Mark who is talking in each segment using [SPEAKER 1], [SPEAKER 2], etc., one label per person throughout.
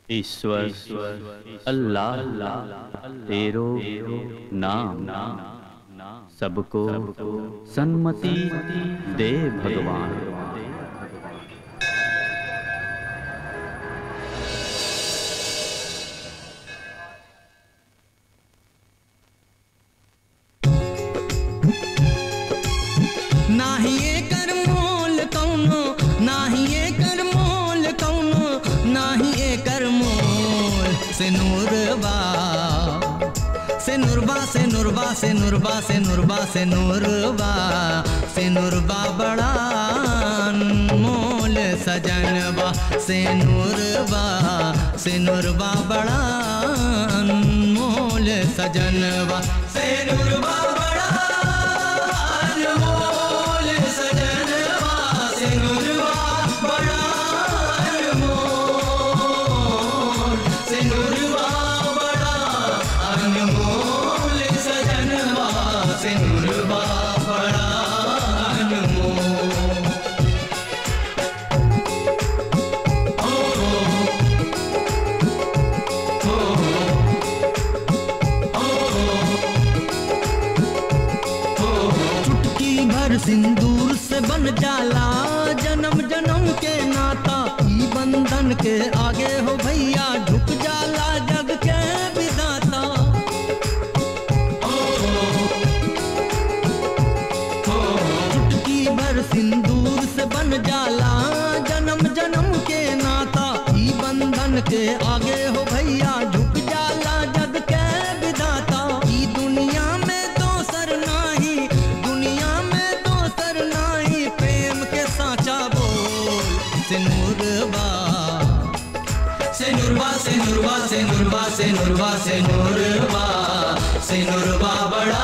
[SPEAKER 1] ईश्वर अल्लाह तेरो नाम सबको सन्मति दे भगवान
[SPEAKER 2] नाही एकर मोल कौनो नाही एकर मोल कौनो नाही एकर मोल से नूरबा से नुरबा से नुरबा से नुरबा से नुरबा से नुरबा से नुरबा बड़ा मोल सजनबा से नुरबा से नुरबा बड़ा मोल सजनबा से नुरबा बड़ा अनमोल सजनवा से नुरवा बड़ा अनमोल से नुरवा बड़ा अनमोल सजनवा से नुरवा बड़ा अनमोल ओ ओ ओ चुटकी भर सिंदूर से बन जाला जन्म जन्म के नाता ई बंधन के आगे हो भैया झुक जाला जग के विदाता चुटकी भर सिंदूर से बन जाला जन्म जन्म के नाता ई बंधन के आगे हो भैया झुक जाला जग के विदाता ई दुनिया में दोसर नाही दुनिया में दोसर नाही प्रेम के साचा बोल सिनुरबा सिनुरबा सिनुरबा सिनुरबा सिनुरबा सिनुरबा सिनुरबा बड़ा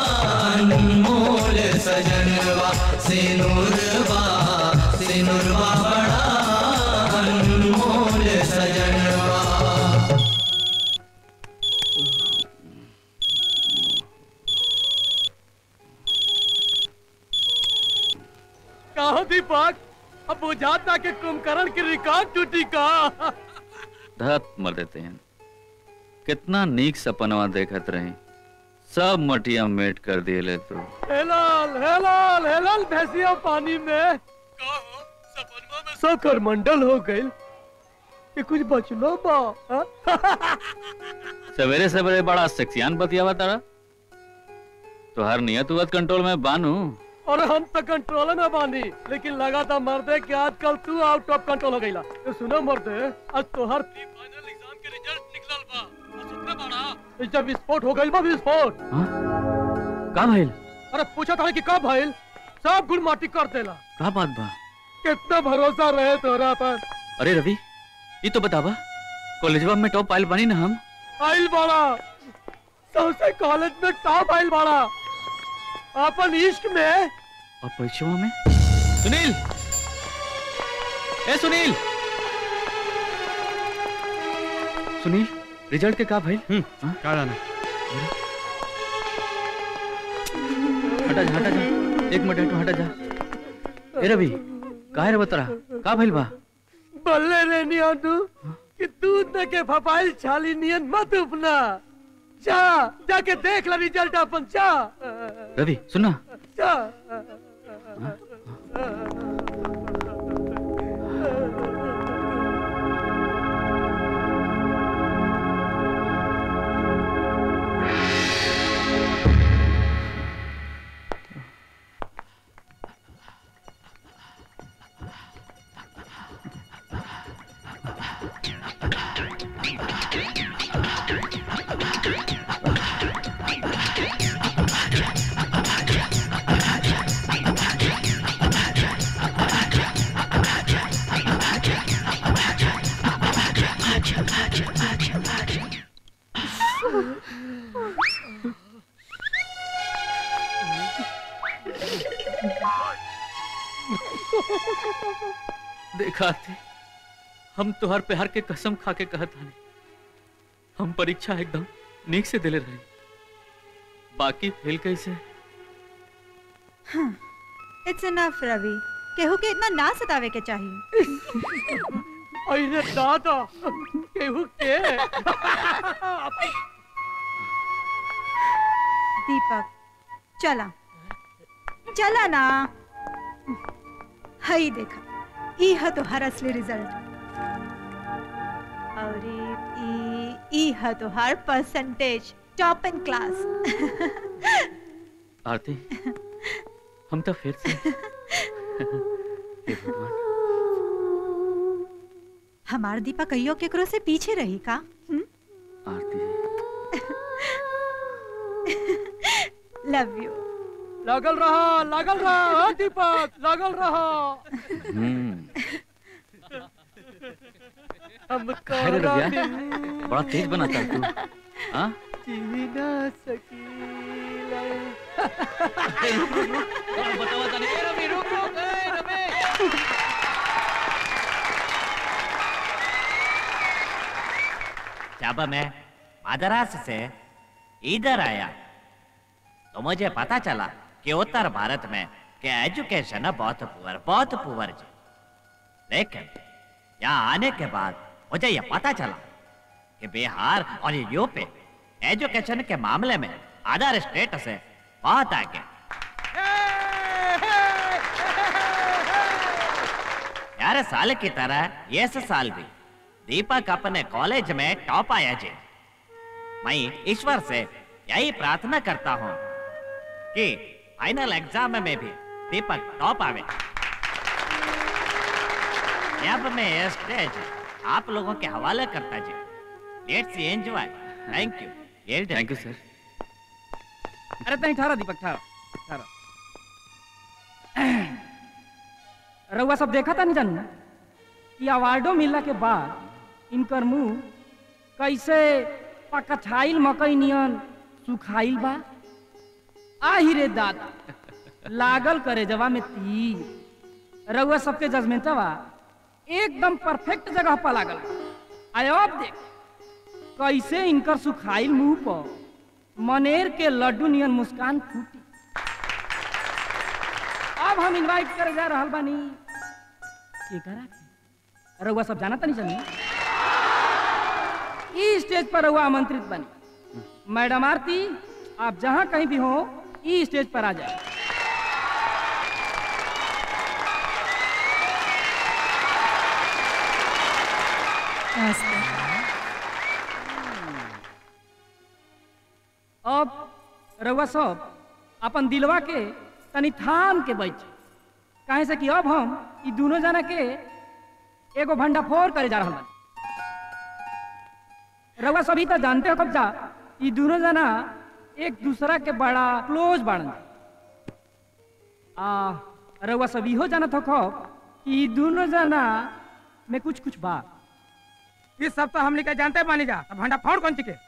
[SPEAKER 2] अनमोल सजनवा सिनुरबा सिनुरबा बड़ा अनमोल सजनवा
[SPEAKER 3] कहो दीपक अब बुझाता कि कुंभकर्ण की रिकॉर्ड टूटी का
[SPEAKER 1] धत मर देते हैं कितना नीक सपनवा देखत रही सब मटिया मेट कर दिए ले तो
[SPEAKER 3] हेलाल हेलाल हेलाल भैंसिया पानी में कहो सपनवा में सब करमंडल हो गई कि कुछ बचलो बा हाँ?
[SPEAKER 1] सवेरे सवेरे बड़ा सेक्सियान बतियावा तारा तो हर नियत उवत कंट्रोल में बानू
[SPEAKER 3] और हम तो कंट्रोल में बानी लेकिन लगा था मर्दे कि आजकल तू आउट ऑफ कंट्रोल हो गईला तो सुनो मर्दे आज तोहर प्री फाइनल एग्जाम के रिजल्ट निकलल बा और सुनते बाड़ा ई जब विस्फोट हो गइल बा विस्फोट
[SPEAKER 1] का भइल
[SPEAKER 3] अरे पूछा था कि कब भइल सब गुड़ माटी कर देला
[SPEAKER 1] का बात बा
[SPEAKER 3] कितना भरोसा रहे तोरा पर
[SPEAKER 1] अरे रवि ये तो बतावा कॉलेजवा में टॉप आइल बनी ना हम
[SPEAKER 3] आइल बाड़ा सबसे कॉलेज में टॉप आइल बाड़ा अपन इश्क में
[SPEAKER 1] और परीक्षाओं में सुनील ए सुनील सुनील रिजल्ट के का भइल हाँ?
[SPEAKER 4] का जाना
[SPEAKER 1] हटा जा हटा जा एक मिनट हटो हटा जा ए रवि काहे रे बतरा का भइल बा
[SPEAKER 3] बल्ले रे नियानू कि दूध में के फपाइल छाली नियन मत उपना जा जाके देख ला रिजल्ट अपन जा
[SPEAKER 1] रवि सुनना
[SPEAKER 3] जा
[SPEAKER 1] देखा थे हम तुहार प्यार के कसम खा के कहत हनी हम परीक्षा एकदम नीक से दिले रही बाकी फेल कैसे
[SPEAKER 5] इट्स इनफ रवि केहू के इतना ना सतावे के चाहिए
[SPEAKER 3] अरे दादा केहू के
[SPEAKER 5] दीपक चला चला ना हई देखा ई है तोहार असली रिजल्ट और ई ई ई है तोहार percentage top in class
[SPEAKER 1] Aarti हम तो फिर से हे भगवान
[SPEAKER 5] हमार दीपा कहियो केकरो से पीछे रही का हुँ?
[SPEAKER 1] आरती
[SPEAKER 5] लव यू
[SPEAKER 3] लागल रहा लागल रहा हाँ, दीपक लागल रहा
[SPEAKER 1] हम्म
[SPEAKER 3] हम
[SPEAKER 1] अरे
[SPEAKER 3] कहरा
[SPEAKER 1] रबिया,
[SPEAKER 3] दिल
[SPEAKER 1] बड़ा तेज बनाता है तू हाँ
[SPEAKER 3] जी ना सकीला
[SPEAKER 1] बतावा जाने ए रवि रुक रुक ए रवि
[SPEAKER 4] जब मैं मद्रास से इधर आया तो मुझे पता चला कि उत्तर भारत में के एजुकेशन बहुत पुअर बहुत पुअर जी लेकिन यहाँ आने के बाद मुझे यह पता चला कि बिहार और यूपी एजुकेशन के मामले में अदर स्टेट से बहुत आगे यार साल की तरह ये साल भी दीपक अपने कॉलेज में टॉप आया जी मैं ईश्वर से यही प्रार्थना करता हूँ कि फाइनल एग्जाम में भी दीपक टॉप आवे अब मैं ये स्टेज आप लोगों के हवाले करता जी let's enjoy thank you
[SPEAKER 1] thank you sir
[SPEAKER 6] अरे तनी ठहरा दीपक ठहरा ठहरा रउआ सब देखा था नहीं जानू कि अवार्डो मिलला के बाद इनकर मुंह कैसे पकछाइल मकई नियन सुखाइल बा आही रे दादा लागल करे जवा में तीर रउआ सबके जजमेंटवा एकदम परफेक्ट जगह पर लागल आयो अब देख कैसे इनकर सुखाइल मुंह पर मनेर के लड्डू नियन मुस्कान फूटी अब हम इनवाइट करे जा रहल बानी के करा के रउआ सब जाना तनी जानी ई स्टेज पर रउआ आमंत्रित बनी मैडम आरती आप जहां कहीं भी हो ई स्टेज पर आ जाए
[SPEAKER 5] नमस्ते
[SPEAKER 6] अब रउआ सब अपन दिलवा के तनी थाम के बैठ काहे से कि अब हम ई दोनों जना के एगो भंडाफोड़ करे जा रहल बानी रउआ सभी तो जानते हो कब जा ई दोनों जना एक दूसरा के बड़ा क्लोज बाड़न आ रउआ सब इहो जानत हो खब कि ई दोनों जना में कुछ कुछ बा
[SPEAKER 7] इस सब तो हमने के जानते मानी जा अब भंडा फोड़ कौन चिके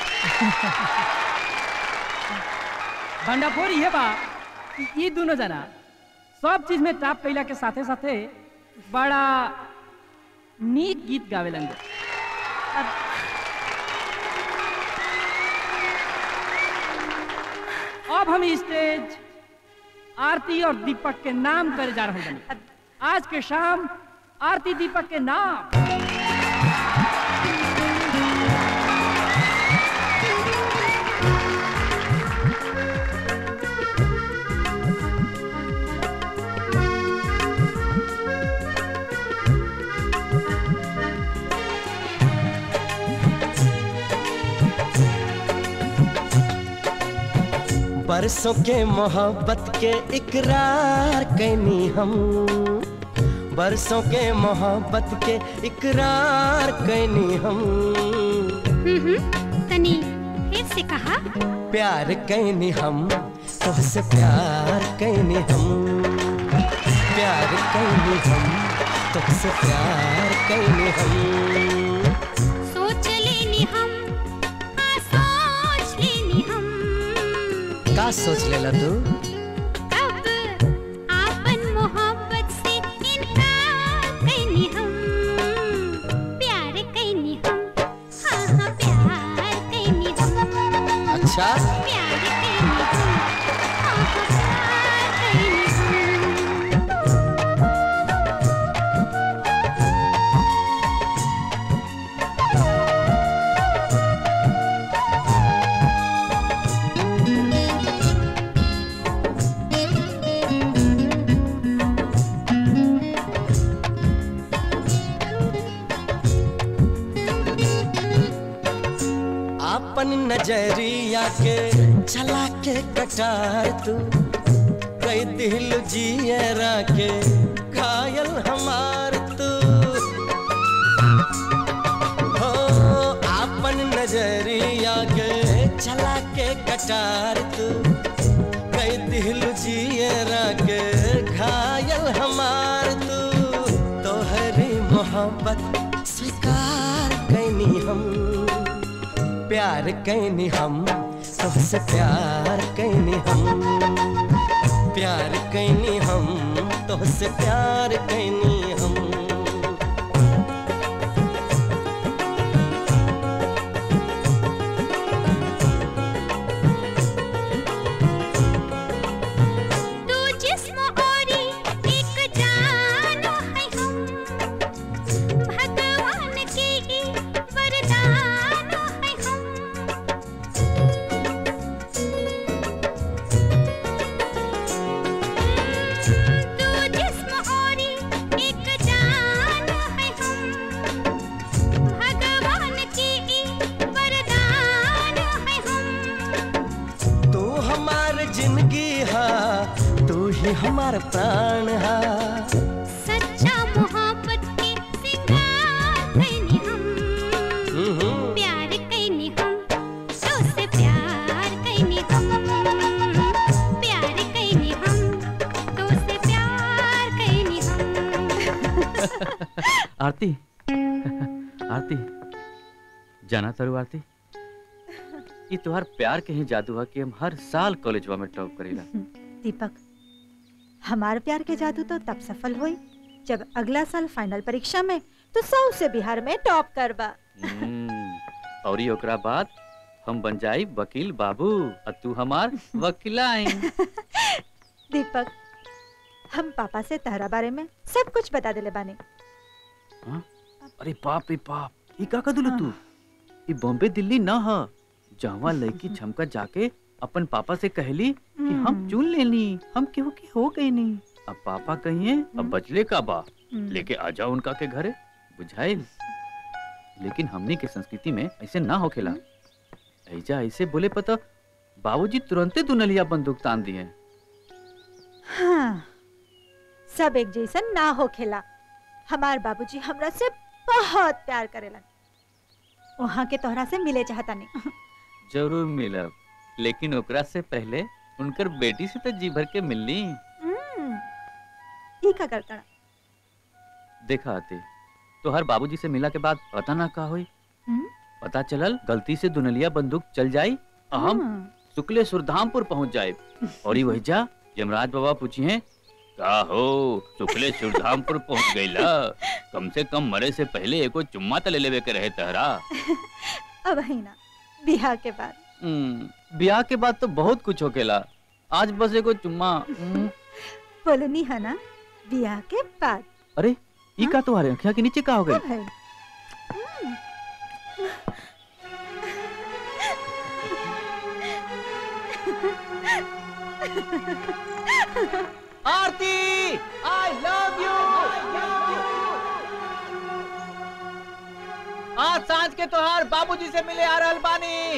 [SPEAKER 6] भंडाफोड़ ये बा कि ई दोनों जना सब चीज में टॉप कैला के साथे साथे बड़ा नीक गीत गावेलन जा। अब हम स्टेज आरती और दीपक के नाम करे जा रहे हैं आज के शाम आरती दीपक के नाम
[SPEAKER 8] बरसों के मोहब्बत के इकरार कैनी हम बरसों के मोहब्बत के इकरार कैनी हम
[SPEAKER 9] तनी फिर से कहा
[SPEAKER 8] प्यार कैनी हम तुझसे प्यार कैनी हम प्यार कैनी हम तुझसे प्यार कैनी हम
[SPEAKER 9] सोच लेनी हम हाँ सोच लेनी हम
[SPEAKER 8] का सोच लेला तू
[SPEAKER 9] कब आपन मोहब्बत से इनकार कैनी हम प्यार कैनी हम हाँ हाँ प्यार कैनी हम
[SPEAKER 8] अच्छा
[SPEAKER 9] प्यार कैनी हम हाँ हाँ प्यार कैनी हम
[SPEAKER 8] आपन नजरिया के चला के कटार तू कई दिल जियरा के घायल हमार तू हो आपन नजरिया के चला के कटार तू कई दिल जियरा के घायल हमार तू तोहरी मोहब्बत स्वीकार कैनी हम प्यार कैनी हम तुझसे प्यार कैनी हम प्यार कैनी हम तुझसे प्यार कैनी हम
[SPEAKER 9] तू जिस्म औरी एक जान है हम भगवान के ही वरदान है हम तू जिस्म औरी एक जान है हम भगवान के ही वरदान है हम
[SPEAKER 8] तू हमार जिंदगी हा तू ही हमार प्राण हा
[SPEAKER 9] सच्चा मोहब्बत के सिंगार कैनी हम प्यार कैनी हम तो से प्यार कैनी हम प्यार कैनी हम तो से प्यार कैनी हम
[SPEAKER 1] आरती आरती जाना तारू आरती ये तुम्हार प्यार के ही जादू है कि हम हर साल कॉलेजवा में टॉप करेला
[SPEAKER 5] दीपक हमार प्यार के जादू तो तब सफल हुई जब अगला साल फाइनल परीक्षा में तो सौ से बिहार में टॉप करबा
[SPEAKER 1] हम्म, और ही ओकरा बाद हम बन जाई वकील बाबू और तू हमार वकीलाइन
[SPEAKER 5] दीपक हम पापा से तहरा बारे में सब कुछ बता दिले बानी
[SPEAKER 1] अरे बाप रे बाप ये का कदुल तू ये बॉम्बे दिल्ली ना ह जहाँ लड़की छमका जाके अपन पापा से कहली कि हम चुन लेनी हम केहू के हो गई नहीं अब पापा कहिए अब बचले का बा लेके आ जाओ उनका के घरे बुझाइल लेकिन हमने के संस्कृति में ऐसे ना होखेला ऐजा ऐसे बोले पता बाबूजी तुरंते दुनलिया बंदूक तान दिए
[SPEAKER 5] हाँ सब एक जैसन ना हो खेला हमार बाबूजी हमरा से बहुत प्यार करेलन वहाँ के तोहरा से मिले चाहता नहीं
[SPEAKER 1] जरूर मिलब लेकिन ओकरा से पहले उनकर बेटी से तो जी भर के मिलनी
[SPEAKER 5] ई का करता
[SPEAKER 1] देखा आते तो हर बाबूजी से मिला के बाद पता ना का हुई
[SPEAKER 5] हम्म?
[SPEAKER 1] पता चलल गलती से दुनलिया बंदूक चल जाई और हम शुक्ले सुरधामपुर पहुंच जाए और ही वही जा यमराज बाबा पूछी हैं का हो शुक्ले सुरधामपुर पहुंच गईला कम से कम मरे से पहले एको चुम्मा तो ले लेवे के रहे तहरा
[SPEAKER 5] अब है ना बिहार के बाद
[SPEAKER 1] हम्म, ब्याह के बाद तो बहुत कुछ होकेला आज बस एको चुम्मा हम्म,
[SPEAKER 5] बोलनी है ना बियाह के बाद
[SPEAKER 1] अरे ये का तुम्हारे अखिया के नीचे का हो गई
[SPEAKER 5] अब है
[SPEAKER 1] आरती आई लव यू आज सांझ के तोहार बाबूजी से मिले आ रहल बानी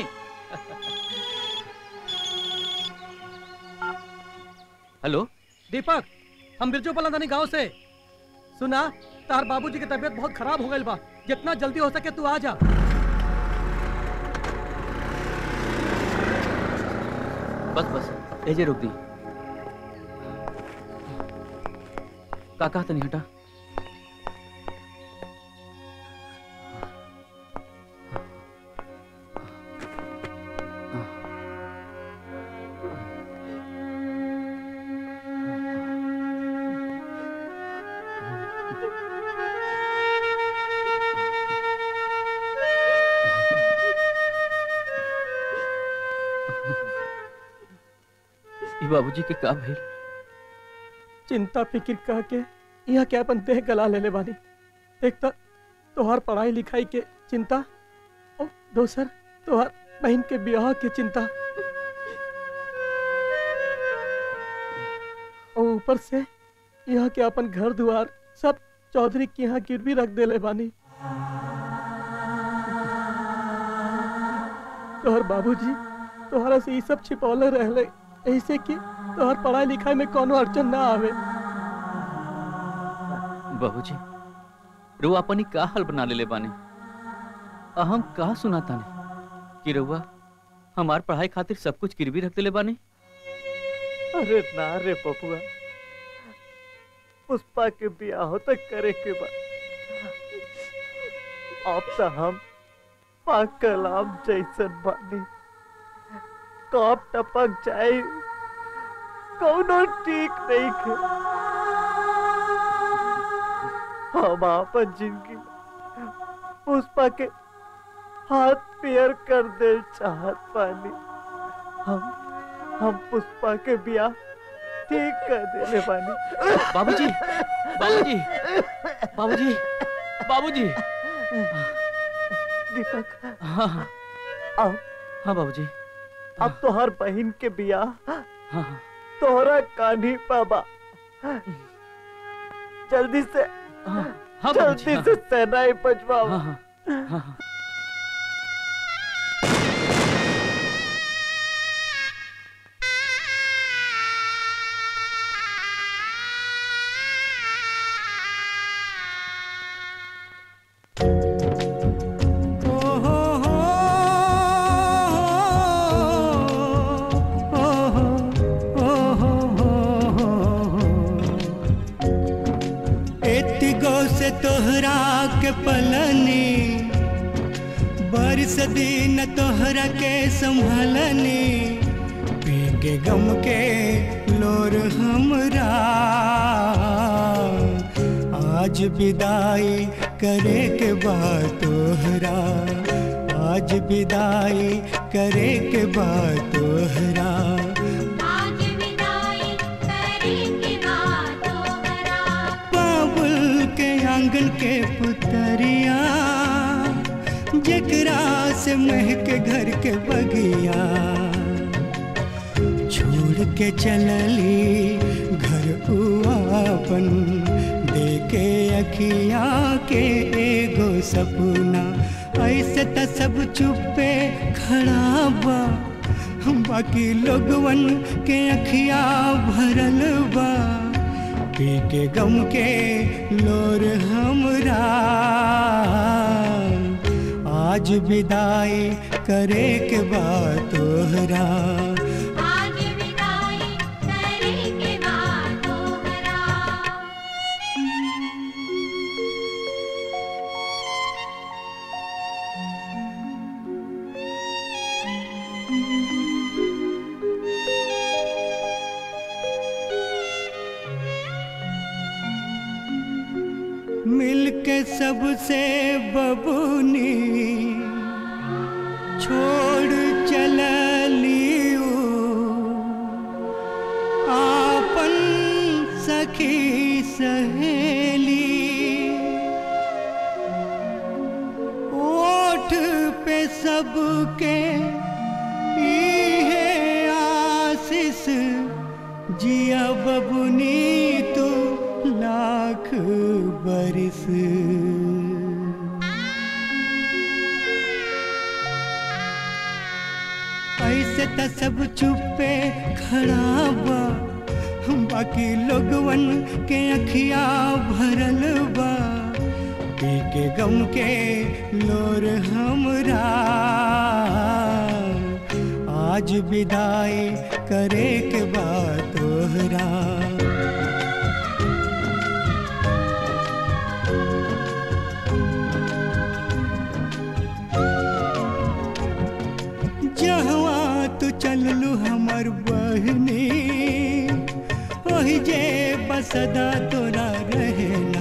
[SPEAKER 1] हेलो
[SPEAKER 3] दीपक हम बिरजू पलंदानी गांव से सुना तार बाबूजी की तबीयत बहुत खराब हो गई बा जितना जल्दी हो सके तू आ जा
[SPEAKER 1] बस बस एजे रोक दी का कहा तनी हटा ई बाबूजी के का भइल
[SPEAKER 3] चिंता फिक्र कह के यहाँ क्या अपन देह गला लेले बानी एक तो तोहार पढ़ाई लिखाई के चिंता और दोसर तोहार बहन के ब्याह के चिंता और ऊपर से यहाँ के अपन घर द्वार सब चौधरी के यहाँ गिरवी रख देले बानी तोहर बाबूजी तोहरा से ये सब छिपौले रहले ऐसे कि तोहर पढ़ाई लिखाई में कोनो अड़चन ना आवे
[SPEAKER 1] बाबूजी रुआ अपनी का हाल बना लेले बानी आ हम का सुनाता नहीं कि रुआ हमार पढ़ाई खातिर सब कुछ गिरवी रख देले बानी
[SPEAKER 10] अरे ना रे पपुआ पुष्पा के ब्याह तक करे के बाद अब तो हम पाकलाम जैसन बानी कब टपक जाए कौनो ठीक नहीं खे हम आपन जिंदगी पुष्पा के हाथ पेयर कर दे चाहत पानी हम हम पुष्पा के ब्याह ठीक कर देले बानी
[SPEAKER 1] बाबूजी बाबूजी बाबूजी बाबूजी
[SPEAKER 10] दीपक
[SPEAKER 1] हाँ हाँ
[SPEAKER 10] अब
[SPEAKER 1] हाँ बाबूजी
[SPEAKER 10] अब तो हर बहन के बियाह
[SPEAKER 1] हाँ हाँ
[SPEAKER 10] तोहरा कान्ही पाबा जल्दी से
[SPEAKER 1] हाँ हाँ बाबूजी,
[SPEAKER 10] जल्दी
[SPEAKER 1] हाँ।
[SPEAKER 10] से सेनाई बजवाओ
[SPEAKER 1] हाँ हाँ हाँ हाँ
[SPEAKER 2] एतिगो से तोहरा के पलनी बरस दिन तोहरा के संभलनी पी के गम के लोर हमरा आज विदाई करे के बाद तोहरा आज विदाई करे के बाद तोहरा
[SPEAKER 9] आज विदाई करेंगे बातों भरा
[SPEAKER 2] बाबुल के आंगन के पुतरिया जकरा से महक घर के बगिया छोड़ के चलली घर उआपन देके अखिया के एगो सपना ऐसे त सब चुपे खड़ा बा बाकी लोगवन के अखिया भरल बा पी के गम के लोर हमरा आज विदाई करे के बाद तोहरा
[SPEAKER 9] आज विदाई करेंगे बातों भरा
[SPEAKER 2] मिल के सबसे बबूनी छोड़ चलली ऊ, आपन सखी सहेली ओठ पे सबके इहे आशीष जिया बबुनी तू लाख बरिस ऐसे त सब चुपे खड़ा बा बाकी लोगवन के अखिया भरल बा पी के गम के लोर हमरा आज विदाई करे के बाद तोहरा जहवा तू चललू हमर बहनी ओही जे बसदा तोरा रहना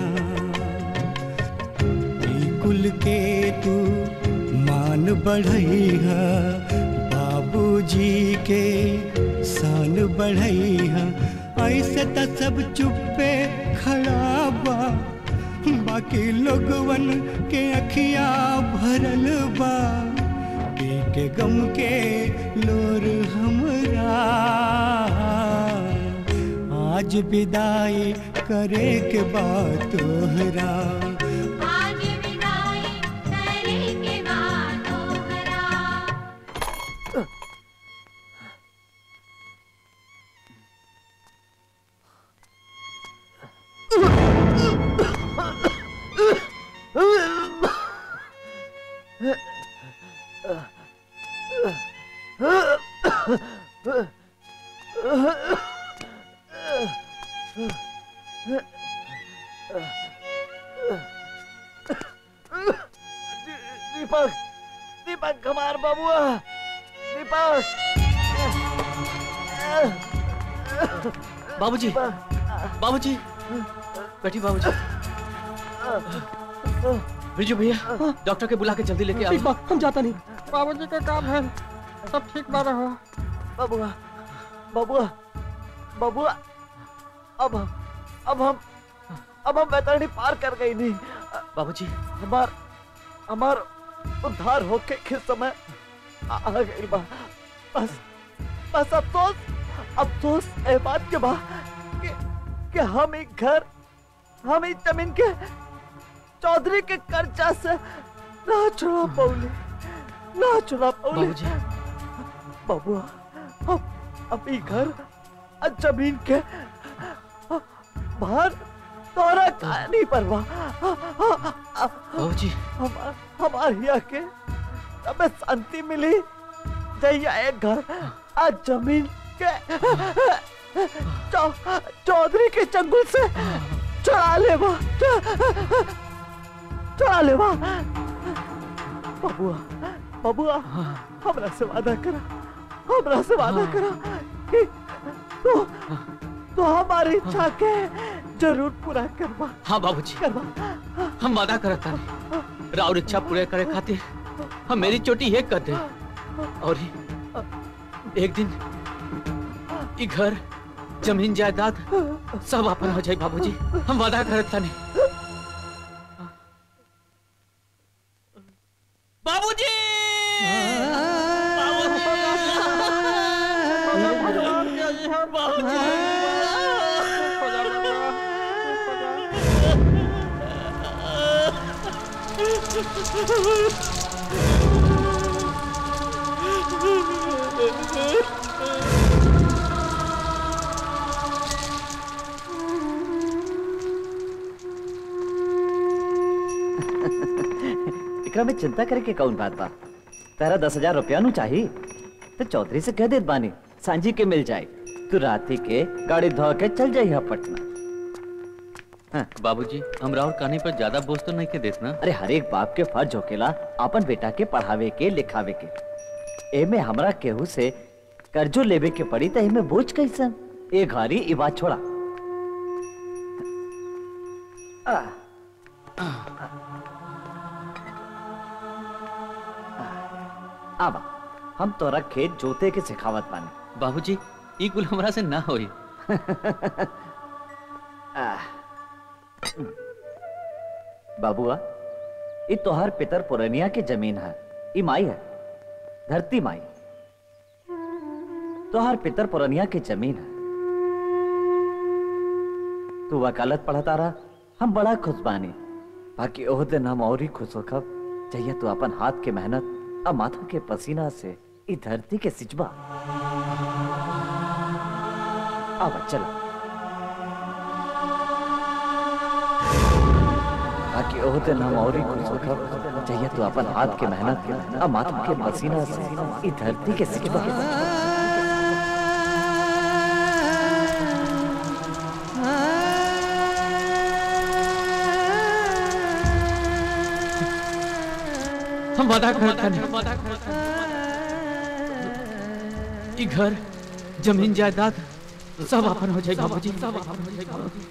[SPEAKER 2] ई कुल के तू मान बढ़ैहा बाबूजी के शान बढ़ैहा ऐसे त सब चुप्पे खड़ा बा बाकी लोगवन के अखिया भरल बा पी के गम के लोर हमरा आज विदाई करे के बाद तोहरा
[SPEAKER 9] आज विदाई करेंगे बातों भरा
[SPEAKER 10] दीपक दीपक हमार बबुआ दीपक
[SPEAKER 1] बाबूजी बाबूजी बैठी बाबूजी बिरजू भैया डॉक्टर के बुला के जल्दी लेके
[SPEAKER 3] ठीक
[SPEAKER 1] आओ
[SPEAKER 3] बा हम जाता नहीं बाबूजी का काम है सब ठीक बा रहो
[SPEAKER 10] बबुआ बबुआ बबुआ अब हम अब हम अब हम बैतरणी पार कर गई नहीं
[SPEAKER 1] बाबूजी
[SPEAKER 10] हमार हमार उद्धार होके के समय आ आ गई बा बस बस अफसोस अफसोस ए बात के बा कि, कि हम एक घर हम इस जमीन के चौधरी के कर्जा से ना छुड़ा पौली ना छुड़ा पौली
[SPEAKER 1] बाबूजी
[SPEAKER 10] बबुआ अब अब ई घर आ जमीन के बाहर तोरा कहानी परवा
[SPEAKER 1] बाबूजी
[SPEAKER 10] हमार हमार हिया के हमें शांति मिली जैया एक घर आज जमीन के चौ, चौधरी के चंगुल से चढ़ा ले बा चढ़ा ले बा बबुआ बबुआ हमरा से वादा करा हमरा से वादा करा कि तू तो हमारी इच्छा के जरूर पूरा करवा
[SPEAKER 1] हाँ बाबूजी
[SPEAKER 10] करवा
[SPEAKER 1] हम वादा करत तानी राउर इच्छा पूरे करे खातिर हम मेरी चोटी ये कर दे और ही एक दिन ई घर जमीन जायदाद सब अपन हो जाए बाबूजी हम वादा करत तानी बाबूजी
[SPEAKER 11] एकरा में चिंता करे के कौन बात बा तेरा दस हजार रुपया नु चाही तो चौधरी से कह देत बानी सांझी के मिल जाए तू राती के गाड़ी धो के चल जाइए पटना
[SPEAKER 1] बाबूजी हम राउर कहानी पर ज्यादा बोझ तो नहीं के देत ना
[SPEAKER 11] अरे हर एक बाप के फर्ज होकेला अपन बेटा के पढ़ावे के लिखावे के एमे हमरा केहू से कर्जो लेवे के पड़ी त एमे बोझ कैसन ए घारी ई बात छोड़ा आ, आबा हम तोरा खेत जोते के सिखावत बानी
[SPEAKER 1] बाबूजी ई कुल हमरा से ना होई
[SPEAKER 11] बाबुआ ये तोहार पितर पुरनिया के जमीन है ई माई है धरती माई तोहार पितर पुरनिया के जमीन है तू वकालत पढ़ता रहा हम बड़ा खुश बानी बाकी ओह दिन हम और ही खुश होखब जहिया तू अपन हाथ के मेहनत आ माथा के पसीना से ई धरती के सिचबा आवा चला बाकी ओह दिन हम और ही खुश होखब जहिया तू अपन हाथ के मेहनत आ माथा के पसीना से ई धरती के सिचबा
[SPEAKER 1] हम वादा करत तानी ई घर जमीन जायदाद सब अपन हो जाए बाबूजी सब अपन हो जाए बाबूजी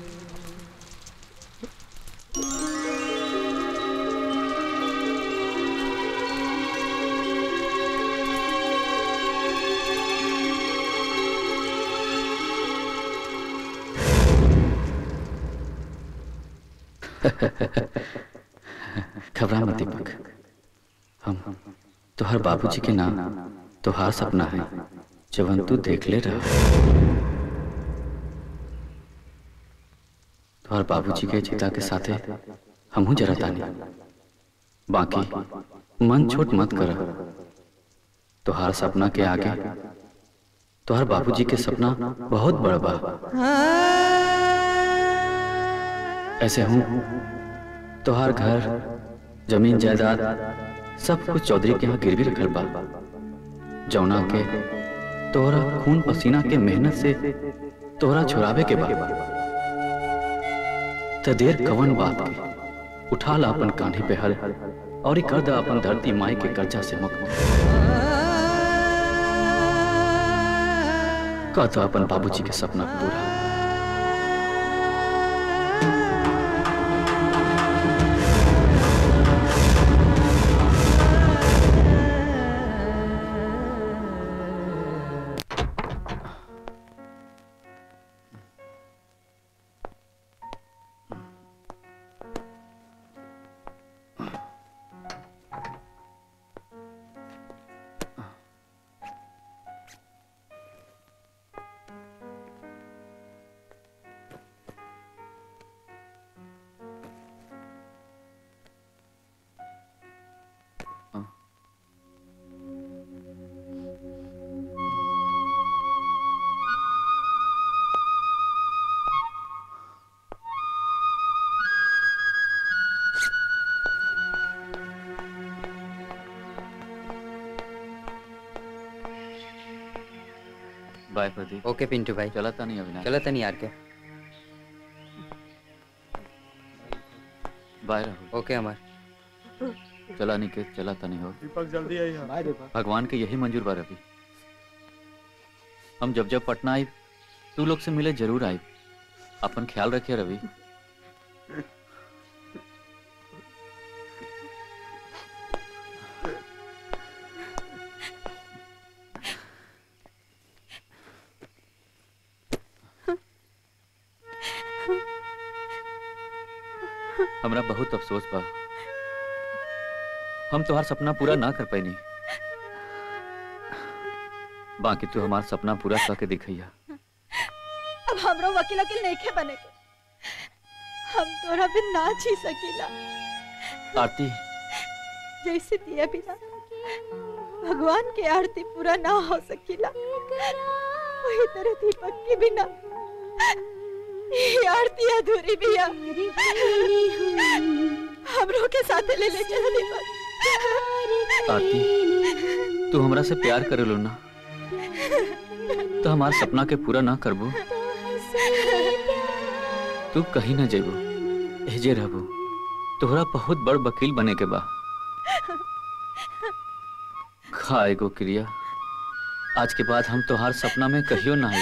[SPEAKER 1] घबरा मत दीपक हम तोहर बाबूजी के नाम तोहार सपना है जवन तू देख ले रहा तोहर बाबूजी के चिता के साथे हमहू जरा तानी बाकी मन छोट मत कर तोहार सपना के आगे तोहर बाबूजी के सपना बहुत बड़ा बा ऐसे हूँ तोहार घर जमीन जायदाद सब कुछ चौधरी के यहाँ गिरवी रखल बा जौना के तोहरा खून पसीना के मेहनत से तोहरा छुड़ावे के बा त देर कवन बात के उठा ला अपन कान्ही पे हल और कर दा अपन धरती माई के कर्जा से मुक्त का तो अपन बाबूजी के सपना पूरा बाय प्रदीप
[SPEAKER 12] ओके पिंटू भाई
[SPEAKER 1] चला था नहीं अविनाश
[SPEAKER 12] चलो तनी यार के
[SPEAKER 1] बाय राहुल
[SPEAKER 12] ओके अमर
[SPEAKER 1] चला निकेत चला था नहीं हो
[SPEAKER 3] दीपक जल्दी आई बाय दीपक
[SPEAKER 1] भगवान के यही मंजूर बा रवि हम जब जब पटना आई तू लोग से मिले जरूर आई अपन ख्याल रखिए रवि हमरा बहुत अफसोस बा हम तुम्हार सपना पूरा ना कर पैनी बाकी तू हमार सपना पूरा करके दिखैया
[SPEAKER 5] अब हमरो वकील वकील नहीं बने के हम तोरा बिन ना जी सकीला
[SPEAKER 1] आरती
[SPEAKER 5] जैसे दिया बिना भगवान के आरती पूरा ना हो सकीला वही तरह दीपक के बिना ये आरती अधूरी भी है हमरो के साथ ले ले चल दीपक
[SPEAKER 1] आरती तू हमरा से प्यार करेलो ना तो हमार सपना के पूरा ना करबो तू कहीं ना जेबो एजे रहबो तोहरा बहुत बड़ वकील बने के बा खा एगो क्रिया आज के बाद हम तोहार सपना में कहियो ना आई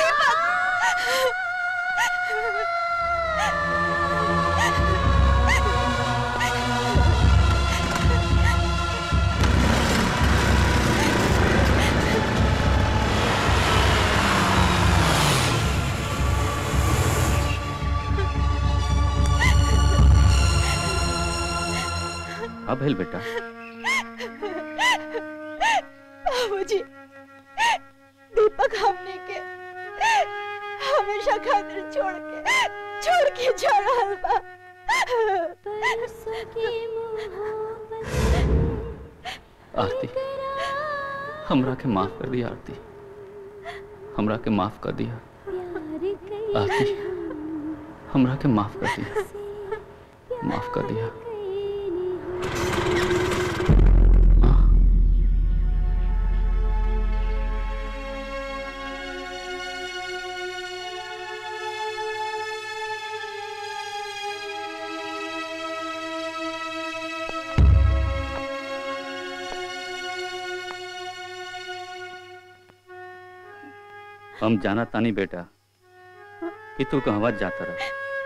[SPEAKER 1] अब हेल बेटा
[SPEAKER 5] बाबूजी दीपक हमने के हमेशा खातिर छोड़ के छोड़ के जा रहल बा
[SPEAKER 1] आरती हमरा के माफ कर दिया आरती हमरा के माफ कर दिया आरती हमरा के माफ कर दिया माफ कर दिया हम जाना तानी बेटा कि तू कहवा जाता रहा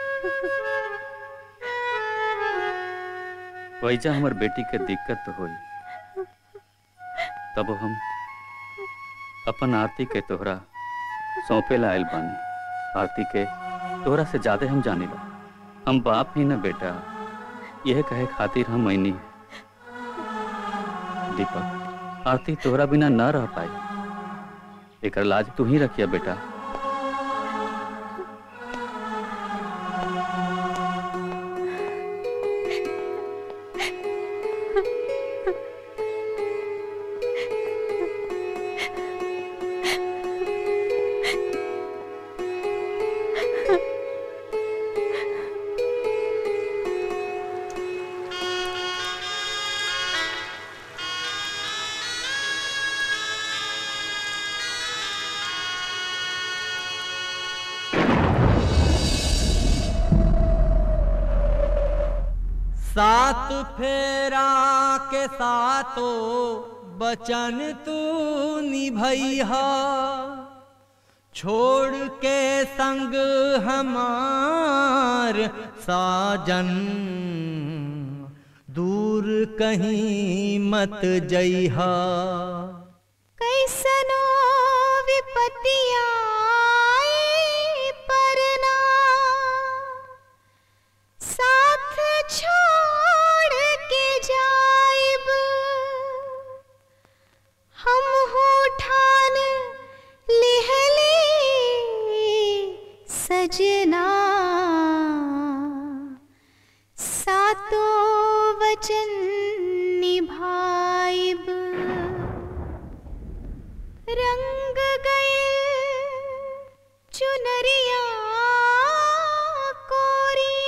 [SPEAKER 1] वैजा हमर बेटी के दिक्कत तो होई तब हम अपन आरती के तोहरा सौंपे ला आयल बानी आरती के तोहरा से ज्यादा हम जाने ला हम बाप ही न बेटा यह कहे खातिर हम मैनी दीपक आरती तोहरा बिना न रह पाई एकर लाज तू ही रखिया बेटा
[SPEAKER 2] सात फेरा के सातो बचन तू निभैहा छोड़ के संग हमार साजन दूर कहीं मत जइहा
[SPEAKER 9] कैसनो विपत्तिया आई परना साथ छोड़ के जाइब हम हो ठान लिहले सजना सातों वचन निभाइब रंग गए चुनरिया कोरी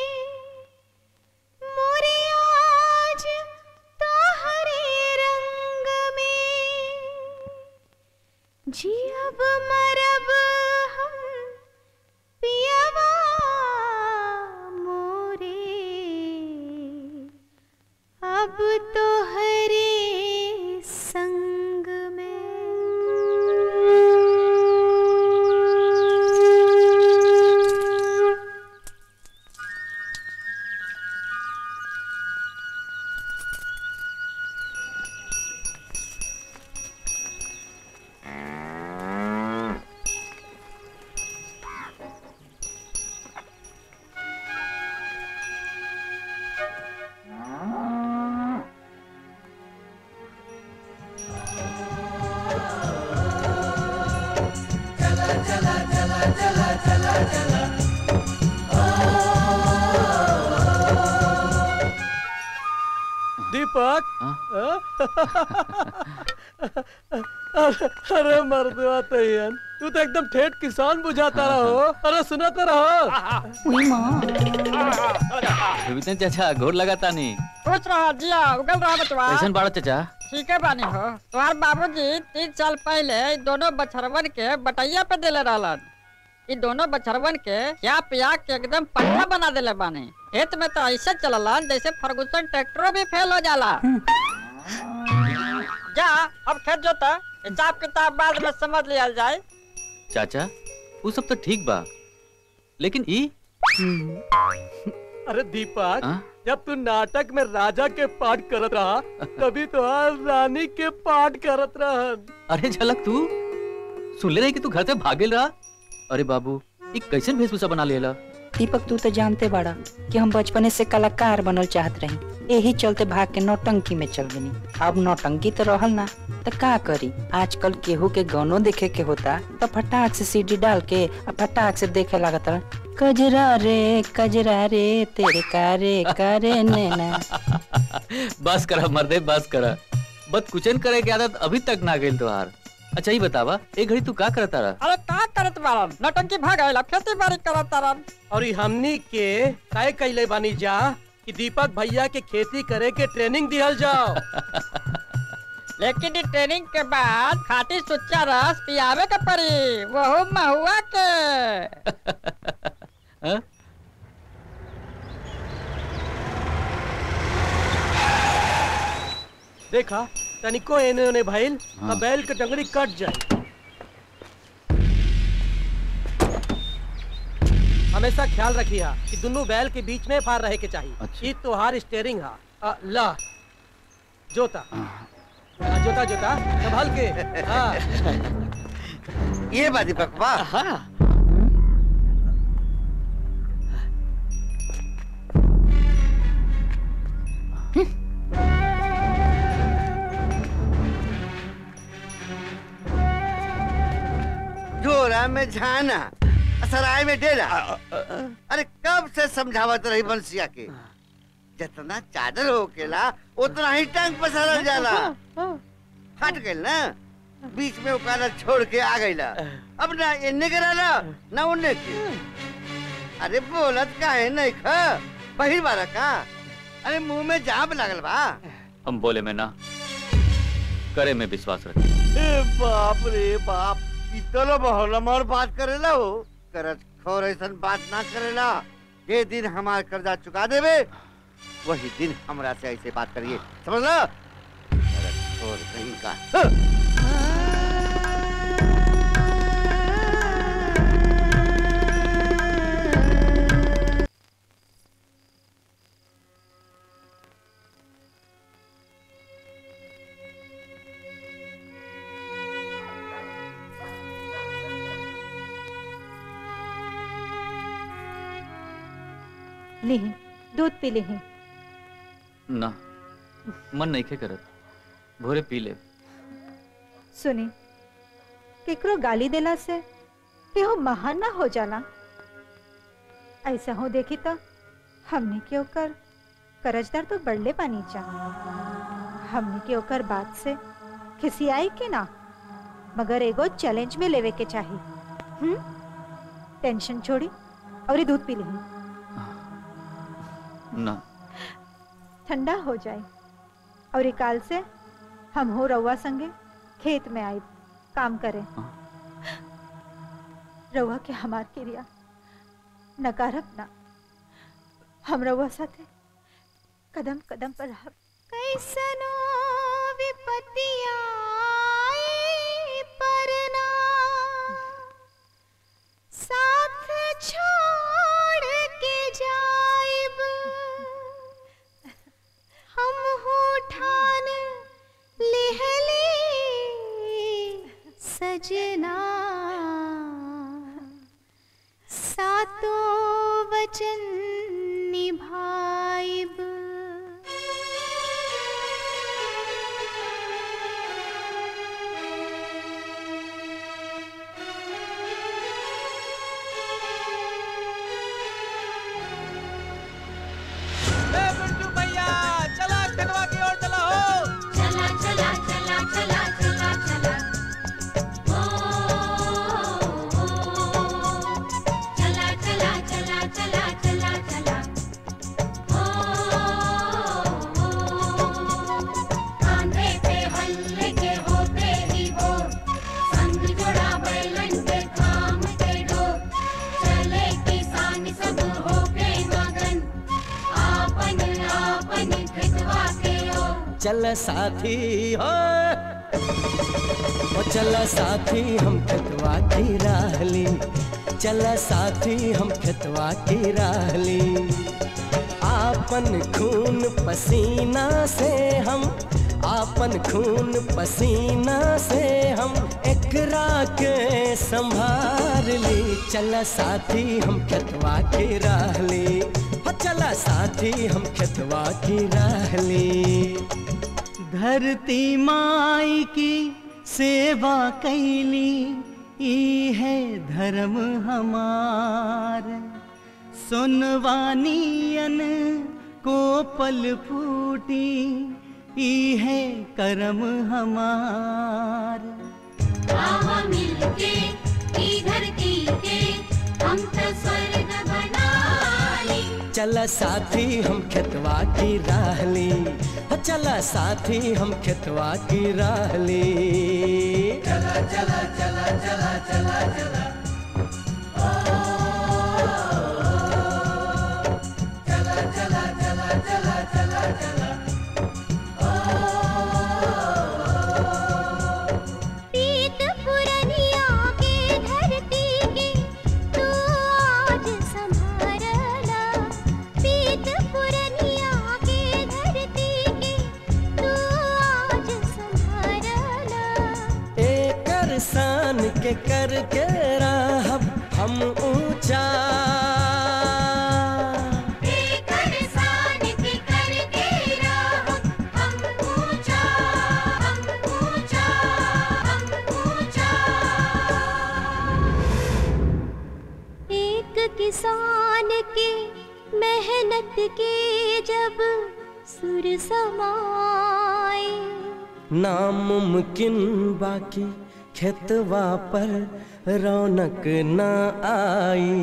[SPEAKER 9] मोरे आज तोहरे रंग में जियब मरब हम पियवा मोरे अब तो हरे संग में
[SPEAKER 3] दीपक अरे मर्दवा तैयन तू तो एकदम ठेठ किसान बुझाता रहो अरे सुनाता रहो
[SPEAKER 1] विपिन चाचा घोर लगाता नहीं
[SPEAKER 12] खुश रहो जिया उगल रहो बचवा
[SPEAKER 1] कैसन बाड़ा चाचा
[SPEAKER 12] ठीक है बानी हो तुम्हार बाबूजी तीन साल पहले इ दोनों बछरवन के बटैया पे देले रहलन इ दोनों बछरवन के क्या पिया के एकदम पट्टा बना देले बानी खेत में तो ऐसे चललन जैसे फर्गुसन ट्रैक्टरो भी फेल हो जाला जा अब खेत जोता हिसाब किताब बाद में समझ लिया जाए
[SPEAKER 1] चाचा वो सब तो ठीक बा लेकिन ई
[SPEAKER 3] अरे दीपक
[SPEAKER 1] हाँ?
[SPEAKER 3] जब तू नाटक में राजा के पाठ करत रहा तभी तो आज रानी के पाठ करत रहन
[SPEAKER 1] अरे झलक तू सुन ले रही कि तू घर से भागेल रहा अरे बाबू ई कैसन वेशभूषा बना लेला
[SPEAKER 13] दीपक तू तो जानते बाड़ा कि हम बचपने से कलाकार बनल चाहत रही यही चलते भाग के नौटंकी में चल गनी अब नौटंकी तो रहल ना तो का करी आजकल केहू के गानो देखे के होता तो फटाक से सीडी डाल के और फटाक से देखे लागत रह। कजरा रे कजरा रे तेरे कारे करे नैना
[SPEAKER 1] बस करा मर्दे बस करा बद कुचन करे की आदत अभी तक ना गई तोहार अच्छा ही बतावा एक घड़ी तू का करता रहा
[SPEAKER 12] अरे का करत बारन नौटंकी भाग आइला खेती बाड़ी करत तारन
[SPEAKER 3] और ई हमनी के तय कैले बानी जा कि दीपक भैया के खेती करे के ट्रेनिंग दिहल जाओ
[SPEAKER 12] लेकिन इ ट्रेनिंग के बाद खाटी सुच्चा रस पियावे के पड़ी वहु महुआ के
[SPEAKER 1] हाँ?
[SPEAKER 3] देखा तनिको एने ओने भइल हाँ। बैल के डंगरी कट जाए हमेशा ख्याल रखिया कि दोनों बैल के बीच में फार रहे के चाहिए
[SPEAKER 1] अच्छा।
[SPEAKER 3] ई तोहार स्टेयरिंग हा अ, ला जोता हाँ, जोता जोता संभाल के हाँ
[SPEAKER 14] ये बात दीपक वाह जोरा में झाना सराय में डेरा अरे कब से समझावत रही बंसिया के जितना चादर होकेला उतना ही टंग पसारल जाला हट गइल ना बीच में उकाला छोड़ के आ गइला अब ना इन्ने के रहला ना उन्ने के अरे बोलत काहे नहीं खा पहिर बारा का अरे मुंह में जाम लागल बा
[SPEAKER 1] हम बोले में ना करे में विश्वास रखे
[SPEAKER 14] ए बाप रे बाप इतना बहला मार बात करेला हो करत खोर ऐसन बात ना करेला जे दिन हमार कर्जा चुका देवे वही दिन हमरा से ऐसे बात करिए समझ लो अरे छोड़ कहीं का
[SPEAKER 5] लिही दूध पी लिही
[SPEAKER 1] ना मन नहीं खे करत भोरे पी ले
[SPEAKER 5] सुनी केकरो गाली देला से केहू महान ना हो जाला ऐसा हो देखी तो हमने के ओकर करजदार तो बढ़ले पानी चा हमने के ओकर बात से खिसियाई के ना मगर एगो चैलेंज में लेवे के चाही हम्म टेंशन छोड़ी और ये दूध पी ली
[SPEAKER 1] ना
[SPEAKER 5] ठंडा हो जाए और ये काल से हम हो रउआ संगे खेत में आए काम करें रउआ के हमार क्रिया नकारब ना हम रउआ साथे कदम कदम पर रहब
[SPEAKER 9] कैसनो विपत्तिया आई परना साथ छोड़ के जाइब हम हो ठान लेहले सजना सातों वचन निभाइब
[SPEAKER 8] ए बिट्टू भैया चला खनवा की ओर चला हो
[SPEAKER 9] चला चला चला चला चला चला ओ, ओ, ओ। चला चला चला चला चला चला ओ, ओ, ओ। कांधे पे हल्ले के होते ही वो संग जोड़ा बैलन के काम के डोर चले किसान सब हो के मगन आपन आपन खेतवा के ओर
[SPEAKER 8] चल साथी हो ओ चल साथी हम खेतवा की राहली चल साथी हम खेतवा की राहली आपन खून पसीना से हम आपन खून पसीना से हम एकरा के संभार ली चल साथी हम खेतवा की राहली हो चला साथी हम खेतवा की राहली
[SPEAKER 2] धरती माई की सेवा कैली ई है धर्म हमार सुनवानियन को पल फूटी ई है कर्म हमार
[SPEAKER 9] आवा मिलके ई धरती के हम तो स्वर्ग बना ली
[SPEAKER 8] चला साथी हम खेतवा की राहली हो चला साथी हम खेतवा की राहली चला चला चला चला चला चला चला चला चला चला चला चला
[SPEAKER 9] प्रीत पुरनिया के धरती के तू आज संभारला प्रीत पुरनिया के धरती के तू आज संभारला
[SPEAKER 8] एकर सान के करके राहब हम ऊंचा
[SPEAKER 9] एकर सान के करके राहब हम ऊंचा हम ऊंचा हम ऊंचा एक किसान के मेहनत के जब सुर समाए
[SPEAKER 8] नामुमकिन बाकी खेतवा पर रौनक न आई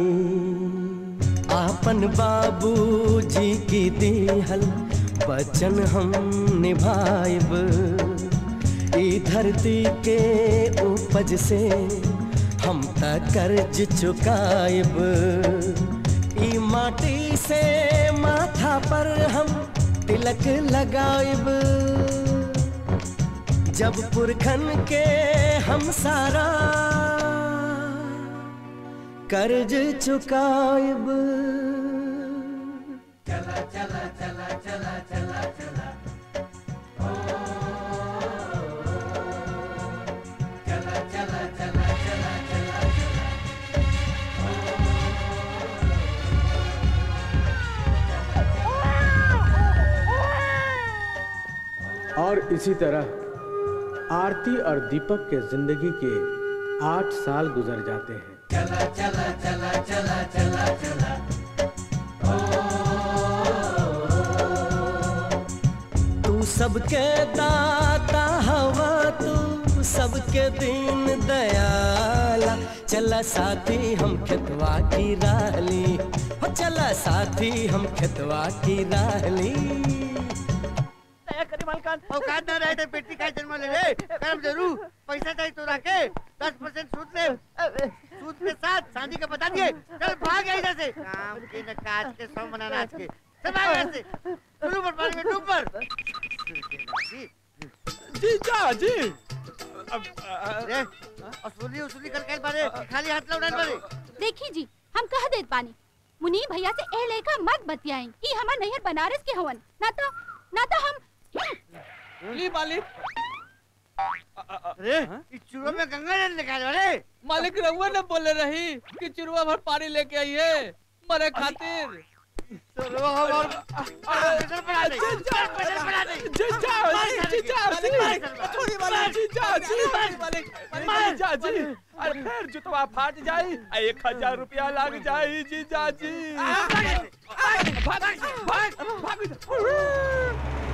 [SPEAKER 8] आपन बाबूजी की दिहल वचन हम निभाइब ई धरती के उपज से हम त कर्ज चुकाइब ई माटी से माथा पर हम तिलक लगाइब जब पुरखन के हम सारा कर्ज चुकाइब चला चला चला चला चला चला चला चला चला चला चला
[SPEAKER 15] और इसी तरह आरती और दीपक के जिंदगी के आठ साल गुजर जाते हैं
[SPEAKER 8] चला चला चला चला चला चला तू सबके दाता हवा तू सबके दीन दयाला चला साथी हम खेतवा की राहली हो चला साथी हम खेतवा की राहली
[SPEAKER 14] औकात ना रहे तो पेटी का जन्म ले रे कर्म जरूर पैसा चाहिए तो रखे दस परसेंट सूद ले सूद के साथ शादी का बता दिए चल भाग यहाँ इधर से काम के न काज के सौ मना नाच के चल भाग यहाँ से शुरू पर पानी में डूब पर
[SPEAKER 3] जीजा जी
[SPEAKER 14] रे असुली उसुली कर के बारे खाली हाथ लौटाने बारे
[SPEAKER 16] देखी जी हम कह देत बानी मुनी भैया से ए लेखा मत बतियाई कि हमार नैहर बनारस के हवन ना तो ना तो हम
[SPEAKER 3] ली मालिक
[SPEAKER 14] अरे इस चूड़ों में गंगा जल निकाल रे
[SPEAKER 3] मालिक रहुआ ने बोले रही कि चुरवा भर पानी लेके आइए मरे खातिर
[SPEAKER 14] चलो हम और प्रेशर बढ़ा दे प्रेशर बढ़ा दे
[SPEAKER 3] जीजा जी जीजा जी छोड़ी वाले जीजा जी मालिक जीजा जी अरे फिर जुतवा फाट जाई आ एक हजार रुपया लग जाई जीजा जी भाग भाग भाग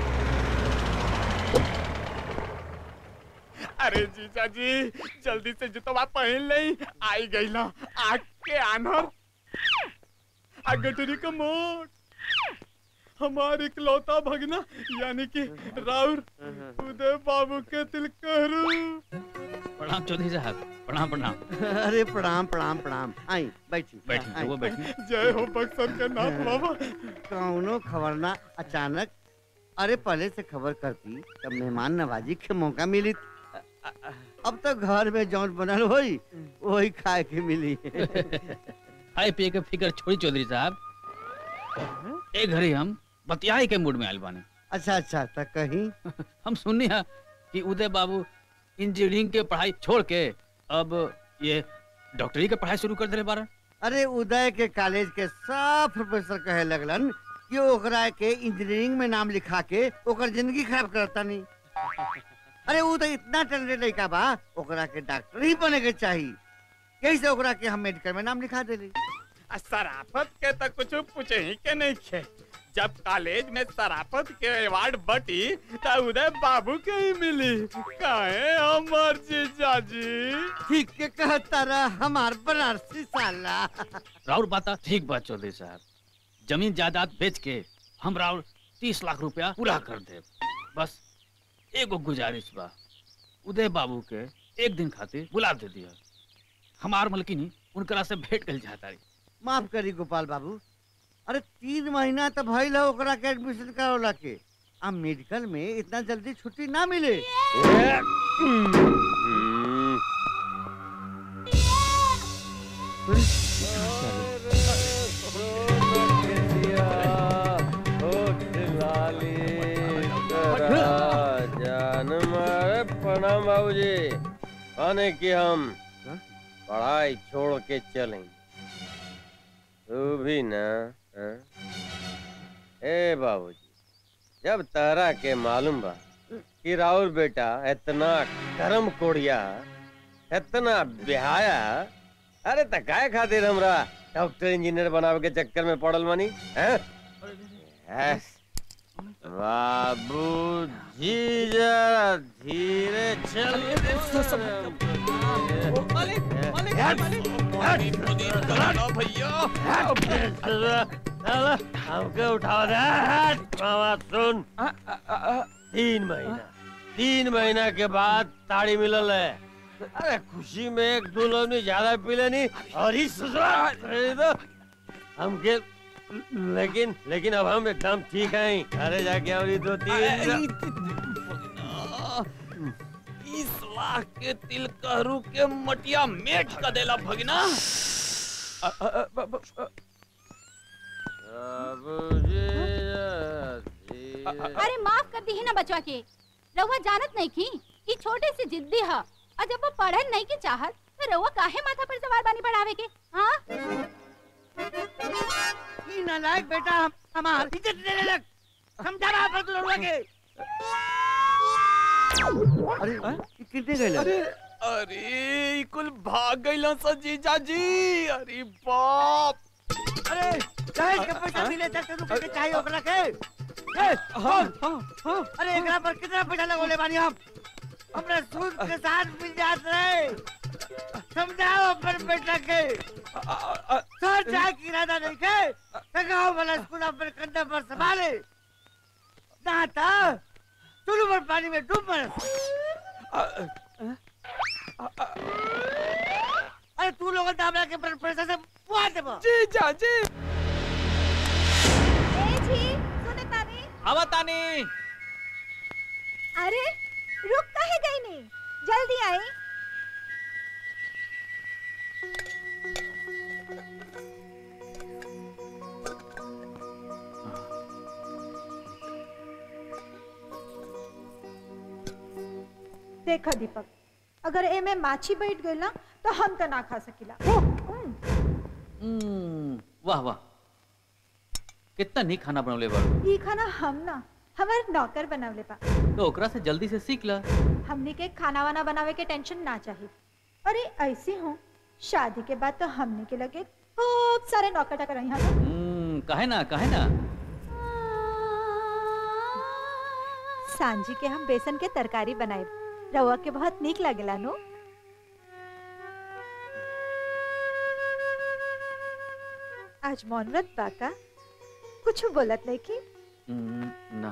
[SPEAKER 3] अरे जीजा जी जल्दी से जुतवा पहन नहीं आई गई ना आग के आनर अगटरी का मोट हमारे इकलौता भगना यानी कि राउर उदय बाबू के तिल कहरू
[SPEAKER 1] प्रणाम चौधरी साहब प्रणाम प्रणाम
[SPEAKER 14] अरे प्रणाम प्रणाम प्रणाम आई बैठी
[SPEAKER 1] बैठी,
[SPEAKER 14] आई।
[SPEAKER 1] वो बैठी।
[SPEAKER 3] जय हो बक्सर के नाथ बाबा
[SPEAKER 14] कौनो खबर ना अचानक अरे पहले से खबर करती तब मेहमान नवाजी के मौका मिली अब तो घर में जौन बनल होई वही खाए के मिली
[SPEAKER 1] खाए पिए के फिकर छोड़ी चौधरी साहब ए घड़ी हम बतियाई के मूड में आयल बानी
[SPEAKER 14] अच्छा अच्छा तो कहीं
[SPEAKER 1] हम सुननी है कि उदय बाबू इंजीनियरिंग के पढ़ाई छोड़ के अब ये डॉक्टरी के पढ़ाई शुरू कर दिले बारन
[SPEAKER 14] अरे उदय के कॉलेज के सब प्रोफेसर कहे लगलन कि ओकरा के इंजीनियरिंग में नाम लिखा के ओकर जिंदगी खराब करता नहीं अरे वो तो इतना टैलेंटेड लड़का बा ओकरा के डॉक्टर ही बने के चाहिए यही से ओकरा के हम मेडिकल में नाम लिखा देली
[SPEAKER 3] आ शराफत के तो कुछ पूछे ही के नहीं खे जब कॉलेज में शराफत के अवार्ड बटी तो उदय बाबू के ही मिली काहे हमर जीजा जी
[SPEAKER 14] ठीक के कहता रहा हमार बनारसी साला
[SPEAKER 1] राउर बाता ठीक बात चौधरी साहब जमीन जायदाद बेच के हम राउर तीस लाख रुपया पूरा कर दे बस एगो गुजारिश बा उदय बाबू के एक दिन खातिर बुला दे दिया हमार मलकिनी उनकरा से भेंट कर चाहता रही
[SPEAKER 14] माफ करी गोपाल बाबू अरे तीन महीना तो भइल है ओकरा के एडमिशन करवला के अब मेडिकल में इतना जल्दी छुट्टी ना मिले
[SPEAKER 17] जान मारे प्रणाम बाबूजी आने की हम पढ़ाई छोड़ के चलें तू भी ना हाँ? ए बाबूजी जब तारा के मालूम बा कि राहुल बेटा इतना कर्म कोड़िया इतना बिहाया अरे त काय खातिर हमरा डॉक्टर इंजीनियर बनावे के चक्कर में पड़ल बानी हैं यस बाबू जी जरा धीरे चल हमके उठा दे मामा सुन तीन महीना तीन महीना के बाद ताड़ी मिलल है अरे खुशी में एक दो लोग ने ज्यादा पी लेनी और ही ससुराल खरीदो हमके लेकिन लेकिन अब हम एकदम ठीक हैं अरे जाके और दो तीन
[SPEAKER 18] इस लाख के तिल कहरू के मटिया मेट का देला भगना
[SPEAKER 16] अरे माफ कर दी है ना बचवा के रउआ जानत नहीं की कि छोटे से जिद्दी है और जब वो पढ़न नहीं के चाहत तो रउआ काहे माथा पर सवार बानी पढ़ावे के हाँ
[SPEAKER 14] ई नालायक बेटा हम हमार इज्जत देने लग समझा रहा पर तू लड़वा के
[SPEAKER 18] अरे
[SPEAKER 14] कितने गए
[SPEAKER 18] अरे अरे ई कुल भाग गइलन सा जीजा जी अरे बाप
[SPEAKER 14] अरे दहेज के पैसा मिले तब तेरे को चाहिए ओकरा के ए हाँ हाँ अरे एकरा पर कितना पैसा लगोले बानी हम अपने सूद के साथ मिल जात रहे समझाओ अपन बेटा के सर चाहे की इरादा नहीं के लगाओ वाला स्कूल अपने कंधे पर संभाले ना था चुलू पर पानी में डूब मर अरे तू लोग दामला के पर पैसा से बुआ दे
[SPEAKER 18] जी जा जी
[SPEAKER 19] आवा तानी
[SPEAKER 5] अरे रुक काहे गई नी जल्दी आई देखा दीपक अगर ए में माछी बैठ गई ना तो हम तो ना खा सकीला
[SPEAKER 1] हम्म, वाह वाह कितना नहीं खाना बनवले बाड़ू
[SPEAKER 5] ई खाना हम ना हमार नौकर बनावले बा
[SPEAKER 1] तो ओकरा से जल्दी से सीख ला
[SPEAKER 5] हमने के खाना वाना बनावे के टेंशन ना चाहिए अरे ऐसे हो शादी के बाद तो हमने के लगे खूब सारे नौकर टकर यहाँ
[SPEAKER 1] हम्म, काहे ना काहे ना
[SPEAKER 5] सांझी के हम बेसन के तरकारी बनाए रवा के बहुत नीक लागेला नो आज मौन व्रत बाका कुछ बोलत नहीं की
[SPEAKER 1] हम्म, ना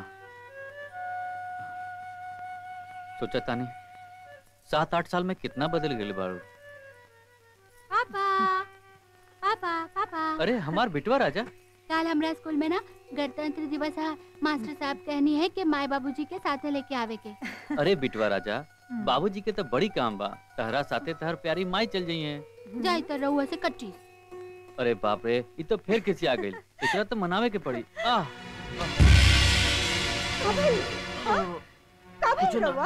[SPEAKER 1] सोचा तानी सात आठ साल में कितना बदल गए बाड़ू
[SPEAKER 16] पापा पापा पापा
[SPEAKER 1] अरे हमार बिटवा राजा
[SPEAKER 16] कल हमरा स्कूल में ना गणतंत्र दिवस है मास्टर साहब कहनी है कि माए बाबूजी के साथे लेके आवे के
[SPEAKER 1] अरे बिटवा राजा बाबूजी के तो बड़ी काम बा तहरा साथे तहर प्यारी माई चल जाई है
[SPEAKER 16] जाई तो रहुआ से कट्टी
[SPEAKER 1] अरे बाप रे ये तो फिर किसी आ गई एकरा तो मनावे के पड़ी आह
[SPEAKER 5] का भइल रवा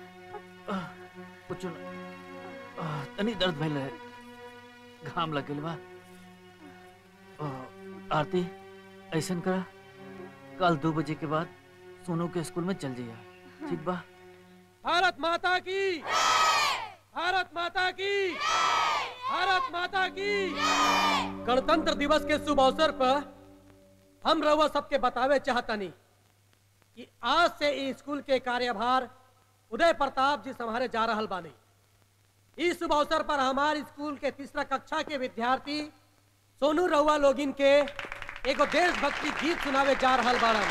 [SPEAKER 1] कुछ न आह, तनी दर्द भइल है घाम लग गइल बा आह, आरती ऐसन करा कल दो बजे के बाद सोनू के स्कूल में चल जाइए ठीक बा
[SPEAKER 3] भारत माता की भारत माता की भारत माता की गणतंत्र दिवस के शुभ अवसर पर हम रउआ सबके बतावे चाहतनी कि आज से इस स्कूल के कार्यभार उदय प्रताप जी संभाले जा रहल बानी इस शुभ अवसर पर हमारे स्कूल के तीसरा कक्षा के विद्यार्थी सोनू रउआ लोगिन के एगो देशभक्ति गीत सुनावे जा रहल बाड़न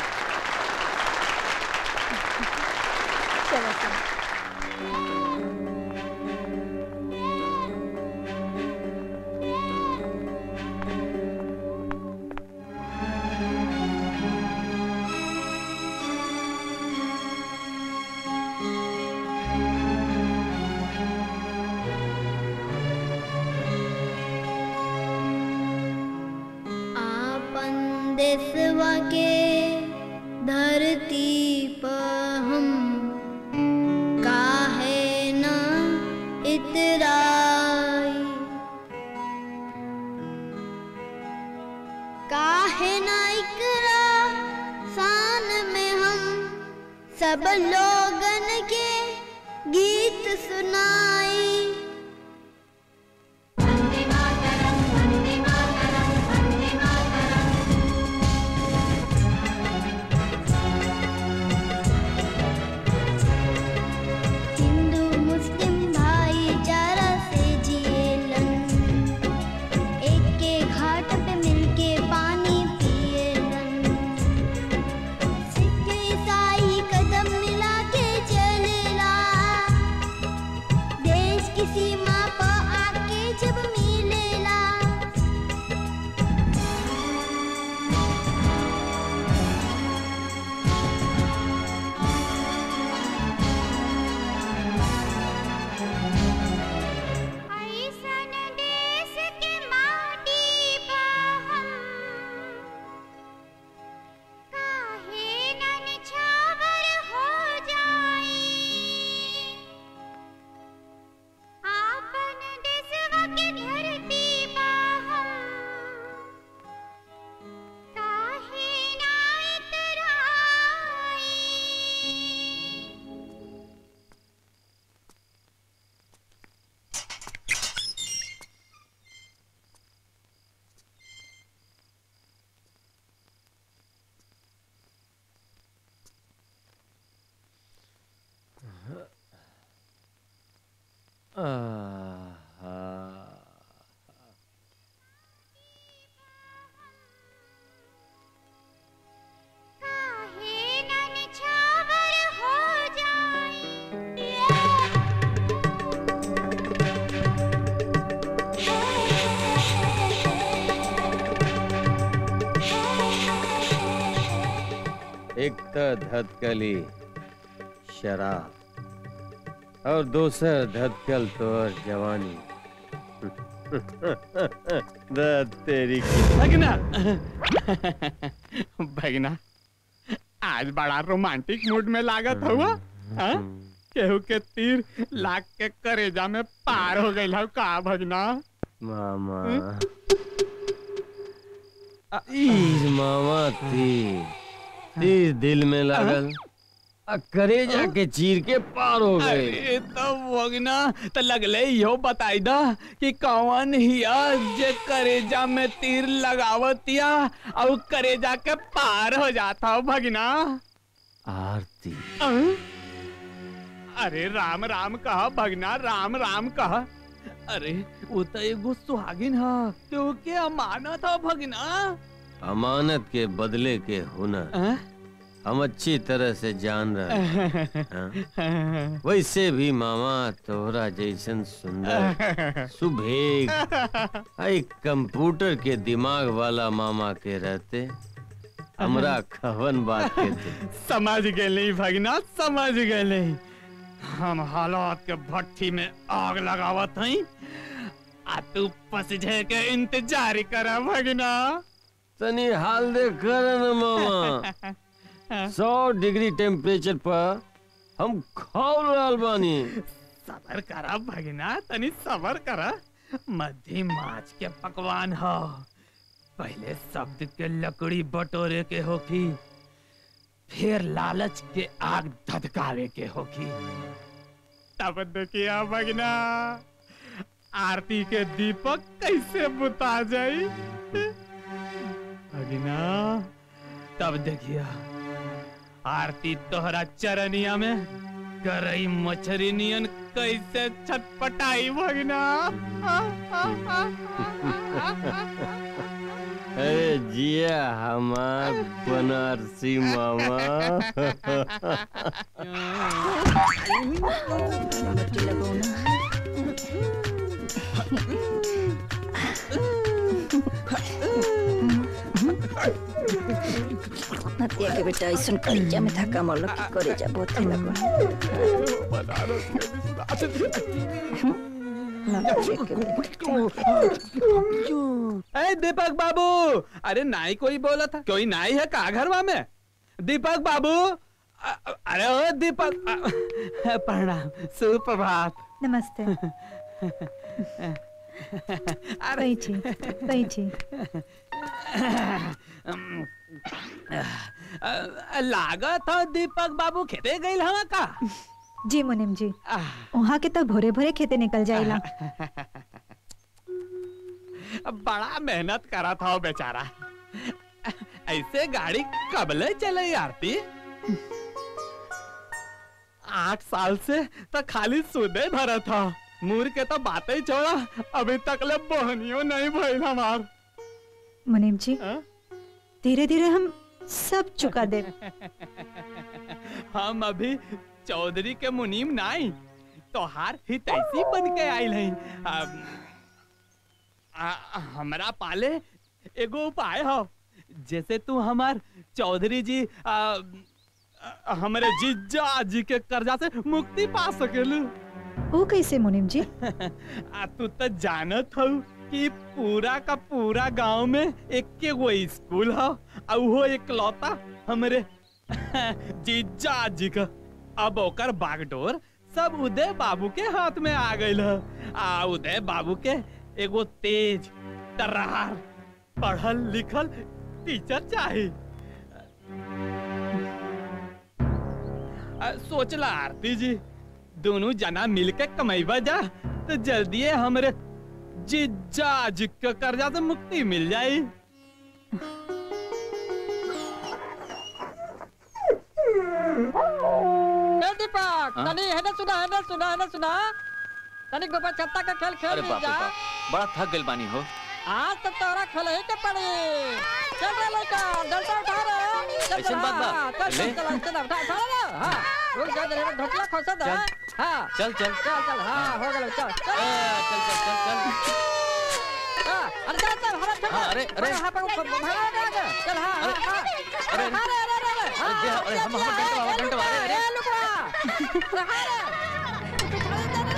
[SPEAKER 20] आपन देशवा के धरती पर हम काहे न इतराई काहे न इकरा शान में हम सब लोगन के गीत सुनाई हिंदू मुस्लिम भाईचारा से जिएलन एक के घाट पे मिलके पानी पिएलन सिख ईसाई कदम मिला के चलेला देश किसी
[SPEAKER 17] एक तो धतकली शराब और दूसर धतकल तो और जवानी दत तेरी की
[SPEAKER 18] भगना भगना आज बड़ा रोमांटिक मूड में लागत हुआ हाँ? केहू के तीर लाग के करेजा में पार हो गई का भगना
[SPEAKER 17] मामा तीज मामा तीर तीर दिल में लागल आ करेजा के चीर के पार हो गए
[SPEAKER 18] अरे तो भगना तो लगले यो बताई दा कि कौन हिया जे करेजा में तीर लगावतिया और करेजा के पार हो जाता हो भगना
[SPEAKER 17] आरती
[SPEAKER 18] अं? अरे राम राम कहा भगना राम राम कहा अरे वो तो एगो सुहागिन हा क्योंकि अमानत हा भगना
[SPEAKER 17] अमानत के बदले के हुनर हम अच्छी तरह से जान रहे हैं हाँ? वैसे भी मामा तोहरा जैसन सुंदर सुभेग आ एक कंप्यूटर के दिमाग वाला मामा के रहते हमरा खवन बात के थे
[SPEAKER 18] समझ गए नहीं भगना समझ गए नहीं हम हालात के भट्टी में आग लगावत हई आ तू पसझे के इंतजार कर भगना
[SPEAKER 17] तनी हाल देख कर न मामा सौ डिग्री टेम्परेचर पर हम खौल रहल बानी
[SPEAKER 18] सबर करा भगना तनी सबर करा मध्यम माछ के पकवान हो पहले शब्द के लकड़ी बटोरे के होखी फिर लालच के आग धधकावे के होखी तब देखिया भगना आरती के दीपक कैसे बुता जाई भगना तब देखिया आरती तोहरा चरनिया में करई मछरी नियन कैसे छटपटाई भगना
[SPEAKER 17] अरे जिया हमार बनारसी मामा
[SPEAKER 13] नतिया के बेटा ऐसन कलेजा में धक्का मरल की कलेजा बहुत लगवा
[SPEAKER 18] ए दीपक बाबू अरे नाई कोई बोला था कोई नाई है का घरवा में दीपक बाबू अ- अ- अरे ओ दीपक अ- प्रणाम सुप्रभात
[SPEAKER 19] नमस्ते बैठी बैठी
[SPEAKER 18] लागत हो दीपक बाबू खेते गई हवा का
[SPEAKER 19] जी मुनिम जी वहाँ के तो भोरे भोरे खेते निकल जाइला
[SPEAKER 18] बड़ा मेहनत करा था वो बेचारा ऐसे गाड़ी कबले चले आरती आठ साल से तो खाली सुदे भरा था मूर के तो बातें ही छोड़ा अभी तक ले बोहनियो नहीं भइल हमार
[SPEAKER 19] मुनिम जी धीरे धीरे हम सब चुका दे
[SPEAKER 18] हम अभी चौधरी के मुनीम नहीं तोहार हितैषी बन के आइल हई अब, आ, हमरा पाले एगो उपाय हो जैसे तू हमार चौधरी जी आ, आ, हमरे जीजा जी के कर्जा से मुक्ति पा सकेलू
[SPEAKER 19] वो कैसे मुनिम जी
[SPEAKER 18] आ तू तो जानत हो कि पूरा का पूरा गांव में एक के वो स्कूल हो और वो इकलौता हमरे जीजा जी का अब ओकर बागडोर सब उदय बाबू के हाथ में आ गइल ह आ उदय बाबू के एगो तेज तर्रार पढ़ल लिखल टीचर चाही आ, सोचला आरती जी दोनों जना मिलके कमाईबा जा तो जल्दी हमरे जीजा जी के कर्जा से मुक्ति मिल जाई
[SPEAKER 12] ए दीपक
[SPEAKER 18] हाँ?
[SPEAKER 12] तनी हेने सुना हेने सुना हेने सुना तनिक गोबर छत्ता का खेल खेल
[SPEAKER 1] अरे
[SPEAKER 12] ली
[SPEAKER 1] बाप रे
[SPEAKER 12] जा
[SPEAKER 1] बाप बड़ा थक गइल बानी हो
[SPEAKER 12] आज तो तोरा खेल ही के पड़ी चल रे लड़का डंडा उठा रे चल
[SPEAKER 1] ऐसन
[SPEAKER 12] चल,
[SPEAKER 1] बात बा?
[SPEAKER 12] हाँ, चल चल
[SPEAKER 1] ले।
[SPEAKER 12] चल चल उठा उठा रे हां रुक जा जरा ढोकला खोसा दे
[SPEAKER 1] चल।
[SPEAKER 12] हां
[SPEAKER 1] चल चल
[SPEAKER 12] चल चल हां हो गया चल चल
[SPEAKER 1] चल चल चल चल
[SPEAKER 12] हाँ, अरे चल चल हरा चल
[SPEAKER 1] हाँ, अरे, अरे।
[SPEAKER 12] हां पर भागा दे आगे चल हां हां हां
[SPEAKER 1] अरे,
[SPEAKER 12] अरे अरे अरे अरे
[SPEAKER 1] अरे, दे, अरे, हम- हम डंडा बाबा, डंडा बाबा, अरे, अरे।
[SPEAKER 12] लुकवा अरे हां रे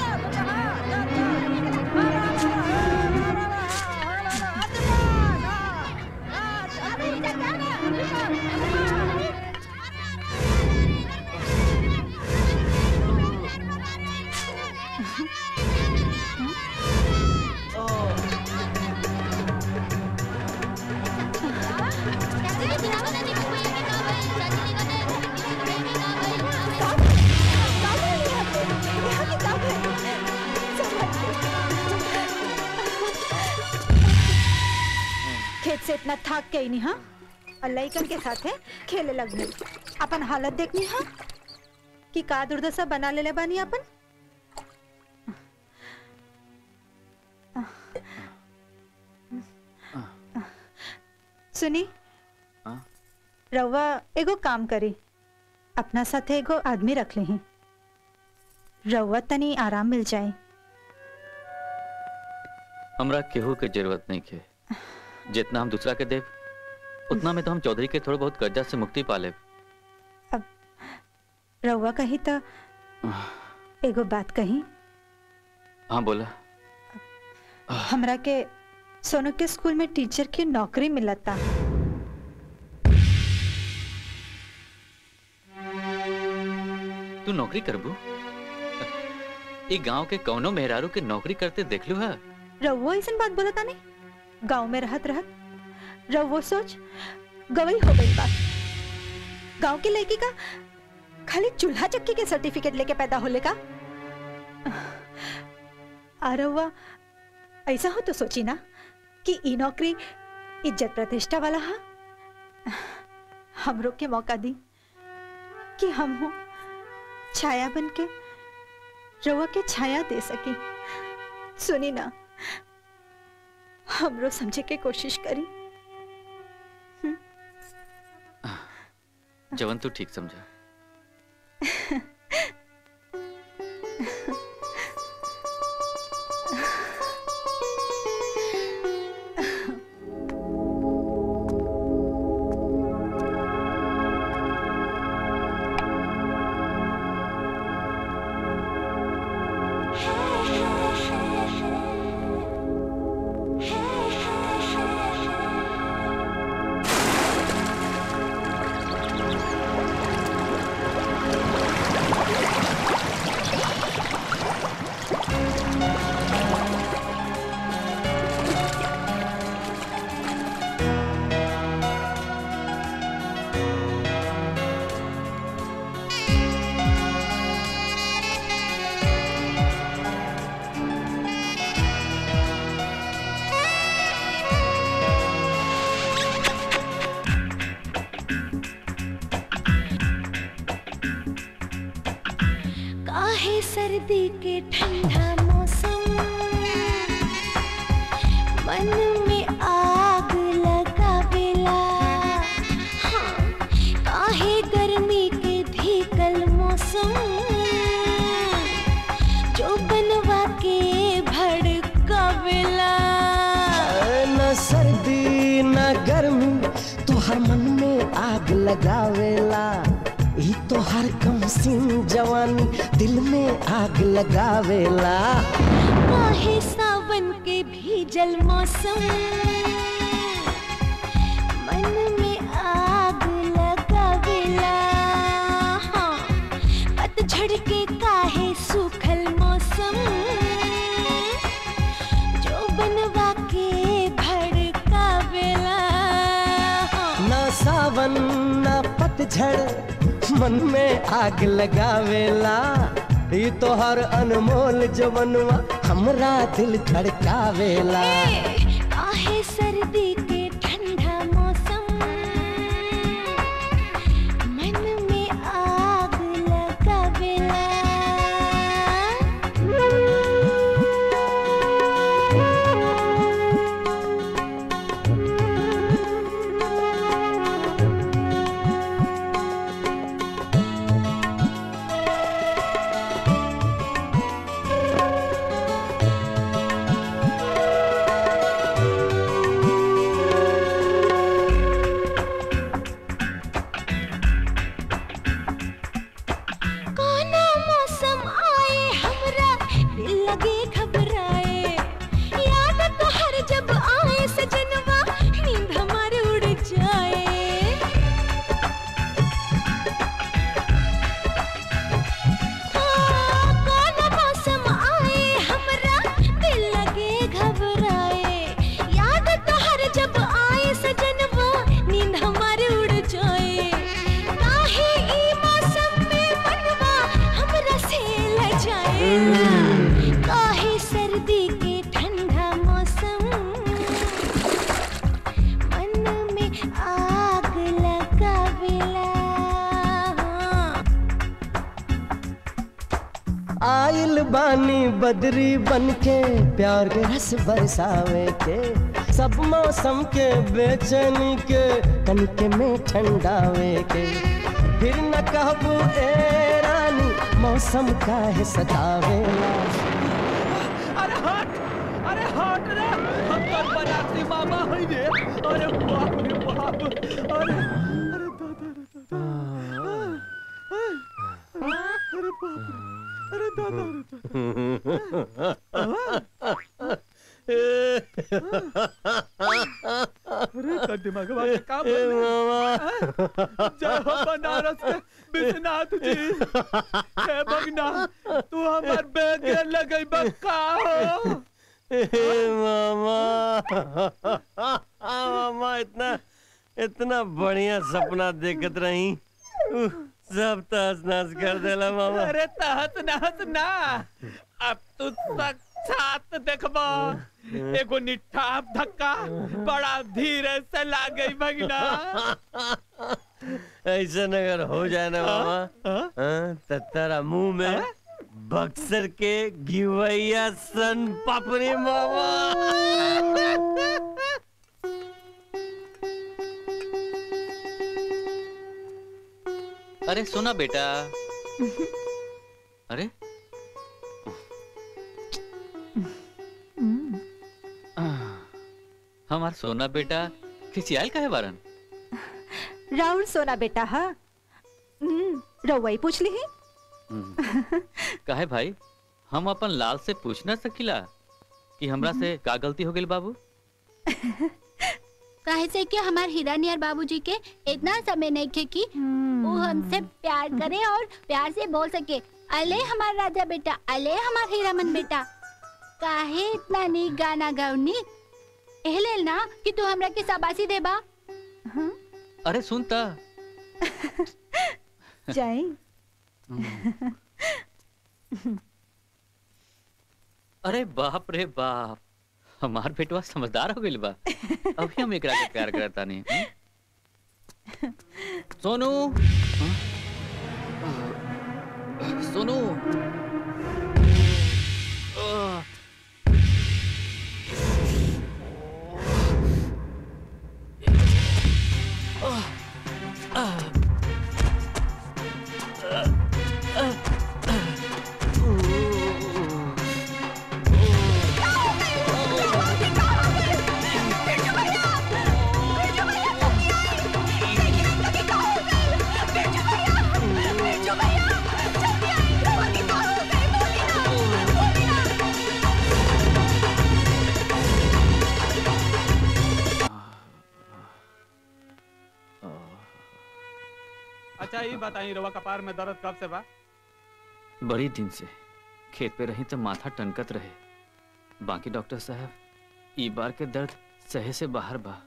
[SPEAKER 19] खेत से इतना थक गई नहीं हाँ और लइकन के साथे खेले लगनी अपन हालत देखनी हाँ कि का दुर्दशा बना ले बानी अपन सुनी
[SPEAKER 1] हाँ?
[SPEAKER 19] रउआ एगो काम करी अपना साथे एगो आदमी रख ली रउआ तनी आराम मिल जाए
[SPEAKER 1] हमरा केहू के जरूरत नहीं के जितना हम दूसरा के देव उतना में तो हम चौधरी के थोड़ा बहुत कर्जा से मुक्ति पा लेब
[SPEAKER 19] रउआ कही तो एगो बात कही
[SPEAKER 1] हाँ बोला
[SPEAKER 19] हमरा के सोनू के स्कूल में टीचर की नौकरी मिलता
[SPEAKER 1] तू नौकरी करबू ई गांव के कौनो मेहरारू के नौकरी करते देख लू है
[SPEAKER 19] रउआ ऐसन बात बोलता नहीं गांव में रहत रहत रउआ सोच गवई हो गई बात गांव की लड़की का खाली चूल्हा चक्की के सर्टिफिकेट लेके पैदा होले का आ रउआ ऐसा हो तो सोची ना कि ई नौकरी इज्जत प्रतिष्ठा वाला हा हमरो के मौका दी कि हम हो छाया बन के रउआ के छाया दे सकी सुनी ना हमरो समझे के कोशिश करी
[SPEAKER 1] जवन तू ठीक समझा
[SPEAKER 20] काहे सर्दी के ठंडा मौसम मन में आग लगावेला हाँ, काहे गर्मी के भीकल मौसम जो बनवा के भड़कावेला
[SPEAKER 8] न सर्दी न गर्मी तोहर मन में आग लगावेला ई तोहर कम सिंह जवानी दिल में आग लगावेला
[SPEAKER 20] काहे सावन के भीजल मौसम मन में आग लगावेला हाँ, पतझड़ के काहे सूखल मौसम जो बनवा के भड़कावेला हाँ,
[SPEAKER 8] न सावन न पतझड़ मन में आग लगावेला ई तोहर अनमोल जवनवा हमरा दिल धड़कावेला
[SPEAKER 20] काहे सर्दी के ठंडा मौसम मन में आग लगावेला काहे सर्दी के ठंडा मौसम मन में आग लगावेला
[SPEAKER 8] आइल बानी बदरी बन के प्यार के रस बरसावे के सब मौसम के बेचैनी के कनके में ठंडावे के फिर न कहबू ए रानी मौसम का है सतावेला
[SPEAKER 18] अरे हट अरे हट रे हम तो बनारसी मामा हई रे अरे बाप रे बाप अरे अरे दादा अरे बाप रे अरे दादा अरे का दिमाग में का बोल जय हो बनारस के विश्वनाथ जी हे भगना तू हमार बैग लगई बक्का हो
[SPEAKER 17] मामा मामा इतना इतना बढ़िया सपना देखत रही उह, सब तहस नहस कर देला मामा
[SPEAKER 18] अरे तहत नहत ना अब तू साक्षात देखबो एगो निठाप धक्का बड़ा धीरे से लागई भगना
[SPEAKER 17] ऐसा अगर हो जाए ना मामा हाँ, तो तेरा मुंह में बक्सर के गिवैया सन पापड़ी मामा
[SPEAKER 1] अरे सुना बेटा अरे हमार सोना बेटा खिसियाल का है बारन
[SPEAKER 19] राउर सोना बेटा हा हम्म, रउआ ही पूछ ली
[SPEAKER 1] काहे भाई हम अपन लाल से पूछ ना सकिला कि हमरा से का गलती हो गई बाबू
[SPEAKER 16] काहे से कि हमार हीरा नियर बाबूजी के इतना समय नहीं खे कि वो हमसे प्यार करे और प्यार से बोल सके अले हमार राजा बेटा अले हमार हीरामन बेटा काहे इतना नी गाना गाउनी एहले ना कि तू हमरा के शाबाशी देबा
[SPEAKER 1] अरे सुनता
[SPEAKER 19] जाए
[SPEAKER 1] अरे बाप रे बाप हमार बेटवा समझदार हो गइल बा अभी हम एकरा के प्यार करता नहीं हम्म? सोनू हाँ? सोनू आह,
[SPEAKER 18] अच्छा ये बताइए रवा कपार में दर्द कब से बा
[SPEAKER 1] बड़ी दिन से खेत पे रही तो माथा टनकत रहे बाकी डॉक्टर साहब ई बार के दर्द सहे से बाहर बा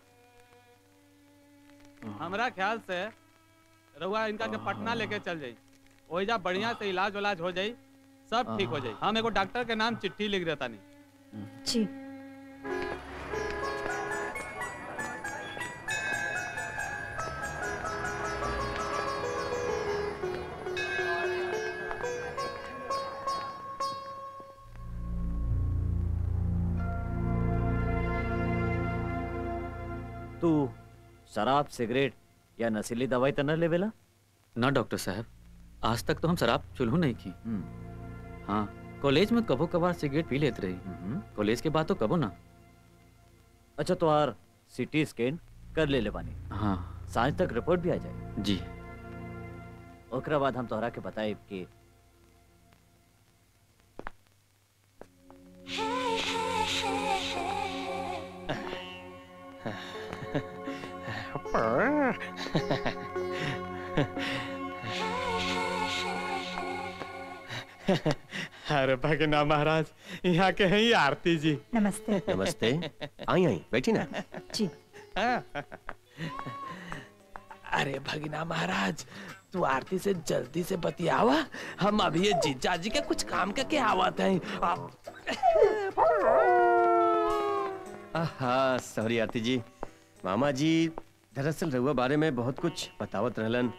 [SPEAKER 18] हमरा ख्याल से रउआ इनका के पटना लेके चल जाई ओइजा बढ़िया से इलाज उलाज हो जाई सब ठीक हो जाई हम एगो डॉक्टर के नाम चिट्ठी लिख देता नहीं
[SPEAKER 19] जी
[SPEAKER 11] तू शराब सिगरेट या नशीली दवाई तो न लेवेला
[SPEAKER 1] ना डॉक्टर साहब आज तक तो हम शराब चुल्हू नहीं की हाँ कॉलेज में कबो कभार सिगरेट पी लेते रही कॉलेज के बाद तो कबो ना
[SPEAKER 11] अच्छा तो आर सिटी स्कैन कर ले ले बानी
[SPEAKER 1] हाँ
[SPEAKER 11] सांझ तक रिपोर्ट भी आ जाए
[SPEAKER 1] जी
[SPEAKER 11] ओकरा बाद हम तोहरा के बताए कि
[SPEAKER 18] अरे भगना महाराज यहाँ के हैं आरती जी
[SPEAKER 19] नमस्ते
[SPEAKER 21] नमस्ते आई आई बैठी ना
[SPEAKER 19] जी
[SPEAKER 18] अरे भगना महाराज तू आरती से जल्दी से बतियावा हम अभी ये जीजा जी के कुछ काम करके आवत हैं आप
[SPEAKER 17] आहा सॉरी आरती जी मामा जी दरअसल रहुआ बारे में बहुत कुछ बतावत रहलन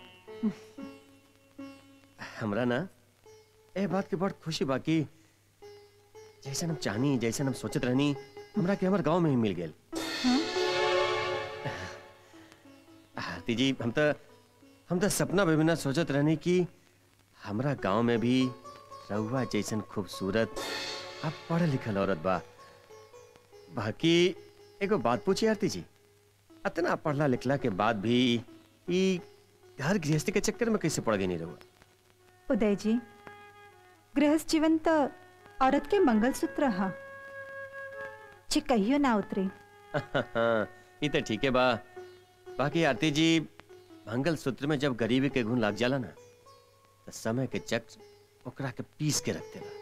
[SPEAKER 17] हमरा ना ए बात के बड़ खुशी बाकी जैसन हम चाहनी जैसन हम सोचत रहनी हमरा के हमर गांव में ही मिल गेल आरती जी हम तो हम तो सपना में भी ना सोचत रहनी कि हमरा गांव में भी रहुआ जैसन खूबसूरत अब पढ़ लिखल औरत बा बाकी एगो बात पूछी आरती जी इतना पढ़ला लिखला के बाद भी ई घर गृहस्थी के चक्कर में कैसे पड़ गई नहीं रहुआ
[SPEAKER 19] उदय जी गृहस्थ जीवन तो औरत के मंगलसूत्र हा जे कहियो ना उतरे
[SPEAKER 17] ये तो ठीक है बा बाकी आरती जी मंगल सूत्र में जब गरीबी के गुण लग जाला ना तो समय के चक्र ओकरा के पीस के रखते बा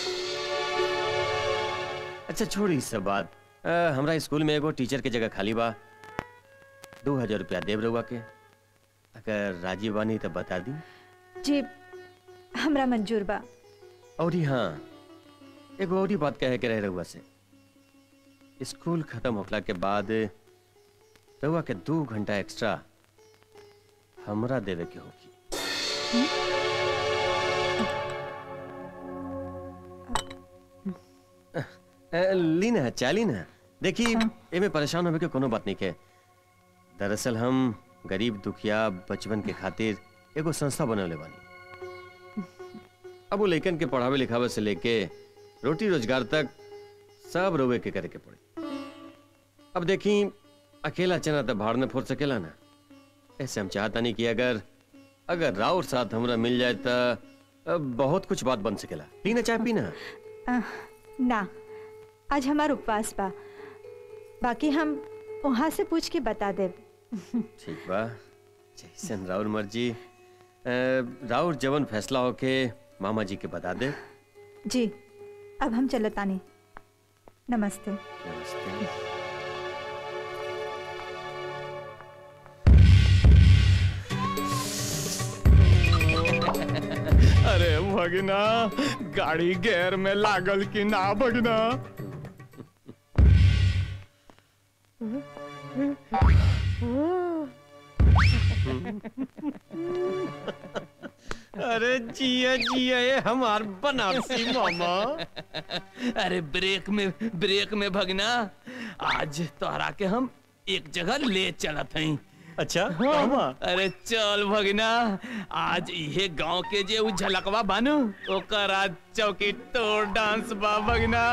[SPEAKER 17] अच्छा छोड़ी ई सब बात अ, हमरा स्कूल में एगो टीचर के जगह खाली बा दो हजार रुपया देव रहुआ के अगर राजी बानी तो बता दी
[SPEAKER 19] जी हमरा मंजूर बा
[SPEAKER 17] और ही हाँ एगो और ही बात कहे के रहे रहुआ से स्कूल खत्म होखला के बाद रहुआ के दो घंटा एक्स्ट्रा हमरा देवे के होगी अ, ली ना चाली ना देखी एमे परेशान होवे के कोनो बात नहीं के दरअसल हम गरीब दुखिया बचपन के खातिर एगो संस्था बनवले बानी अब वो लइकन के पढ़ावे लिखावे से लेके रोटी रोजगार तक सब रोवे के करे के पड़े अब देखी अकेला चना तो भाड़ में फोड़ सकेला ना ऐसे हम चाहता नहीं कि अगर अगर राउर साथ हमरा मिल जाए तो अ, बहुत कुछ बात बन सकेला पीना चाय पीना
[SPEAKER 19] अह, ना आज हमार उपवास बा बाकी हम वहाँ से पूछ के बता देब
[SPEAKER 17] ठीक बा जैसन राउर मर्जी अ, राउर जवन फैसला होके मामा जी के बता दे
[SPEAKER 19] जी अब हम चलतानी नमस्ते
[SPEAKER 17] नमस्ते
[SPEAKER 18] अरे भगना गाड़ी गेर में लागल कि ना भगना
[SPEAKER 17] अरे जिया जिया ये हमार बनारसी मामा
[SPEAKER 18] अरे ब्रेक में ब्रेक में भगना आज तोहरा के हम एक जगह ले चलत हई
[SPEAKER 17] अच्छा
[SPEAKER 18] हाँ। अरे चल भगना आज इहे गांव के जे उ झलकवा बानू ओकर आज चौकी तोड़ डांस बा भगना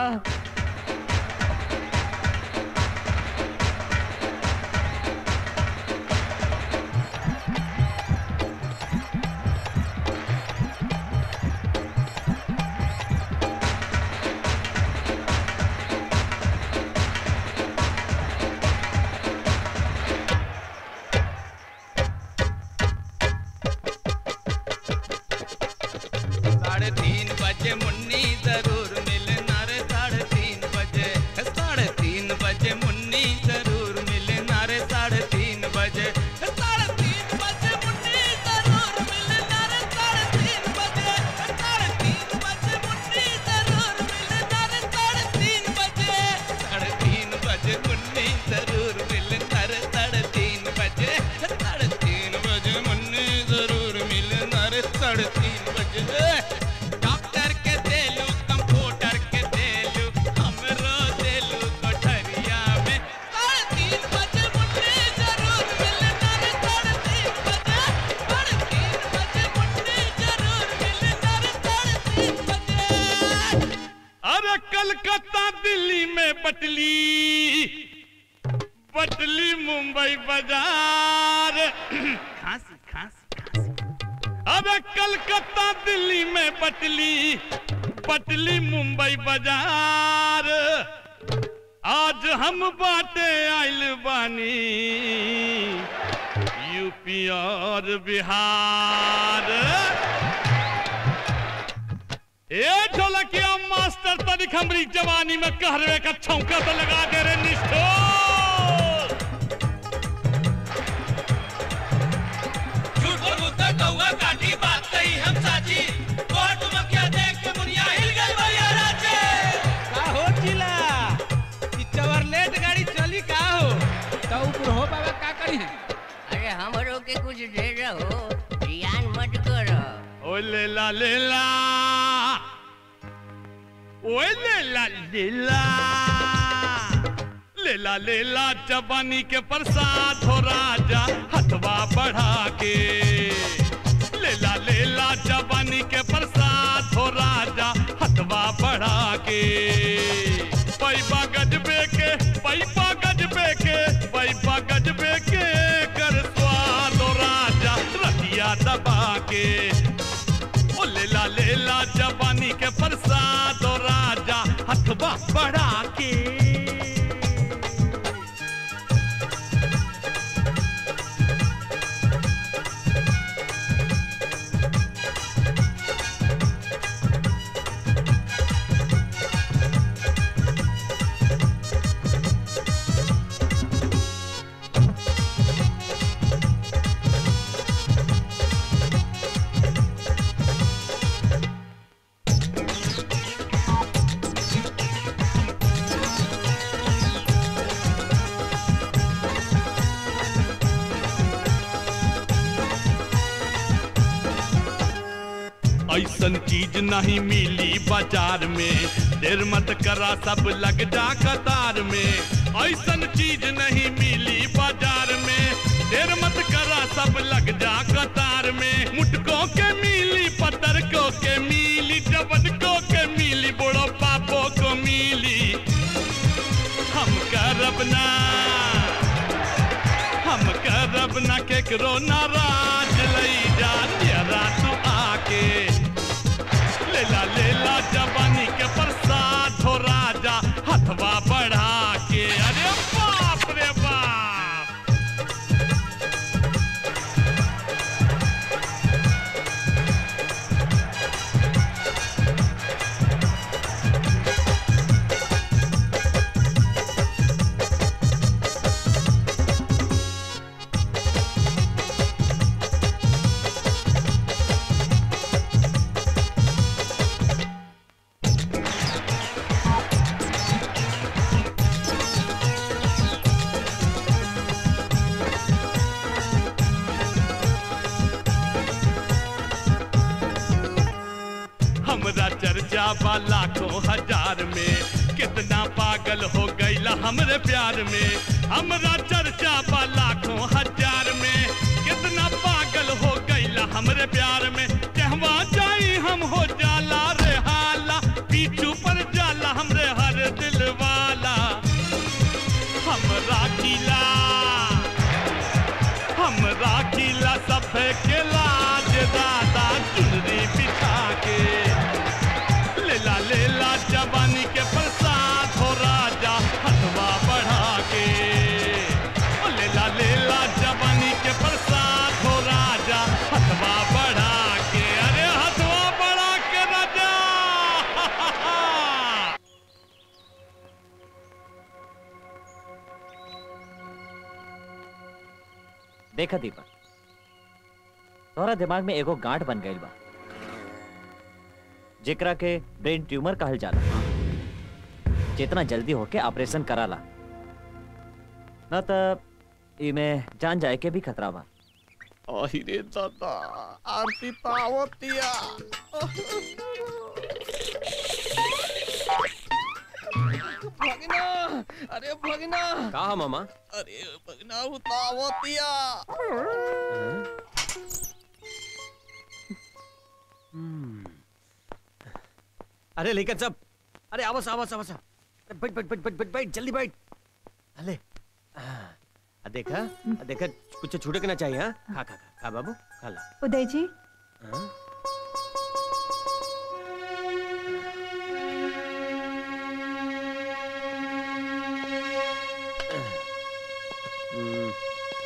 [SPEAKER 4] साढ़े तीन बजे मुन्नी जरूर मिलना रे साढ़े तीन बजे साढ़े तीन बजे मुन्नी जरूर मिलना रे साढ़े तीन बजे साढ़े तीन बजे मुन्नी जरूर मिलना रे साढ़े तीन बजे साढ़े तीन बजे मुन्नी जरूर मिलना रे साढ़े तीन बजे साढ़े तीन बजे मुन्नी जरूर मिलना रे साढ़े तीन बजे साढ़े तीन बजे मुन्नी जरूर मिलना रे साढ़े तीन बजे डॉक्टर के देलू कंप्यूटर के देलू हमरो देलू कोठरिया में साढ़े तीन बजे मुन्नी जरूर मिलना रे साढ़े तीन बजे साढ़े तीन बजे मुन्नी जरूर मिलना रे साढ़े तीन बजे
[SPEAKER 22] अरे कलकत्ता दिल्ली में बटली बटली मुंबई बाजार खांसी खांसी अबे कलकत्ता दिल्ली में बटली बटली मुंबई बाजार आज हम बाटे आइल बानी यूपी और बिहार ए ढोलकिया मास्टर तनिक हमरी जवानी में कहरवे का छौंका तो लगा दे रे निष्ठो
[SPEAKER 4] झूठ बोलबू त कौआ काटी बात कही हम साची कोर्ट मकिया देख के मुनिया हिल गई भैया राजे
[SPEAKER 18] का हो चिला ई चवरलेट गाड़ी चली का हो तो ऊपर हो बाबा का करी है
[SPEAKER 6] अरे हमरो के कुछ दे रहो जियान मत करो
[SPEAKER 22] ओ लेला लेला ओ लेला लेला लेला लेला जवानी के प्रसाद हो राजा हथवा बढ़ा के लेला लेला जवानी के प्रसाद हो राजा हथवा बढ़ा के पैपा गजबे के पैपा गजबे के पैपा गजबे के कर स्वाद हो राजा रतिया दबा के ओ लेला लेला जवानी के प्रसाद हो राजा हथवा बढ़ा के ऐसन चीज नहीं मिली बाजार में देर मत करा सब लग जा कतार में ऐसन चीज नहीं मिली बाजार में देर मत करा सब लग जा कतार में मुटकों के मिली पतरकों के मिली जबनको के मिली बड़ो पापो को मिली हम करब ना हम करब ना केकरो नाराज लई जा तेरा तू आके लेला लेला जवानी के प्रसाद हो राजा हथवा बढ़ा के अरे बाप रे बाप हमरा चर्चा बा लाखों हजार में कितना पागल हो गईला हमरे प्यार में हमरा चर्चा बा लाखों हजार में कितना पागल हो गईला हमरे प्यार में कहवा जाई हम हो जाला रे हाला पीछू पर जाला हमरे हर दिल वाला हम राखीला हम राखीला सब के लाज दादा चुनरी बिछा के लेला लेला जवानी के प्रसाद हो राजा हथवा बढ़ा के ओ लेला लेला जवानी के प्रसाद हो राजा हथवा बढ़ा के अरे हथवा बढ़ा के राजा
[SPEAKER 11] देखा दीपक तोहरा दिमाग में एगो गांठ बन गई बा जेकरा के ब्रेन ट्यूमर कहल जाला जितना जल्दी होके ऑपरेशन कराला न त इमे जान जाए के भी खतरा बा
[SPEAKER 22] अरे दादा आरती पावतिया
[SPEAKER 18] भगना अरे भगना
[SPEAKER 17] कहा मामा
[SPEAKER 18] अरे भगना उतावतिया
[SPEAKER 17] अरे लेकिन सब अरे आवाज आवाज आवाज अरे बैठ बैठ बैठ बैठ बैठ बैठ जल्दी बैठ अले आ देखा आ देखा कुछ छूटे के ना चाहिए हाँ खा खा खा खा बाबू खा ला
[SPEAKER 19] उदय जी
[SPEAKER 17] हाँ? हम्म।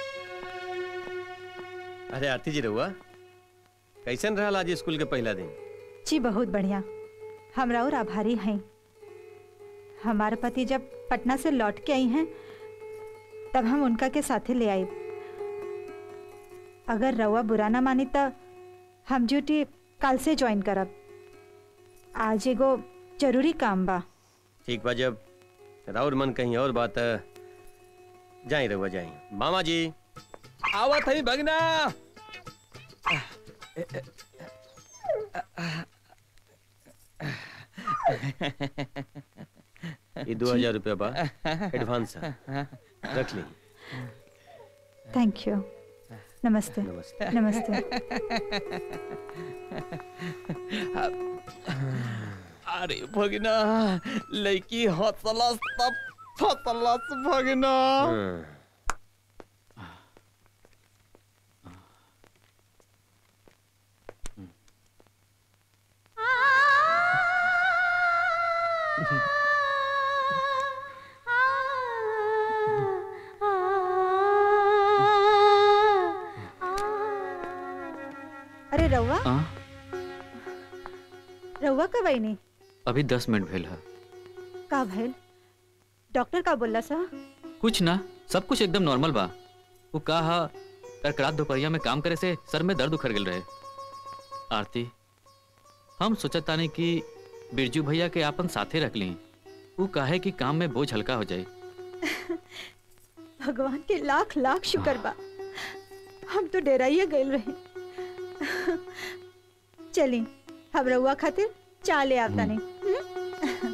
[SPEAKER 17] अरे आरती जी रहुआ कैसन रहा आज स्कूल के पहला दिन
[SPEAKER 19] जी बहुत बढ़िया हमरा और आभारी हैं हमारे पति जब पटना से लौट के आई हैं तब हम उनका के साथे ले आए अगर रउआ बुरा ना मानी तो हम ड्यूटी कल से ज्वाइन करब आज एगो जरूरी काम बा
[SPEAKER 21] ठीक बा जब राउर मन कहीं और बात है जाई रहुआ जाई मामा जी
[SPEAKER 18] आवत है भगना
[SPEAKER 21] ये दो हजार रुपया बा एडवांस है रख ली
[SPEAKER 19] थैंक यू नमस्ते
[SPEAKER 21] नमस्ते
[SPEAKER 19] नमस्ते
[SPEAKER 18] अरे भगना लड़की हौसला सब हौसला भगना
[SPEAKER 19] अरे रउआ
[SPEAKER 1] आ,
[SPEAKER 19] रउआ कब आई नहीं
[SPEAKER 1] अभी दस मिनट भेल है
[SPEAKER 19] का भइल डॉक्टर का बोला सा
[SPEAKER 1] कुछ ना सब कुछ एकदम नॉर्मल बा वो कहा कल रात दोपहरिया में काम करे से सर में दर्द उखड़ गेल रहे आरती हम सोचत तानी कि बिरजू भैया के आपन साथे रख ली वो काहे कि काम में बोझ हल्का हो जाए
[SPEAKER 19] भगवान के लाख लाख शुक्र बा हम तो डेराइए गए रहे चली हम रउआ खातिर चा ले आवता नहीं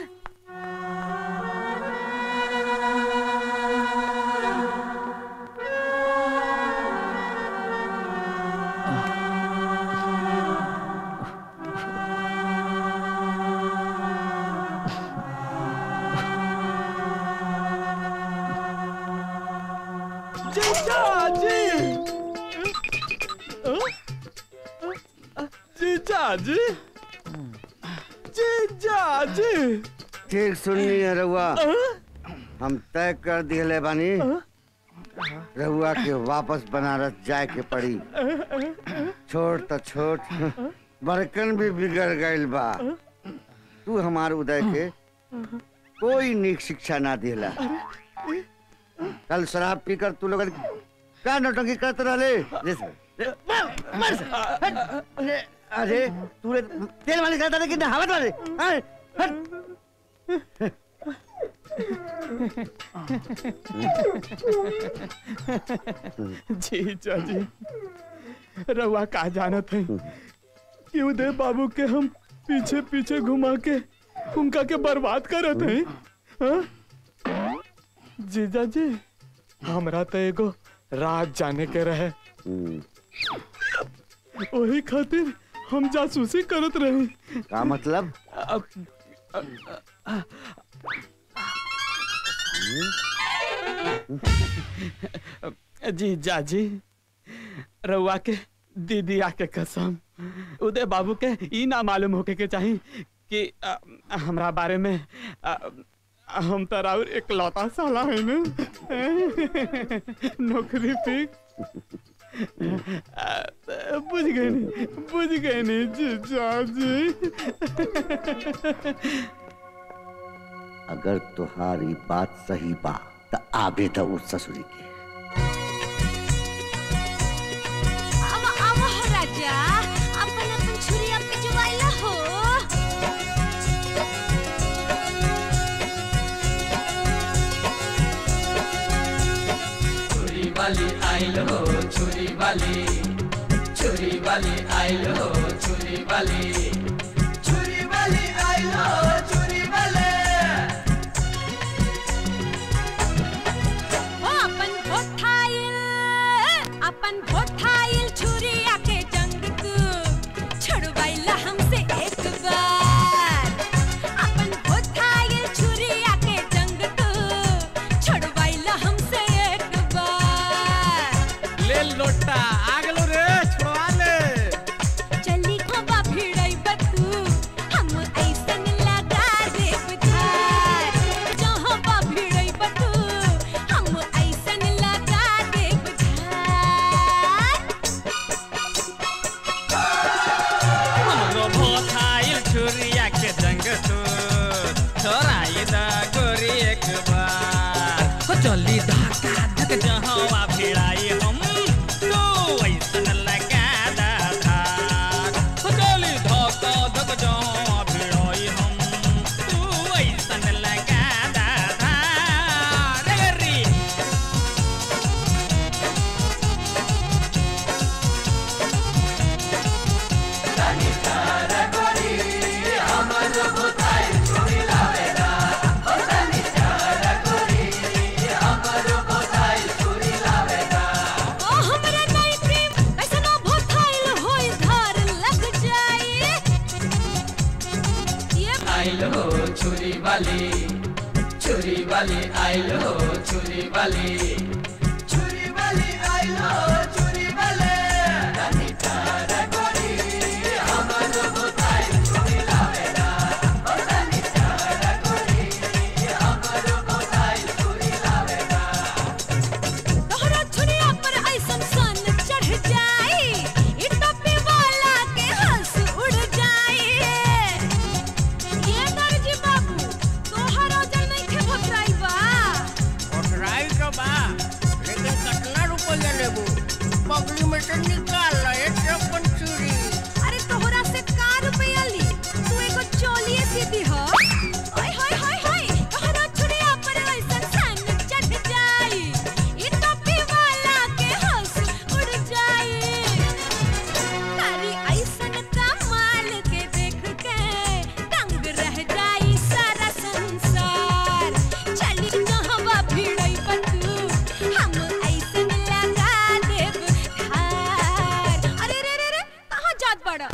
[SPEAKER 18] जीजा जी जीजा जी जीजा जी
[SPEAKER 14] ठीक सुननी है रहुआ हम तय कर दिले बानी रहुआ के वापस बनारस जाए के पड़ी छोट तो छोट बड़कन भी बिगड़ गइल बा तू हमार उदय के कोई नीक शिक्षा ना दिला कल शराब पीकर तू लोग का नौटंकी करते रहले जैसे मर- मर से, हट, अरे अरे तू रे- तेल वाले करता था कि नहावत वाले हाँ, हट।
[SPEAKER 18] जीजा जी रवा का जानत है कि उदय बाबू के हम पीछे पीछे घुमा के उनका के बर्बाद करत हैं हाँ? जीजा जी हमरा तो एगो राज जाने के रहे वही खातिर हम जासूसी करत रहे
[SPEAKER 14] का मतलब
[SPEAKER 18] जीजा जी रउआ के दीदी आके कसम उदय बाबू के ई ना मालूम होके के चाही कि अ, हमरा बारे में अ, हम तो राउर इकलौता साला है ना नौकरी पे बुझ गए नहीं बुझ गए नहीं जीजा जी
[SPEAKER 14] अगर तुम्हारी बात सही बा तो आगे तो उस ससुरी के
[SPEAKER 20] आवा आवा हो राजा अपन अपन छुरी आपके जुवाइला हो
[SPEAKER 7] छुरी वाली आइल हो छुरी वाली छुरी वाली आइल हो छुरी वाली छुरी वाली आइल हो छुरी वाले
[SPEAKER 20] ओ अपन होठाइल अपन होठाइल छुरी आके जंग तू छुड़वाइला हमसे एक बार अपन होठाइल छुरी आके जंग तू छुड़वाइला हमसे एक बार
[SPEAKER 18] ले लोटा आगलो रे छोड़ा ले
[SPEAKER 20] चली खोबा भिड़ई बतू हम ऐसन लगा देब धार जहाँ बा भिड़ई बतू हम ऐसन लगा देब धार
[SPEAKER 4] हमरो भोथाइल छुरिया के जंग तू छोराई दा गोरी एक बार हो चली धक्का धक जहाँ भिड़ाई हम तो ऐसन लगा दा धार
[SPEAKER 7] आइल हो छुरी वाली छुरी वाली आइल हो छुरी वाली छुरी वाली आइल हो छुरी वाले रानी तारा गोरी हमर बुताई छुरी लावेला ओ रानी तारा गोरी हमर बुताई छुरी लावेला
[SPEAKER 20] तोहरा छुरिया पर ऐसन सन चढ़ जाई ई टोपी वाला के हंस उड़ जाई ये दर्जी बाबू तोहरा जल नहीं खे भतराई बा
[SPEAKER 6] भतराई तो बा लेकिन कितना रुपया लेबू पगली में से निकाल लो ये चप्पन चूड़ी
[SPEAKER 20] अरे तोहरा से का रुपया ली तू एगो चोलिए सीधी हो ओए होए होए होए तोहरा छुरिया पर ऐसन सन चढ़ जाई ई टोपी वाला के हंस उड़ जाई तारी ऐसन कमाल के देख के दंग रह जाई सारा संसार चली जहवा भिड़ई बतू हम ऐसन लगा देब धार अरे रे रे रे कहाँ जात बड़ा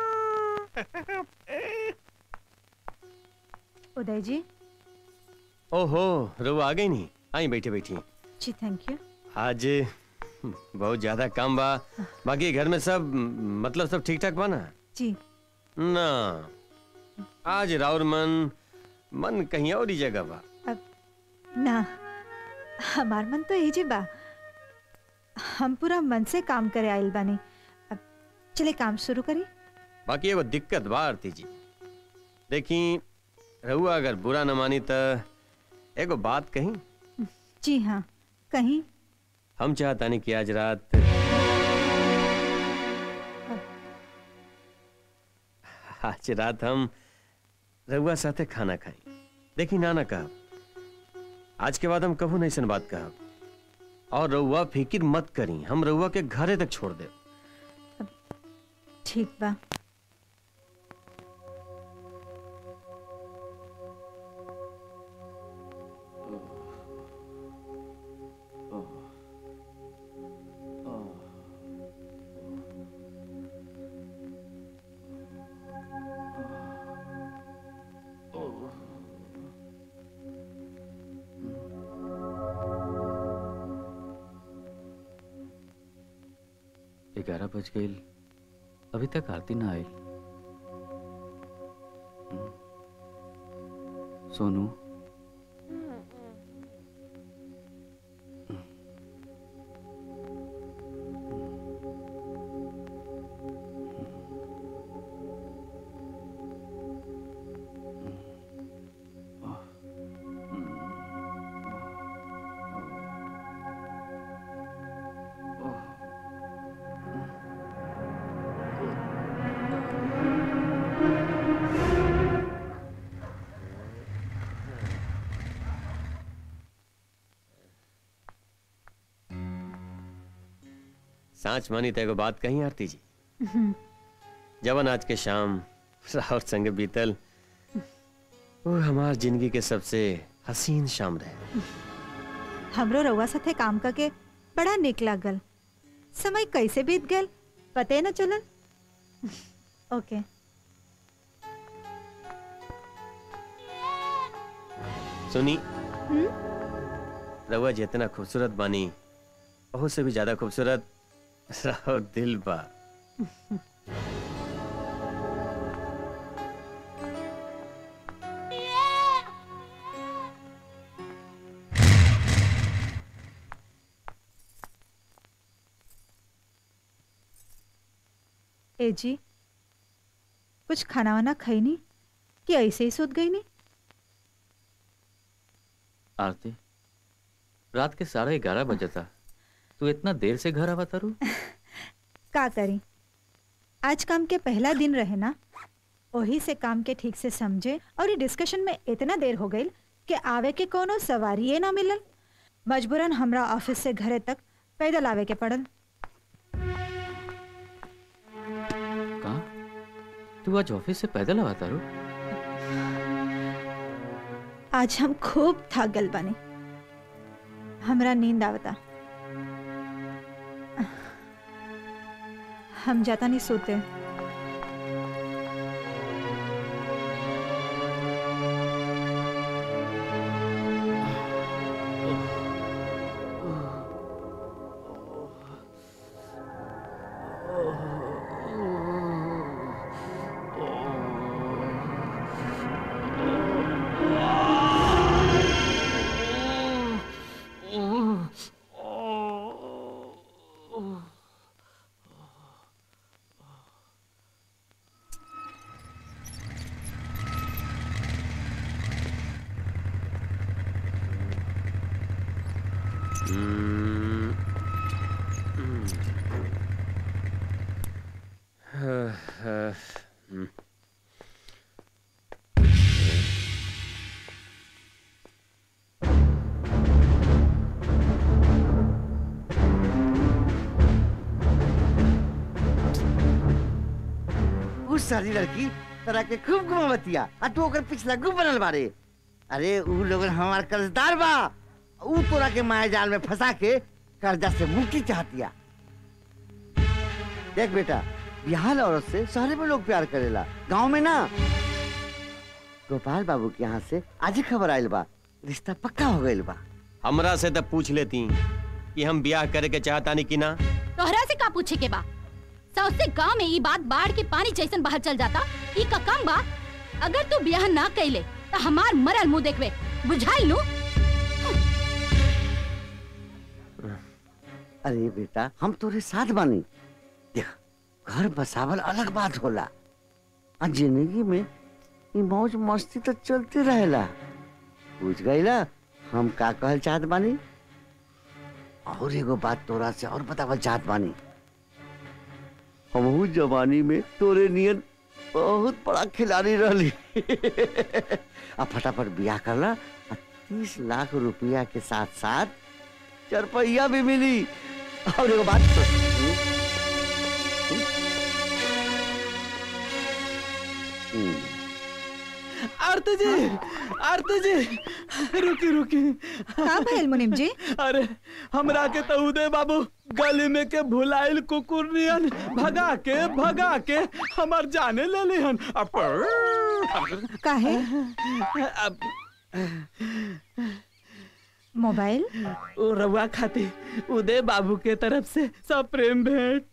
[SPEAKER 19] उदय जी
[SPEAKER 17] ओहो रो आ गई नहीं आई बैठे बैठी
[SPEAKER 19] जी थैंक यू
[SPEAKER 17] आज बहुत ज्यादा काम बा बाकी घर में सब मतलब सब ठीक ठाक बा ना
[SPEAKER 19] जी
[SPEAKER 17] ना आज राउर मन मन कहीं और ही जगह बा
[SPEAKER 19] ना हमार मन तो यही जी बा हम पूरा मन से काम करे आइल बानी अब चले काम शुरू करी
[SPEAKER 17] बाकी एगो दिक्कत बा आरती जी देखी रहुआ अगर बुरा न मानी तो एगो बात कही
[SPEAKER 19] जी हाँ कहीं
[SPEAKER 17] हम चाहतानी कि आज रात आज रात हम रहुआ साथे खाना खाई देखी नाना कहब आज के बाद हम कभू नहीं सन बात कहब और रहुआ फिकिर मत करी हम रहुआ के घरे तक छोड़ दे
[SPEAKER 19] ठीक बा
[SPEAKER 1] ग्यारह बज गई अभी तक आरती ना आई हम्म। सोनू
[SPEAKER 17] सांच मानी तो एगो बात कही आरती जी जवन आज के शाम राहुल संग बीतल वो हमार जिंदगी के सबसे हसीन शाम रहे
[SPEAKER 19] हमरो रउआ साथे काम करके बड़ा निक लागल समय कैसे बीत गल पते न चलल ओके
[SPEAKER 17] सुनी
[SPEAKER 19] हम्म
[SPEAKER 17] रउआ जितना खूबसूरत बानी बहुत से भी ज्यादा खूबसूरत राहुल दिल बा
[SPEAKER 19] ए जी कुछ खाना वाना खाई नहीं कि ऐसे ही सूत गई नहीं
[SPEAKER 1] आरती रात के साढ़े ग्यारह बजे था तू इतना देर से घर आवा तारू
[SPEAKER 19] का करी आज काम के पहला दिन रहे ना वही से काम के ठीक से समझे और ये डिस्कशन में इतना देर हो गई कि आवे के कोनो सवारी ना मिलल मजबूरन हमरा ऑफिस से घरे तक पैदल आवे के पड़ल
[SPEAKER 1] कहा तू आज ऑफिस से पैदल आवा तारू
[SPEAKER 19] आज हम खूब थक गल बने हमरा नींद आवता हम जाता नहीं सोते
[SPEAKER 17] हम्म, हम्म। हाँ, हाँ, हम्म।
[SPEAKER 14] उस सारी लड़की तरह के खूब घुमावतिया आ तू ओकर पिछला गुब बनल बारे अरे ऊ लोगन हमार कर्जदार बा ऊ तोरा के माया जाल में फंसा के कर्जा से मुक्ति चाहतिया देख बेटा बिहार औरत से शहर में लोग प्यार करेला गांव में ना गोपाल बाबू के यहाँ से आज ही खबर आयल बा रिश्ता पक्का हो गइल बा
[SPEAKER 17] हमरा से तब पूछ लेती कि हम ब्याह करे के चाहता नहीं कि ना
[SPEAKER 2] तोहरा से का पूछे के बा सौसे गांव में ई बात बाढ़ के पानी जैसन बाहर चल जाता ई का कम बा अगर तू ब्याह ना कैले तो हमार मरल मुंह देखबे बुझाइल नु
[SPEAKER 14] अरे बेटा हम तोरे साथ बानी देख घर बसावल अलग बात होला आ जिंदगी में ई मौज मस्ती तो चलते रहेला बुझ गईला हम का कहल चाहत बानी और एगो बात तोरा से और बतावल चाहत बानी हमहू जवानी में तोरे नियन बहुत बड़ा खिलाड़ी रहली आ फटाफट बियाह करला आ तीस लाख रुपया के साथ साथ चरपैया भी मिली और एगो बात तो- हम्म,
[SPEAKER 18] आरती जी आरती जी रुकी रुकी
[SPEAKER 19] का भइल मुनीम जी
[SPEAKER 18] अरे हमरा के तो उदय बाबू गली में के भुलाइल कुकुर नियन भगा के भगा के हमार जाने ले लिहन अब
[SPEAKER 19] काहे
[SPEAKER 18] अब
[SPEAKER 19] मोबाइल
[SPEAKER 18] ओ रउआ खाती उदय बाबू के तरफ से सब प्रेम भेंट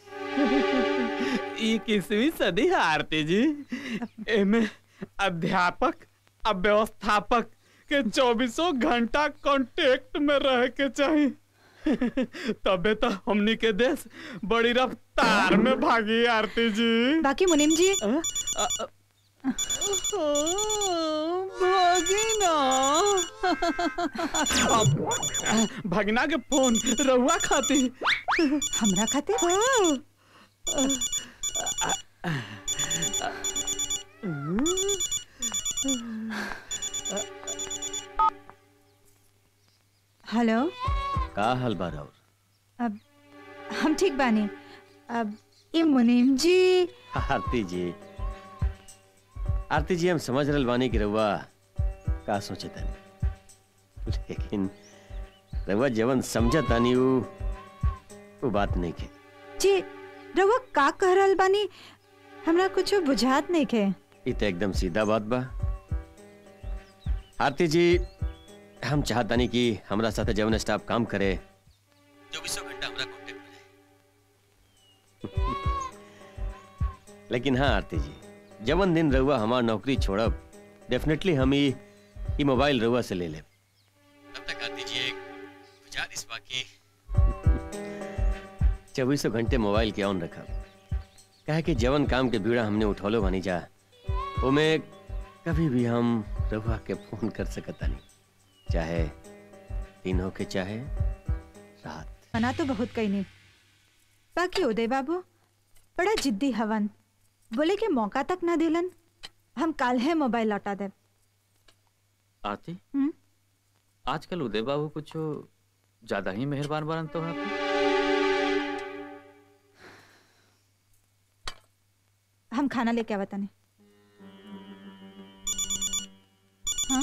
[SPEAKER 18] ई किसवीं सदी है आरती जी एमे अध्यापक अब व्यवस्थापक के चौबीसों घंटा कांटेक्ट में रह के चाहिए तबे तो हमनी के देश बड़ी रफ्तार में भागी आरती जी
[SPEAKER 19] बाकी मुनीम जी
[SPEAKER 18] भगिना भगना के फोन रहुआ खाती
[SPEAKER 19] हमरा खातिर हेलो
[SPEAKER 17] का हाल बा और
[SPEAKER 19] अब हम ठीक बानी अब ये मुनीम जी
[SPEAKER 17] आरती जी आरती जी हम समझ रहल बानी कि रउआ का सोचे तानी लेकिन रउआ जवन समझ तानी उ वो बात नहीं के
[SPEAKER 19] जी रउआ का कह रहल बानी हमरा कुछ बुझात नहीं के
[SPEAKER 17] ई तो एकदम सीधा बात बा आरती जी हम चाहतानी कि हमरा साथे जवन स्टाफ काम करे चौबीसों घंटा हमरा कांटेक्ट में रहे लेकिन हाँ आरती जी जवन दिन रहुआ हमार नौकरी छोड़ब डेफिनेटली हम ई ई मोबाइल रहुआ से ले लेब तब तक आरती जी एक गुजारिश बाकी चौबीसों घंटे मोबाइल के ऑन रखब कहे कि जवन काम के बीड़ा हमने उठौलो बानी जा ओमे कभी भी हम रहुआ के फोन कर सकता नहीं चाहे दिन हो के चाहे रात
[SPEAKER 19] मना तो बहुत कही नहीं बाकी उदय बाबू बड़ा जिद्दी हवन बोले के मौका तक ना दिलन हम काल है मोबाइल लौटा दे
[SPEAKER 1] आरती
[SPEAKER 19] हम्म?
[SPEAKER 1] आजकल उदय बाबू कुछ ज्यादा ही मेहरबान बनन तो है
[SPEAKER 19] हम खाना लेके आवता नहीं हाँ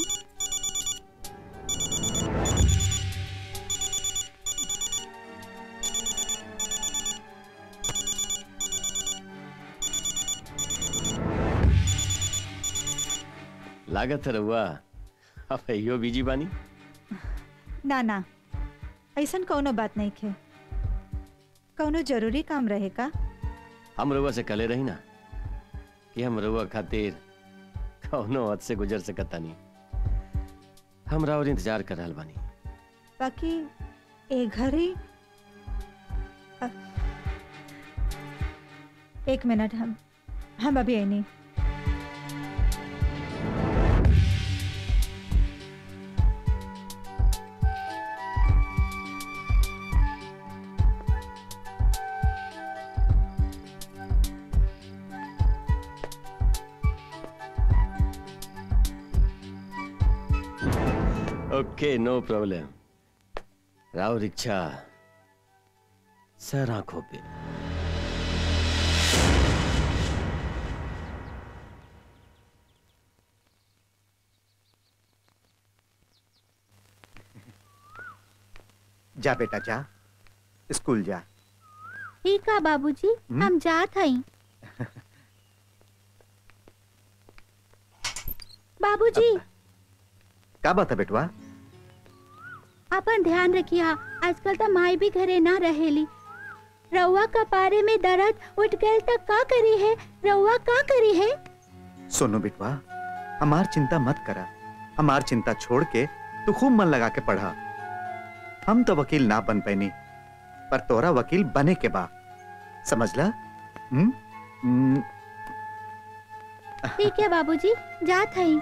[SPEAKER 17] लागत है रहुआ अब यो बीजी बानी
[SPEAKER 19] ना ना ऐसन कौनो बात नहीं खे कौनो जरूरी काम रहे का
[SPEAKER 17] हम रहुआ से कले रही ना कि हम रहुआ खातिर कौनो हद से गुजर सकता नहीं हम और इंतजार कर रहल बानी
[SPEAKER 19] बाकी ए घर ही अ- एक मिनट हम हम अभी आई नहीं
[SPEAKER 17] ओके नो प्रॉब्लम राव रिक्शा सर आंखों पे
[SPEAKER 9] जा बेटा जा स्कूल जा
[SPEAKER 16] ठीक है बाबूजी हम जात हई बाबूजी
[SPEAKER 9] का बात है बेटवा
[SPEAKER 16] अपन ध्यान रखिया आजकल तो माई भी घरे ना रहेली रउआ का पारे में दर्द उठ गए तो का करी है रउआ का करी है
[SPEAKER 9] सोनू बेटवा हमार चिंता मत करा हमार चिंता छोड़ के तू खूब मन लगा के पढ़ा हम तो वकील ना बन पैनी पर तोरा वकील बने के बा समझला हम्म? हम्म,
[SPEAKER 16] ठीक है बाबूजी जात हई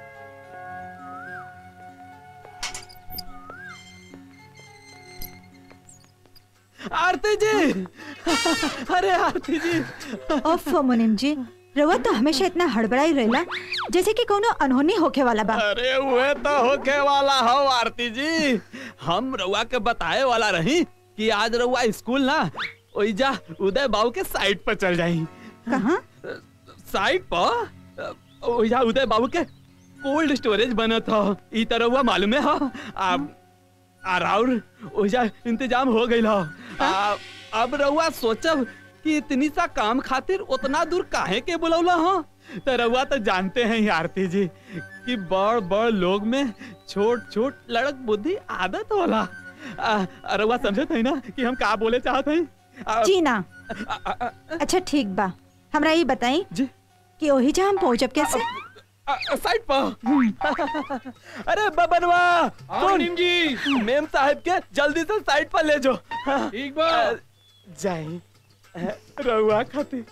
[SPEAKER 18] आरती जी अरे आरती जी
[SPEAKER 19] ओफ मुनिम जी रउआ तो हमेशा इतना हड़बड़ाई रहेला जैसे कि कोनो अनहोनी होके वाला बा
[SPEAKER 18] अरे हुए तो होके वाला हो आरती जी हम रउआ के बताए वाला रही कि आज रउआ स्कूल ना ओइजा उदय बाबू के साइट पर चल जाई
[SPEAKER 19] कहाँ
[SPEAKER 18] साइट पर ओइजा उदय बाबू के कोल्ड स्टोरेज बनत हो ई तरह हुआ मालूम है हो अब और ओइजा इंतजाम हो गइल हो आ, अब रउआ सोचब कि इतनी सा काम खातिर उतना दूर काहे के बुलौला हो तो रउआ तो जानते हैं ही आरती जी कि बड़ बड़ लोग में छोट छोट लड़क बुद्धि आदत होला आ, रउआ समझत है ना कि हम का बोले चाहत हैं
[SPEAKER 19] जी ना अच्छा ठीक बा हमरा ये बताई कि ओही जा हम पहुंचब कैसे
[SPEAKER 18] साइड पर अरे बबनवा सुन जी मेम साहब के जल्दी से साइड पर ले जाओ ठीक बा जाई रउआ खातिर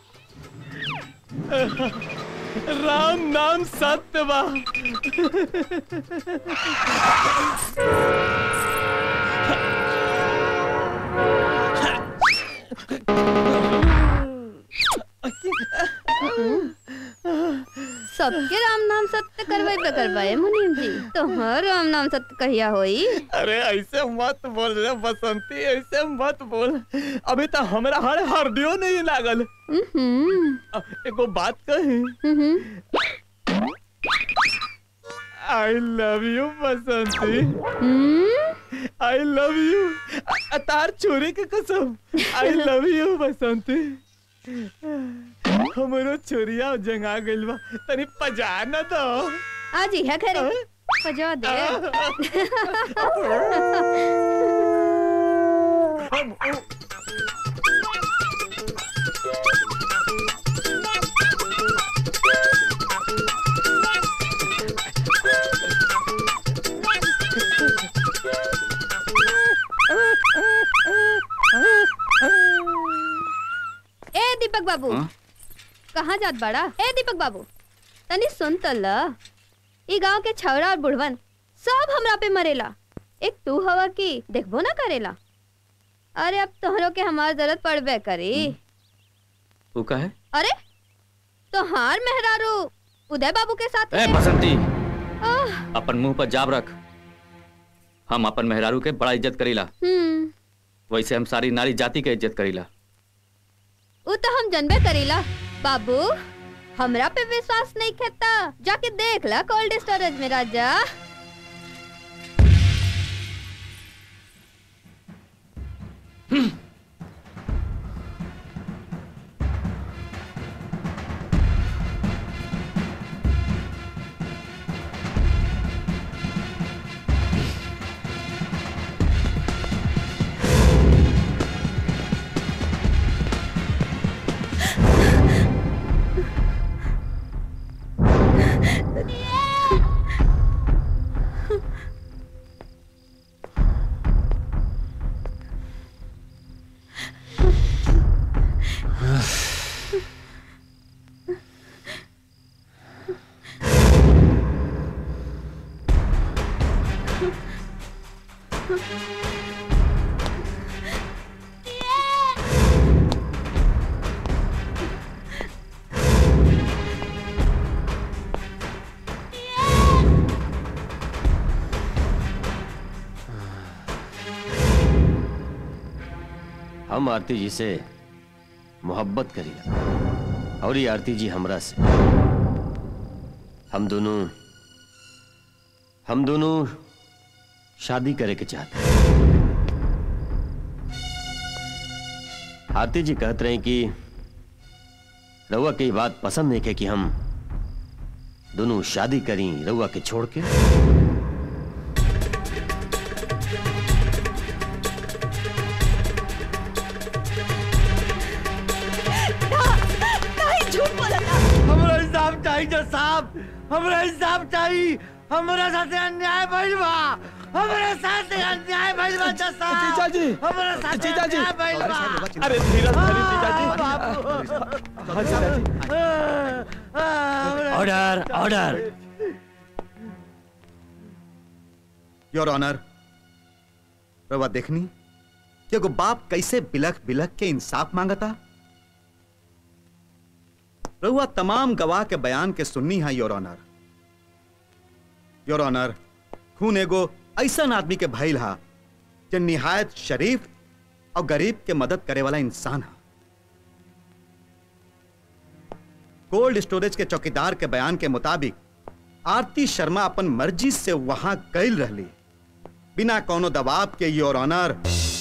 [SPEAKER 18] राम नाम सत्य बा
[SPEAKER 10] सबके राम नाम सत्य करवाई पे करवाए मुनीम जी तोहर राम नाम सत्य कहिया होई
[SPEAKER 18] अरे ऐसे मत बोल रे बसंती ऐसे मत बोल अभी तो हमरा हर हरदियो नहीं लागल अ, एगो बात कही I love you Basanti I love you तार चोरी के कसम आई लव यू बसंती हमरो चोरिया जंगा गइल बा तनी पजा न दो
[SPEAKER 10] आज यह करे पजा दे ए दीपक बाबू
[SPEAKER 1] हाँ?
[SPEAKER 10] कहाँ जात बाड़ा ए दीपक बाबू तनी सुन त ल ई गांव के छौरा और बुढ़वन सब हमरा पे मरेला एक तू हवा की देखबो ना करेला अरे अब तोहरो के हमार जरूरत पड़बे करी
[SPEAKER 1] तू का है
[SPEAKER 10] अरे तोहार मेहरारू उदय बाबू के साथ
[SPEAKER 1] ए
[SPEAKER 10] है।
[SPEAKER 1] बसंती
[SPEAKER 10] आह,
[SPEAKER 1] अपन मुंह पर जाब रख हम अपन मेहरारू के बड़ा इज्जत करीला
[SPEAKER 10] हम्म
[SPEAKER 1] वैसे हम सारी नारी जाति के इज्जत करीला
[SPEAKER 10] वो तो हम जनबे करीला बाबू हमरा पे विश्वास नहीं खेता जाके देख ला कोल्ड स्टोरेज में राजा
[SPEAKER 17] हम आरती जी से मोहब्बत करीला और ये आरती जी हमरा से हम दोनों हम दोनों शादी करे के चाहते हैं। आरती जी कहते रहे कि रउआ की बात पसंद नहीं के कि हम दोनों शादी करी रउआ के छोड़ के
[SPEAKER 19] नहीं झूठ बोला था
[SPEAKER 14] हमरा हिसाब चाहिए जो साहब हमरा हिसाब चाहिए हमरा साथे अन्याय भइल बा हमरा साथे अन्याय भइल बा जज साहब
[SPEAKER 18] जीजा जी
[SPEAKER 14] हमरा साथे
[SPEAKER 18] जीजा जी
[SPEAKER 14] अन्याय भइल बा
[SPEAKER 18] अरे धीरज धरी जीजा जी
[SPEAKER 14] बाबू
[SPEAKER 18] हाँ जीजा जी
[SPEAKER 9] ऑर्डर ऑर्डर योर ऑनर रवा देखनी कि एगो बाप कैसे बिलख बिलख के इंसाफ मांगता रउआ तमाम गवाह के बयान के सुननी है योर ऑनर योर ऑनर खून एगो ऐसा आदमी के भइल हा जो निहायत शरीफ और गरीब के मदद करे वाला इंसान है कोल्ड स्टोरेज के चौकीदार के बयान के मुताबिक आरती शर्मा अपन मर्जी से वहां गईल रहली बिना कोनो दबाव के योर ऑनर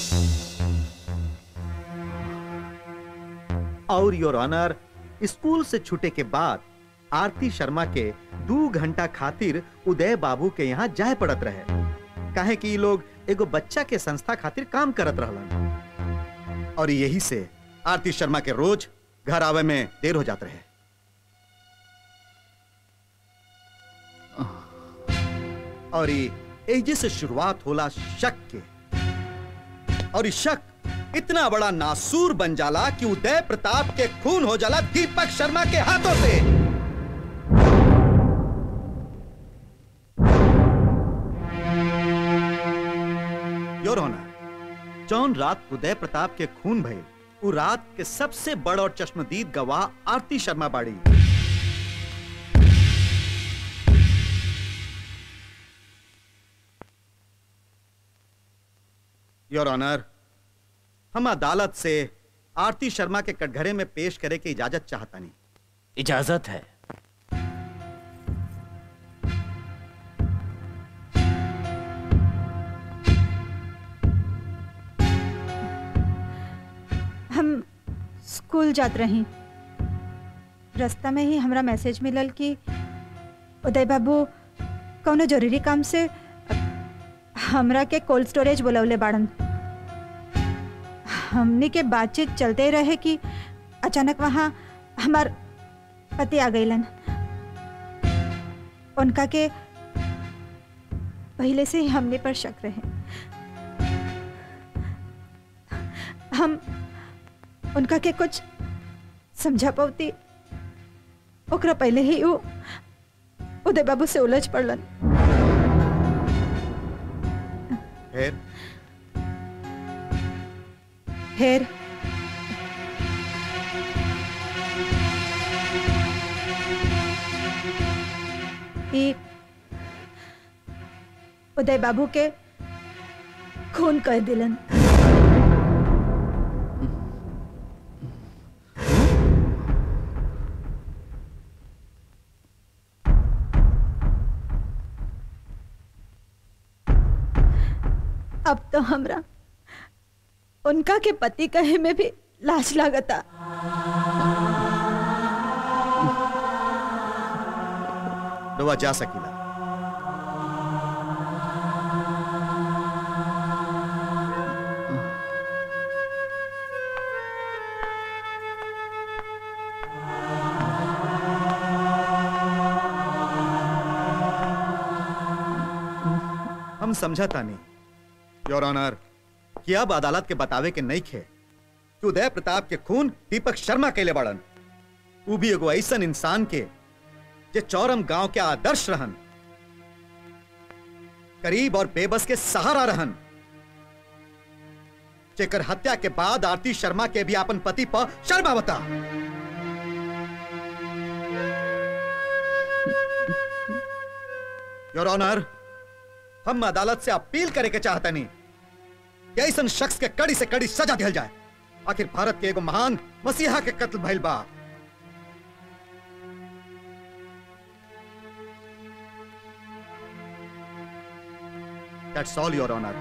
[SPEAKER 9] और योर ऑनर स्कूल से छूटे के बाद आरती शर्मा के दो घंटा खातिर उदय बाबू के यहाँ जाए पड़त रहे काहे कि इ लोग एगो बच्चा के संस्था खातिर काम करत रहलन और यही से आरती शर्मा के रोज घर आवे में देर हो जात रहे और ये एजे से शुरुआत होला शक के और ये शक इतना बड़ा नासूर बन जाला कि उदय प्रताप के खून हो जाला दीपक शर्मा के हाथों से योर ऑनर जौन रात उदय प्रताप के खून भइल उ रात के सबसे बड़ और चश्मदीद गवाह आरती शर्मा बाड़ी योर ऑनर हम अदालत से आरती शर्मा के कटघरे में पेश करे की इजाजत चाहता नहीं
[SPEAKER 11] इजाजत है
[SPEAKER 19] हम स्कूल जात रही रास्ता में ही हमरा मैसेज मिलल कि उदय बाबू कौनो जरूरी काम से हमरा के कोल्ड स्टोरेज बुलवले बाड़न हमनी के बातचीत चलते रहे कि अचानक वहाँ हमार पति आ गईलन उनका के पहले से ही हमने पर शक रहे हम उनका के कुछ समझा पाती ओकरा पहले ही वो उदय बाबू से उलझ पड़लन
[SPEAKER 9] फिर
[SPEAKER 19] फिर ई उदय बाबू के खून कर दिलन अब तो हमरा उनका के पति कहे में भी लाज लागता
[SPEAKER 9] रवा जा सकीला हम समझता नहीं योर ऑनर कि अब अदालत के बतावे के नहीं खे कि उदय प्रताप के खून दीपक शर्मा के लिए बड़न वो भी एगो ऐसन इंसान के जे चौरम गांव के आदर्श रहन करीब और बेबस के सहारा रहन जेकर हत्या के बाद आरती शर्मा के भी अपन पति पर शर्मा बता योर ऑनर हम अदालत से अपील करे के चाहता नहीं कि ऐसन शख्स के कड़ी से कड़ी सजा दिया जाए आखिर भारत के एगो महान मसीहा के कत्ल भइल बा That's all, Your Honor.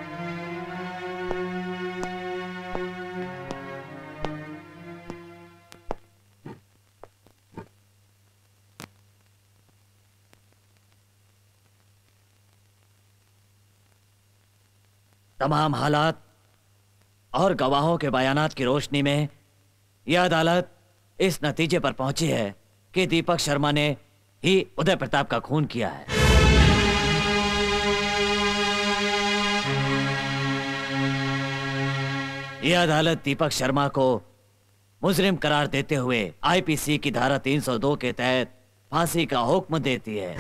[SPEAKER 11] तमाम हालात और गवाहों के बयानात की रोशनी में यह अदालत इस नतीजे पर पहुंची है कि दीपक शर्मा ने ही उदय प्रताप का खून किया है यह अदालत दीपक शर्मा को मुजरिम करार देते हुए आईपीसी की धारा 302 के तहत फांसी का हुक्म देती है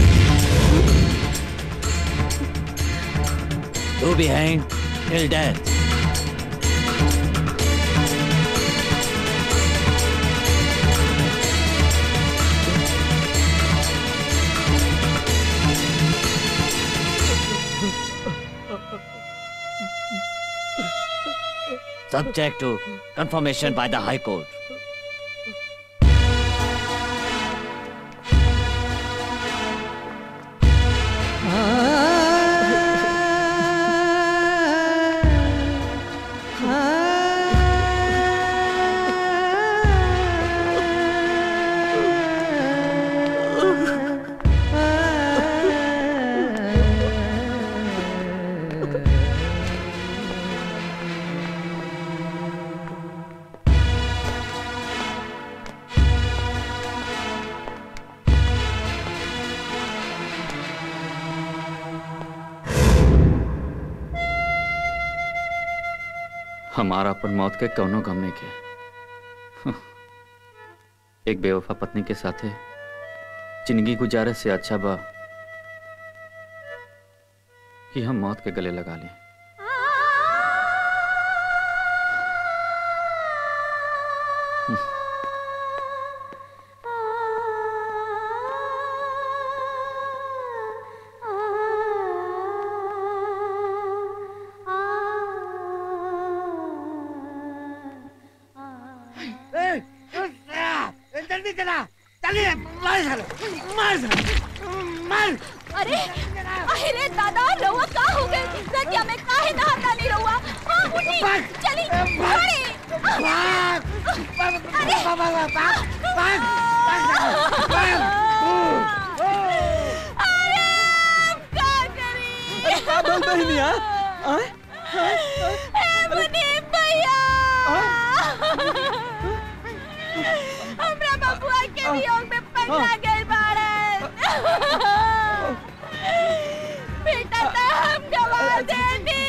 [SPEAKER 11] to be hang till death subject to confirmation by the High Court.
[SPEAKER 1] हमारा अपन मौत के कौनो गम नहीं के एक बेवफा पत्नी के साथे जिंदगी गुजारे से अच्छा बा कि हम मौत के गले लगा लें
[SPEAKER 14] ए, दूसरा, ए, जल्दी चला चलिए मार सालो, मार सालो, मार
[SPEAKER 2] अरे अरे दादा रउआ का हो गए नदिया में काहे नहाता नहीं रउआ हां उठी चली अरे
[SPEAKER 14] भाग
[SPEAKER 2] अरे
[SPEAKER 14] भाग भाग भाग
[SPEAKER 18] का बोल बहनिया आय
[SPEAKER 2] मुनीम भैया हमरा बबुआ के वियोग में पगला गए बाड़न बेटा तो हम गवा देनी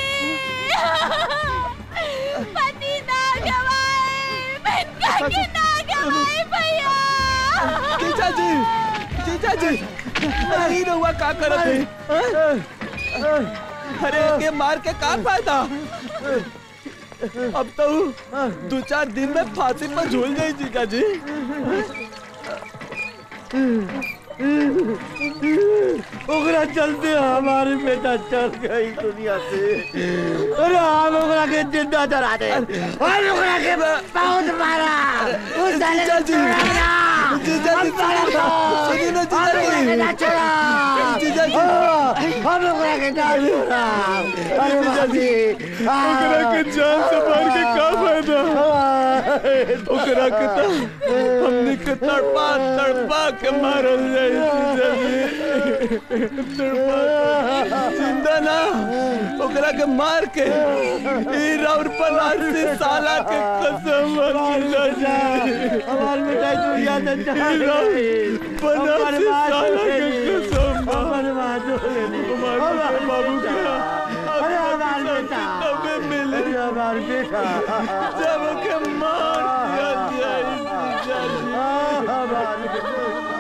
[SPEAKER 2] पति ना गवाए बेटा के ना गवाए भैया
[SPEAKER 18] जीजा जी जीजा जी नहीं रहुआ का करत है हाँ? अरे के मार के का फायदा अब तो दो चार दिन में फांसी पर झूल जाई जीजा जी
[SPEAKER 14] ओकरा चलते हमारे बेटा चल गई दुनिया से अरे हम ओकरा के जिंदा जला दे और ओकरा के बहुत मारा उस साले
[SPEAKER 18] जीजा जी
[SPEAKER 14] जीजा
[SPEAKER 18] जी सुनिए ना जीजा जी
[SPEAKER 14] ना छोड़ा
[SPEAKER 18] जीजा जी
[SPEAKER 14] हम ओकरा के ना छोड़ा अरे
[SPEAKER 18] जीजा जी ओकरा के जान से मार के का फायदा ओकरा के तो हमने के तड़पा तड़पा के मारल जाए जीजा जी तड़पा जिंदा ना ओकरा के मार के ई राउर पनासी साला के कसम जीजा जी
[SPEAKER 14] हमार बेटा दुनिया से चल गई
[SPEAKER 18] पनासी साला के कसम
[SPEAKER 14] हमारे माँ जो
[SPEAKER 18] हमारे बाबू का
[SPEAKER 14] अरे हमार बेटा
[SPEAKER 18] तबे मिले
[SPEAKER 14] अरे हमार बेटा
[SPEAKER 18] जब के मार दिया जाए जीजा जी
[SPEAKER 14] हमार बेटा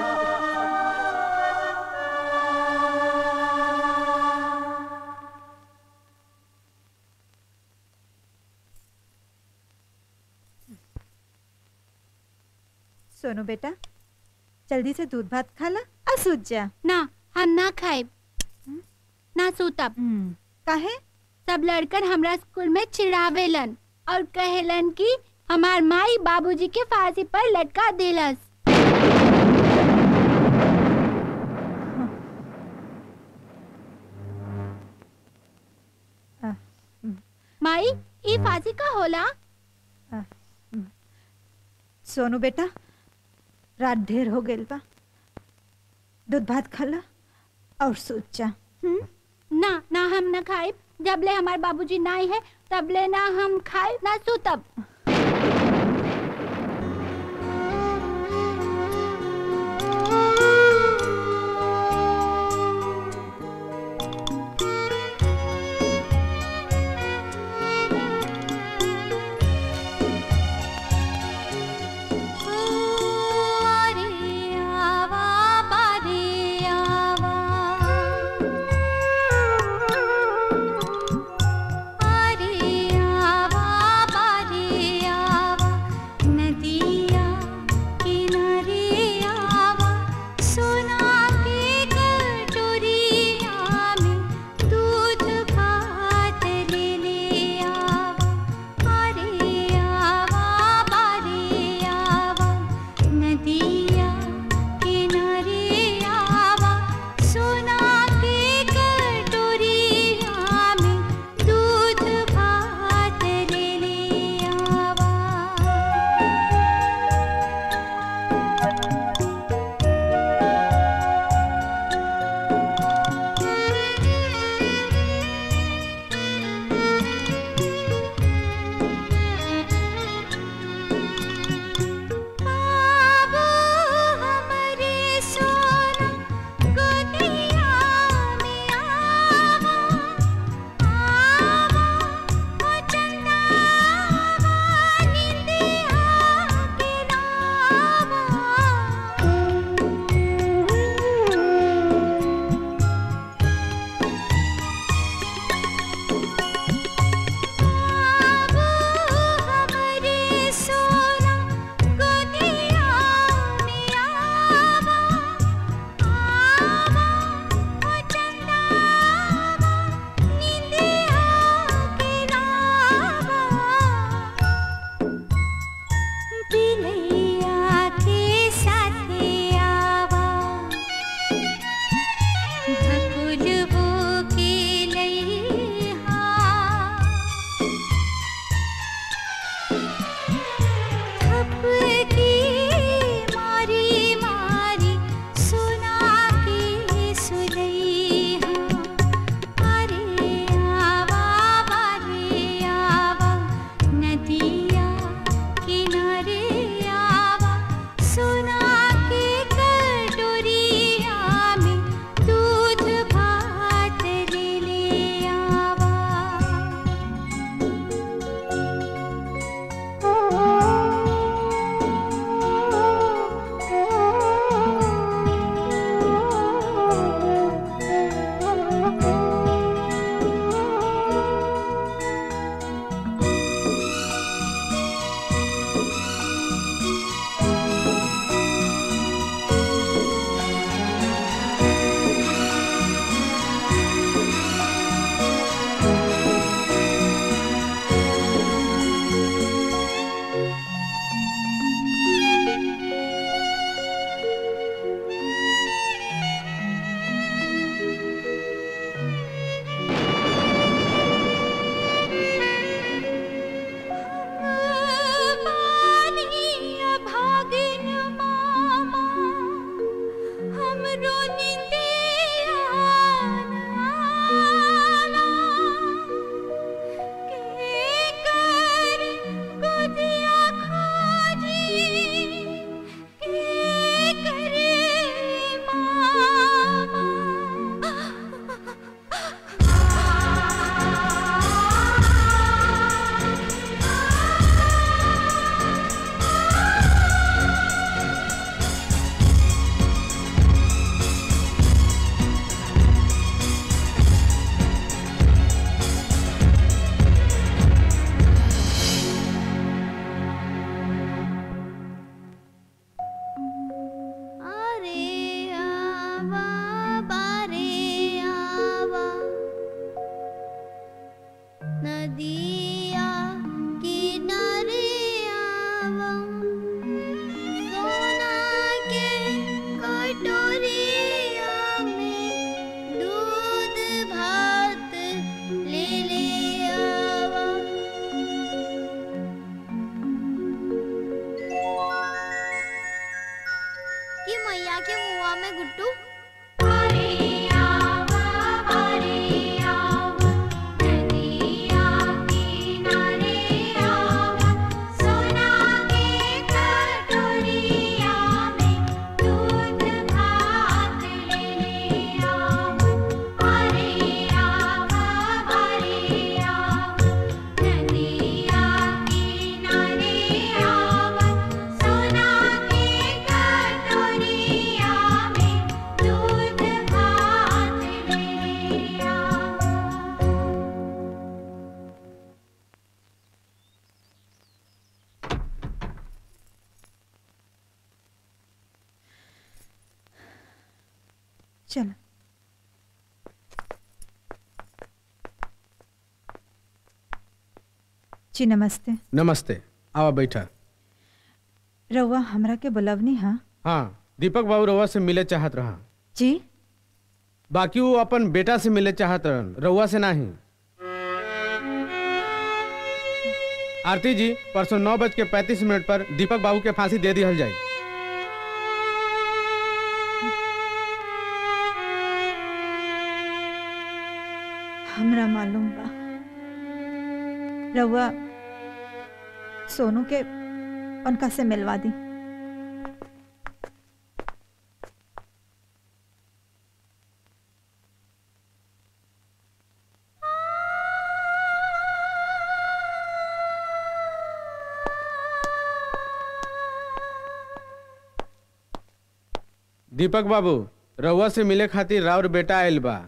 [SPEAKER 19] सोनू बेटा जल्दी से दूध भात खा ला आ सूझ जा
[SPEAKER 16] ना हम ना खाए ना सूतब
[SPEAKER 19] काहे
[SPEAKER 16] सब लड़कन हमरा स्कूल में चिढ़ावेलन और कहेलन कि हमार माई बाबूजी के फांसी पर लटका दिलस माई ई फांसी का होला
[SPEAKER 19] सोनू बेटा रात ढेर हो गइल बा दूध भात खाला और सूत जा
[SPEAKER 16] ना ना हम न खाए जबले हमार बाबूजी नाई है तबले ना हम खाए ना सुतब
[SPEAKER 20] आवा बारी
[SPEAKER 5] गाँव में गुड्डू
[SPEAKER 19] चलो जी नमस्ते
[SPEAKER 15] नमस्ते आवा बैठा
[SPEAKER 19] रउआ हमरा के बुलवनी हाँ
[SPEAKER 15] हाँ दीपक बाबू रउआ से मिले चाहत रहा
[SPEAKER 19] जी
[SPEAKER 15] बाकी वो अपन बेटा से मिले चाहत रहन रउआ से नहीं आरती जी परसों नौ बज के पैंतीस मिनट पर दीपक बाबू के फांसी दे दिहल जाए
[SPEAKER 19] हमरा मालूम बा रउआ सोनू के उनका से मिलवा दी
[SPEAKER 15] दीपक बाबू रउआ से मिले खातिर राउर बेटा आयल बा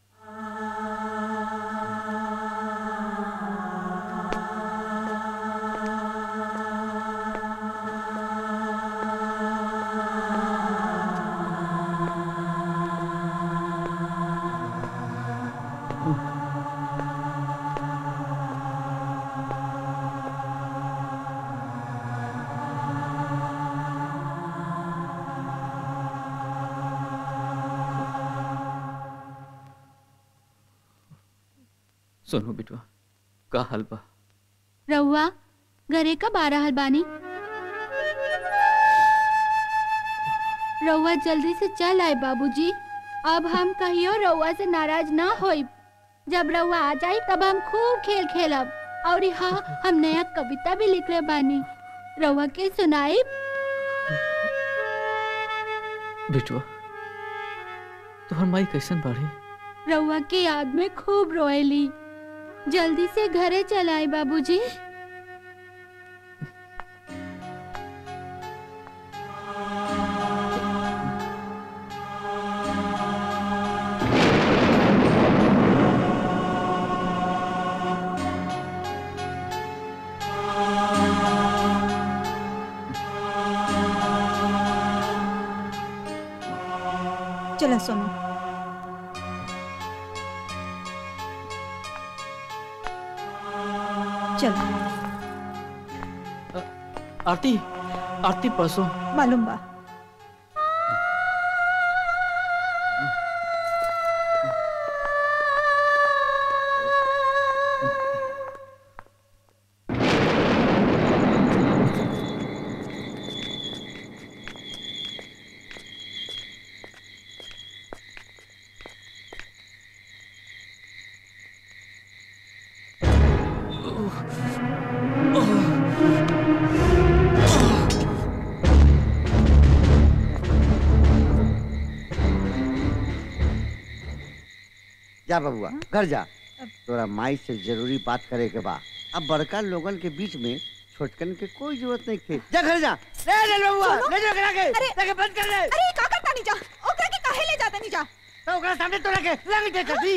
[SPEAKER 1] सोनू बिटवा का हाल बा
[SPEAKER 16] रहुआ घरे का बारह हलबानी रहुआ जल्दी से चल आए बाबूजी अब हम कहियो रहुआ से नाराज ना होई जब रहुआ आ जाई तब हम खूब खेल खेलब और हाँ हम नया कविता भी लिख रहे बानी रहुआ के सुनाई
[SPEAKER 1] बिटवा तोहर माई कैसन बाड़ी
[SPEAKER 16] रहुआ के याद में खूब रोएली जल्दी से घरे चलाए बाबूजी
[SPEAKER 19] चलो सोनू चलो
[SPEAKER 1] आरती आरती परसों
[SPEAKER 19] मालूम बा
[SPEAKER 14] जा बबुआ घर जा तोरा माई से जरूरी बात करे के बा अब बड़का लोगन के बीच में छोटकन के कोई जरूरत नहीं थे जा घर जा ले ले बबुआ ले जा करा के लेके बंद कर दे
[SPEAKER 19] अरे का करता नहीं जा ओकरा के काहे ले जाता नहीं जा
[SPEAKER 14] तो ओकरा सामने तोरा के लग दे कभी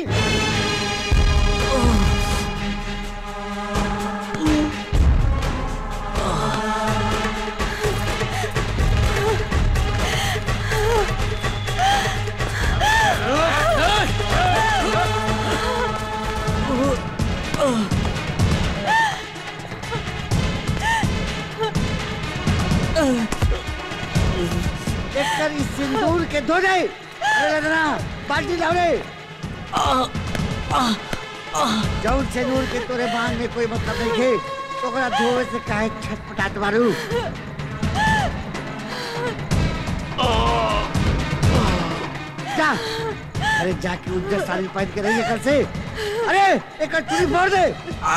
[SPEAKER 14] देखकर इस सिंदूर के धो दे अरे लगना बाल्टी लाओ रे जौन सिंदूर के तोरे बांध में कोई मतलब नहीं है तो ओकरा धोवे से काहे छटपटात मारू जा अरे जाके उज्जर साड़ी पहन के रहिए कल से अरे एक चुरी फोड़ दे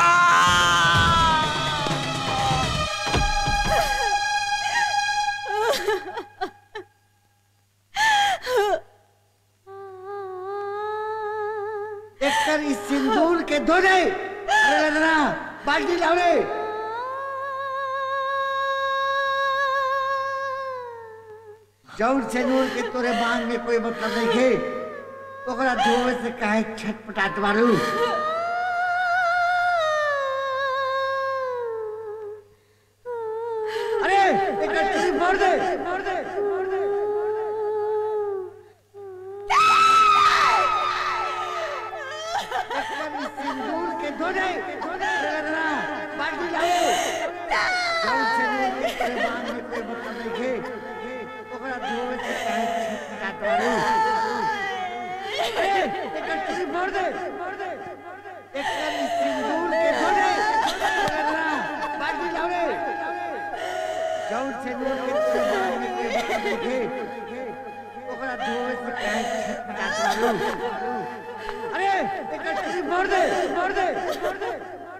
[SPEAKER 14] एक कर इस सिंदूर के धो दे अरे लदना बाल्टी लाओ रे जौन से नूर के तोरे मांग में कोई मतलब नहीं है ओकरा धोवे से काहे छटपटात मारू अरे एक चुरी फोड़ दे फोड़ दे फोड़ दे सिंदूर के धो दे धो दे अरे लदना बाल्टी लाओ जौन से नूर के तोरे मांग में कोई मतलब नहीं है ओकरा धोवे से काहे छटपटात मारू अरे एक चुरी फोड़ दे फोड़ दे एक कर इस सिंदूर के धो दे लदना बाल्टी लाओ रे जौन से नूर के तोरे मांग में कोई मतलब नहीं है ओकरा धोवे से काहे छटपटात मारू अरे एक चुरी फोड़ दे फोड़ दे फोड़ दे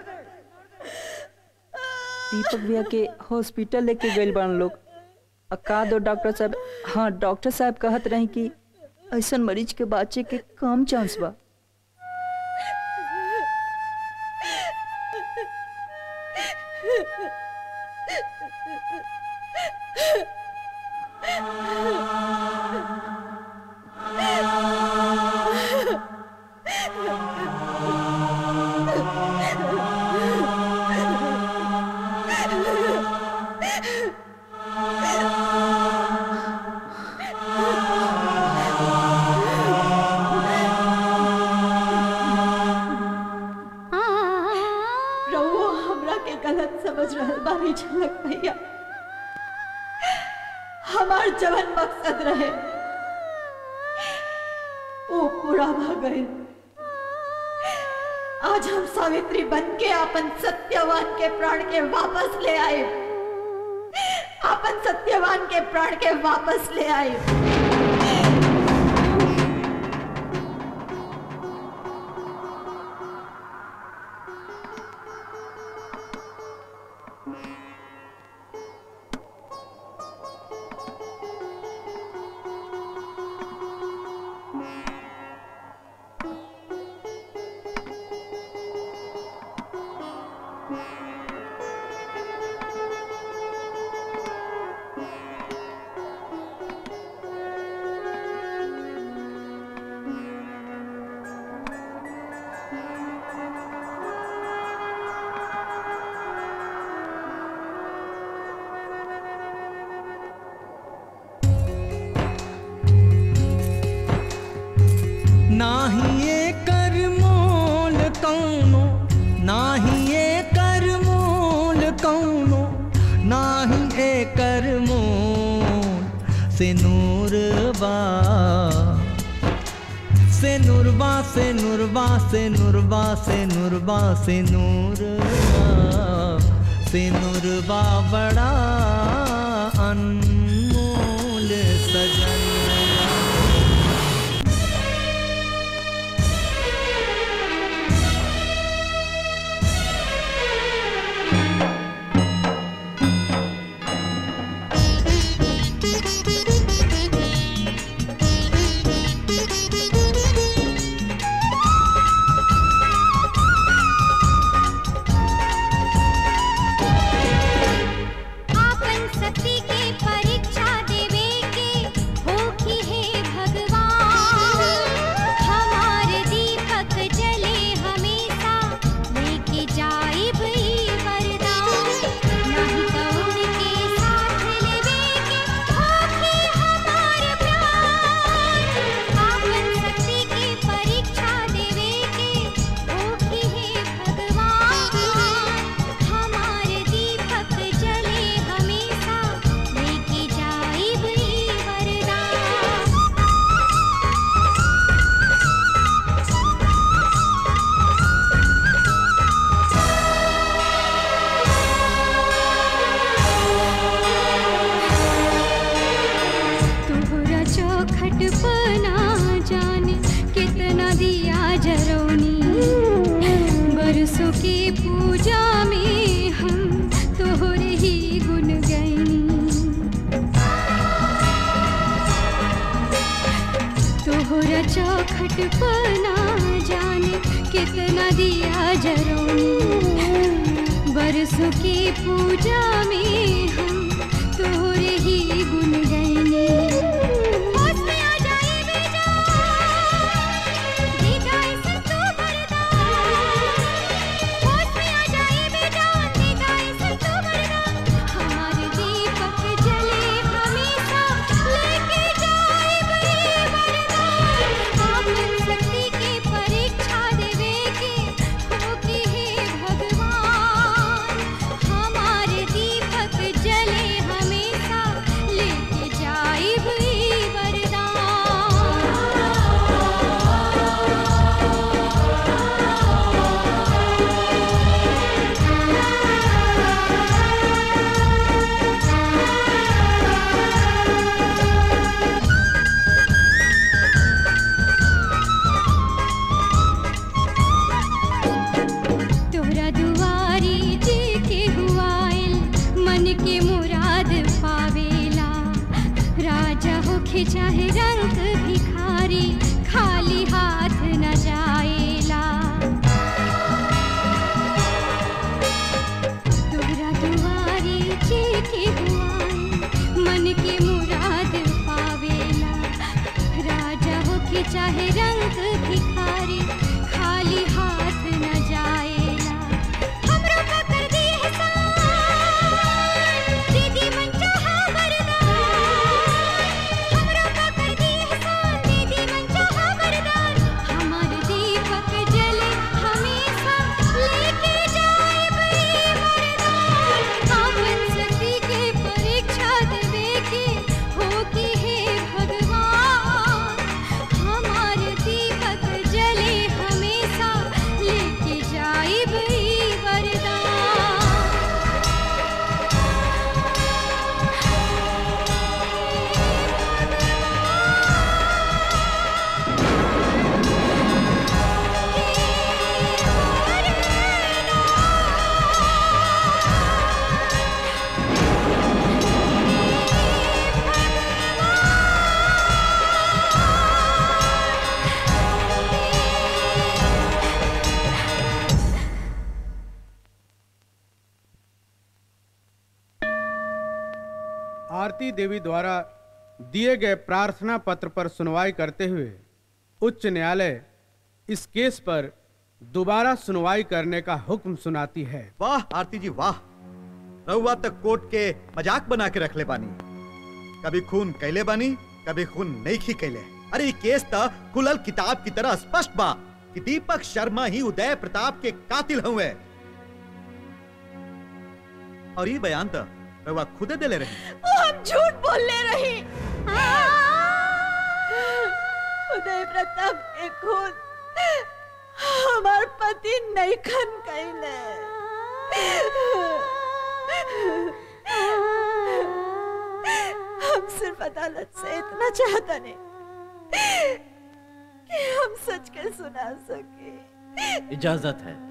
[SPEAKER 13] दीपक भैया के हॉस्पिटल लेके गए बान लोग आ का दो डॉक्टर साहब हाँ डॉक्टर साहब कहत रहे कि ऐसा मरीज के बाँचे के कम चांस बा
[SPEAKER 19] रहुओ हमरा के गलत समझ रहल बानी झलक भैया हमार जवन मकसद रहे वो पूरा भ गए आज हम सावित्री बन के अपन सत्यवान के प्राण के वापस ले आए अपन सत्यवान के प्राण के वापस ले आए
[SPEAKER 3] नाही ये कर मोल कौनो नाही ये कर मोल कौनो नाही ए कर मोल से नूर बा से नूरबा से नूरबा से नूरबा से नूरबा से नूरबा से नूरबा बड़ा अनमोल सजन
[SPEAKER 20] आपन शक्ति के परीक्षा देवे के हो
[SPEAKER 5] की पूजा में हम तोहरे ही गुन गैनी तोहरा चौखट पर ना जाने कितना दिया जरोनी बरसों की पूजा में हम तोहरे ही गुन गैनी होश में आ जाए बेजा, दीदा ऐसे तू बरदान। होश में आ जाए बेजा, दीदा ऐसे तू बरदान। हमारे दीपक जले हमेशा लेके जाए बड़ी वरदान। आपन शक्ति की परीक्षा देवे के होके हे भगवान हमारे दीपक जले हमेशा लेके जाए बड़ी तोहरा दुआरी जी के हुआइल मन के मुराद पावेला राजा होखे चाहे रंग भिखारी खाली हाथ न जाएला तोहरा दुआरी जी के हुआइल मन के मुराद पावेला राजा होके चाहे रंग भिखारी खाली हाथ न जाएला हमरो का कर दी एहसान, दीदी मन चाहा वरदान। हमरो का कर दी एहसान, दीदी मन चाहा वरदान। हमार दीपक जले हमेशा लेके जाए बड़ी वरदान। आपन शक्ति के परीक्षा देवे के होके हे भगवान हमारे दीपक जले हमेशा लेके जाए बड़ी वरदान
[SPEAKER 15] आरती देवी द्वारा दिए गए प्रार्थना पत्र पर सुनवाई करते हुए उच्च न्यायालय इस केस पर दोबारा सुनवाई करने का हुक्म सुनाती है
[SPEAKER 9] वाह आरती जी वाह रहुआ तक कोर्ट के मजाक बना के रख ले बानी कभी खून कैले बानी कभी खून नहीं खी कैले अरे ये केस त खुलल किताब की तरह स्पष्ट बा कि दीपक शर्मा ही उदय प्रताप के कातिल हुए और ये बयान त रहुआ खुदे देले रही
[SPEAKER 19] वो हम झूठ बोलने रही उदय प्रताप के खुद हमार पति नहीं खन कैले हम सिर्फ अदालत से इतना चाहता नहीं कि हम सच के सुना सके
[SPEAKER 11] इजाजत है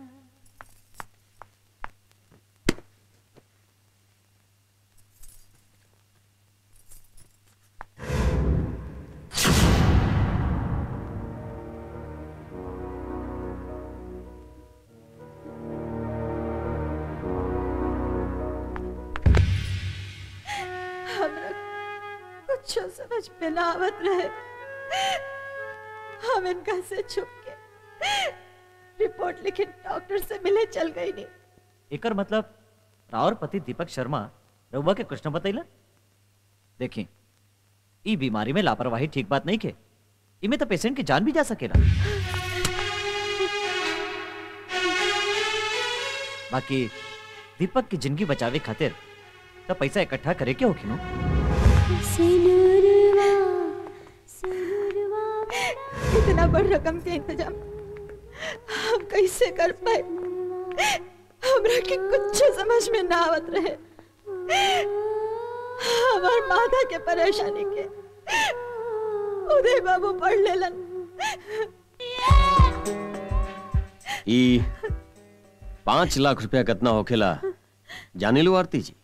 [SPEAKER 19] हमरा कुछ समझ में ना आवत रहे हम इनका से छुप के रिपोर्ट लिखे डॉक्टर से मिले चल गई नहीं
[SPEAKER 11] एकर मतलब रावर पति दीपक शर्मा रउआ के कृष्ण बतैला देखी ई बीमारी में लापरवाही ठीक बात नहीं के इमे तो पेशेंट की जान भी जा सकेला बाकी दीपक की जिंदगी बचावे खातिर तो पैसा इकट्ठा करे के होखी नो
[SPEAKER 19] इतना बड़ रकम के इंतजाम हम कैसे कर पाए हमरा के कुछ समझ में ना आवत रहे हमार माता के परेशानी के उदय बाबू पढ़ लेलन
[SPEAKER 17] ई पांच लाख रुपया कितना होखेला जाने लो आरती जी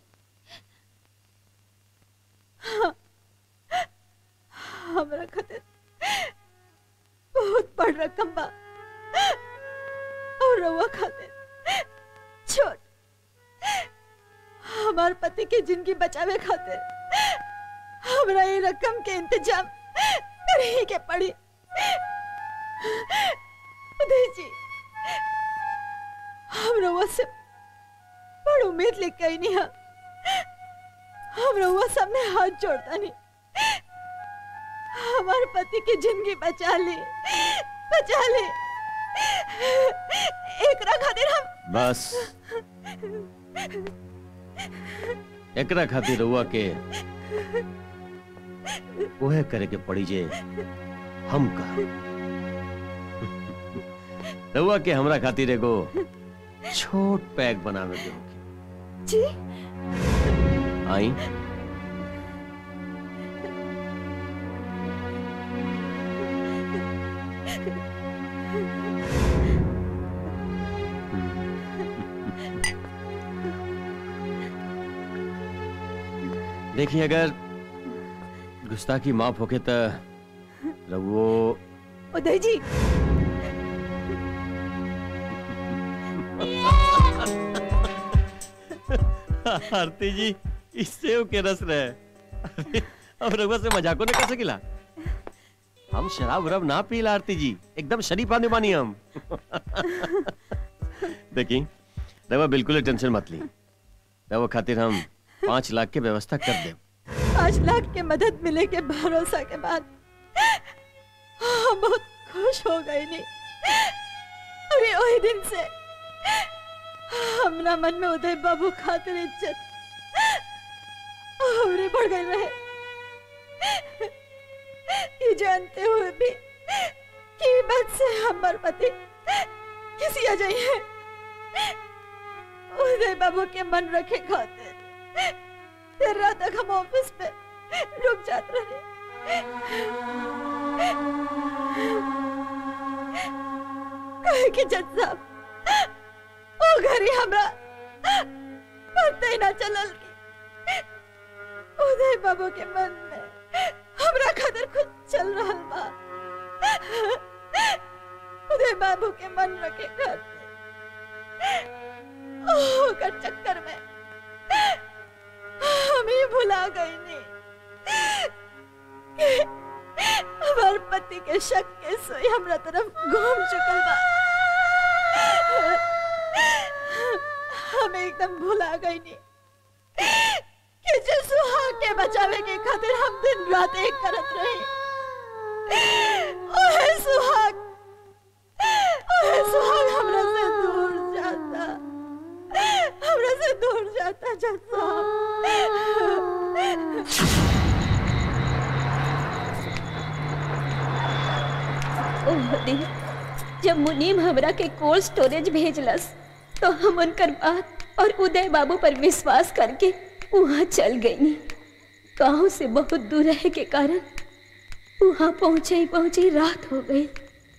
[SPEAKER 19] हमरा खातिर बहुत बड़ रकम बा और रउआ खातिर छोट हमार पति के जिंदगी बचावे खातिर हमरा ये रकम के इंतजाम करे के पड़ी उदय जी हम रउआ से बड़ उम्मीद लेके आई नहीं हम रउआ सामने हाथ जोड़ता नहीं हमारे पति की जिंदगी बचा ली बचा ली एकरा खातिर हम
[SPEAKER 17] बस एकरा खातिर रउआ के ओहे करे के पड़ी जे हम का रउआ के हमरा खातिर एगो छोट पैक बनावे के होगी
[SPEAKER 19] जी
[SPEAKER 17] आई देखिए अगर गुस्ताखी माफ होके तो रघुओ
[SPEAKER 19] उदय जी
[SPEAKER 17] आरती जी इससे के रस रहे अरे, अब रघुआ से मजाको ने कैसे गिला हम शराब वराब ना पीला आरती जी एकदम शरीफ आने बानी हम देखी रघुआ बिल्कुल टेंशन मत ली रघुआ खातिर हम पांच लाख के व्यवस्था कर दे
[SPEAKER 19] पाँच लाख के मदद मिले के भरोसा के बाद हम बहुत खुश हो गए नहीं अरे वही दिन से हमरा मन में उदय बाबू खातिर इज्जत और बढ़ गई रहे ये जानते हुए भी कि ई बात से हमार पति किसी आ जाइए उदय बाबू के मन रखे खातिर देर रात तक हम ऑफिस में रुक जाते रहे कहे कि जज साहब ओ घरी हमरा पता ही ना चलल कि उदय बाबू के मन में हमरा खातिर कुछ चल रहल बा उदय बाबू के मन रखे खातिर ओकर चक्कर में हम ही भुला गई नहीं हमार पति के शक के सोई हमरा तरफ घूम चुकल बा हम एकदम भुला गई नहीं कि जे सुहाग के बचावे के खातिर हम दिन रात एक करत रही ओहे सुहाग ओहे सुहाग हमरा से दूर जाता हमरा से दूर जाता जज
[SPEAKER 8] ओह दिन जब मुनीम हमरा के कोल्ड स्टोरेज भेजलस तो हम उनकर बात और उदय बाबू पर विश्वास करके वहाँ चल गई गांव से बहुत दूर रहे के कारण वहाँ पहुँचे ही पहुँचे ही रात हो गई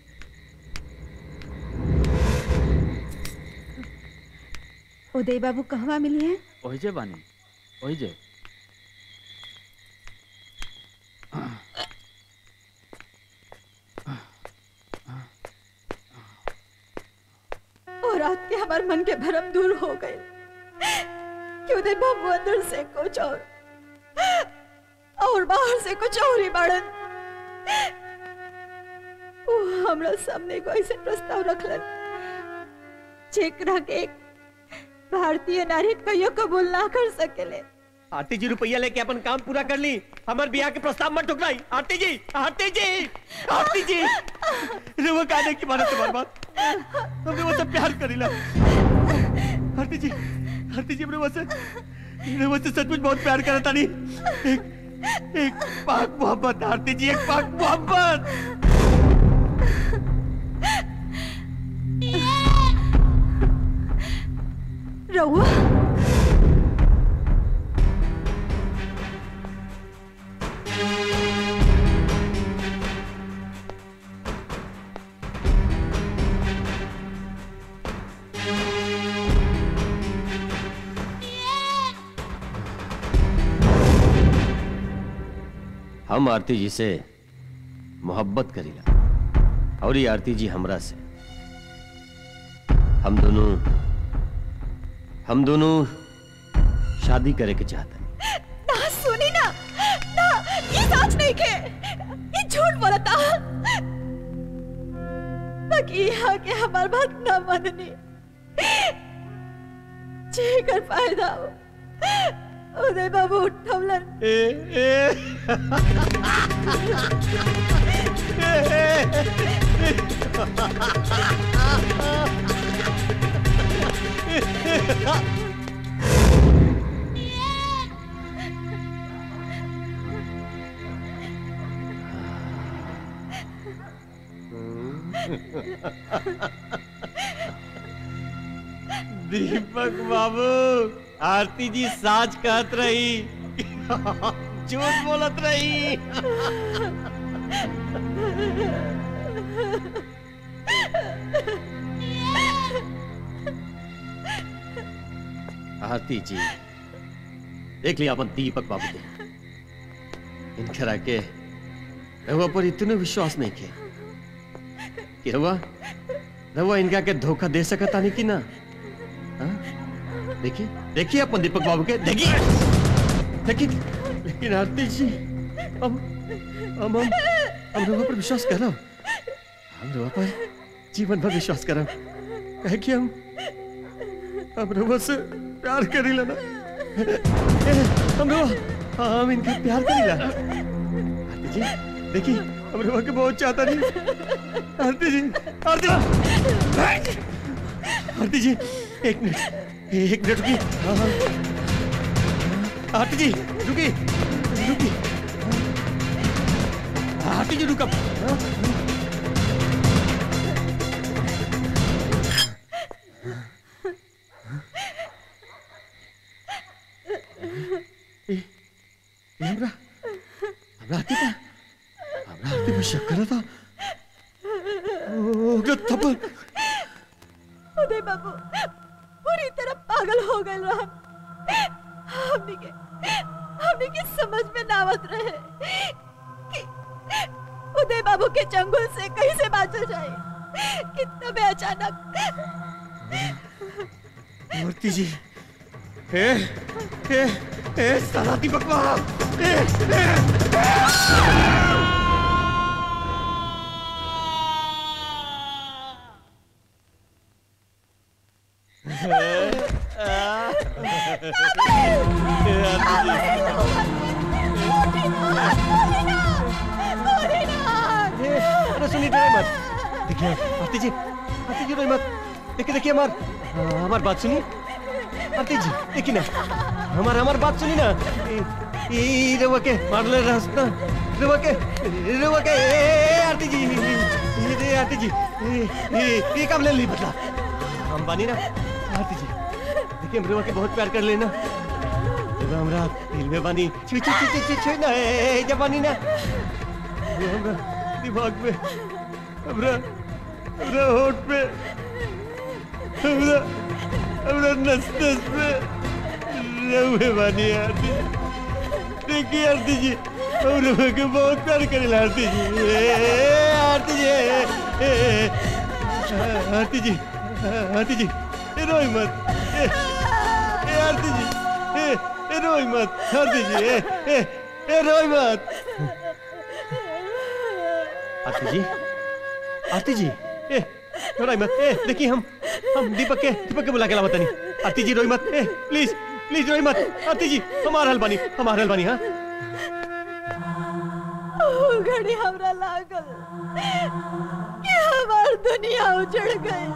[SPEAKER 19] उदय बाबू कहवा मिली है
[SPEAKER 1] ओही जे बानी ओही जे
[SPEAKER 19] और रात के हमारे मन के भरम दूर हो गए कि उदय बाबू अंदर से कुछ और और बाहर से कुछ और ही बढ़न वो हमरा सामने को ऐसे प्रस्ताव रखलन जेकरा के एक भारतीय नारी कहियो कबूल ना कर सकेले
[SPEAKER 12] आरती जी रुपया लेके अपन काम पूरा कर ली हमार बियाह के प्रस्ताव मत ठुकराई आरती जी आरती जी आरती जी रुआ कहने की मानो तुम्हारी बात हमने वो सब प्यार करीला आरती जी आरती जी हमने वो से हमने वो से सचमुच बहुत प्यार करा था नहीं एक एक पाक मोहब्बत आरती जी एक पाक मोहब्बत
[SPEAKER 19] रहुआ
[SPEAKER 17] हम आरती जी से मोहब्बत करीला और ये आरती जी हमरा से हम दोनों हम दोनों शादी करे के चाहते
[SPEAKER 19] ना सुनी ना ना ये सच नहीं के ये झूठ बोलता बाकी यहाँ के हमार बात ना माननी जे कर फायदा हो उदय बाबू उठवलन
[SPEAKER 12] दीपक बाबू आरती जी साच कहत रही झूठ बोलत रही
[SPEAKER 17] आरती जी देख लिया अपन दीपक बाबू के इनकरा के रहुआ पर इतने विश्वास नहीं के कि रहुआ रहुआ इनका के धोखा दे सकता नहीं कि ना हाँ? देखिए देखिए अपन दीपक बाबू के देखिए लेकिन लेकिन आरती जी हम हम हम हम रहुआ पर विश्वास कर रहा हम रहुआ पर जीवन भर विश्वास कर कहे कि हम हम रहुआ से प्यार करी लेना हम रहुआ हम इनका प्यार करी ला आरती जी देखिए हम रहुआ के बहुत चाहता नहीं आरती जी आरती आरती जी एक मिनट एक मिनट रुकी हाँ, हाँ। आरती जी रुकी रुकी आरती जी रुका हाँ। ए, ए, हमरा हमरा आरती का हमरा आरती पर शक करा था ओ गया थप्पड़
[SPEAKER 19] उदय बाबू पूरी तरह पागल हो गए रहन हमने के हमने के समझ में ना आवत रहे कि उदय बाबू के चंगुल से कैसे बाँचल जाए कि तबे अचानक
[SPEAKER 12] मूर्ति जी ए ए ए साला दीपक बाबू ए ए अरे सुनिए डरे मत देखिए आरती जी आरती जी रोई मत देखिए देखिए हमार हमार बात सुनिए आरती जी देखिए ना हमार हमार बात सुनिए ना ई ई रवा के मार ले रास्ता रवा के रवा के ए, ए, आरती जी ए, ए, आरती जी ए, ए, ये काम ले ली बदला हम बानी ना आरती जी देखिए हम रवा के बहुत प्यार कर लेना रवा हमरा दिल में बानी छी छी छी छी छी ना ए, ए, जब बानी ना रवा हमरा दिमाग में हमरा हमरा होठ पे हमरा हमरा नस नस पे रहुए बानी आरती देखिए आरती जी हम रहुए के बहुत प्यार करेला आरती जी ए, ए, आरती जी ए, ए, ए, आरती जी आरती जी ए, रोई मत ए, ए, आरती जी ए, ए, रोई मत आरती जी ए, ए, ए, रोई मत आरती जी आरती जी ए रोई मत ए देखिए हम हम दीपक के दीपक के बुला के लावत नहीं आरती जी रोई मत ए प्लीज प्लीज रोई मत आरती जी हमार हल बानी हमार हल बानी हाँ
[SPEAKER 19] ओ घड़ी हमरा लागल कि हमार दुनिया उजड़ गई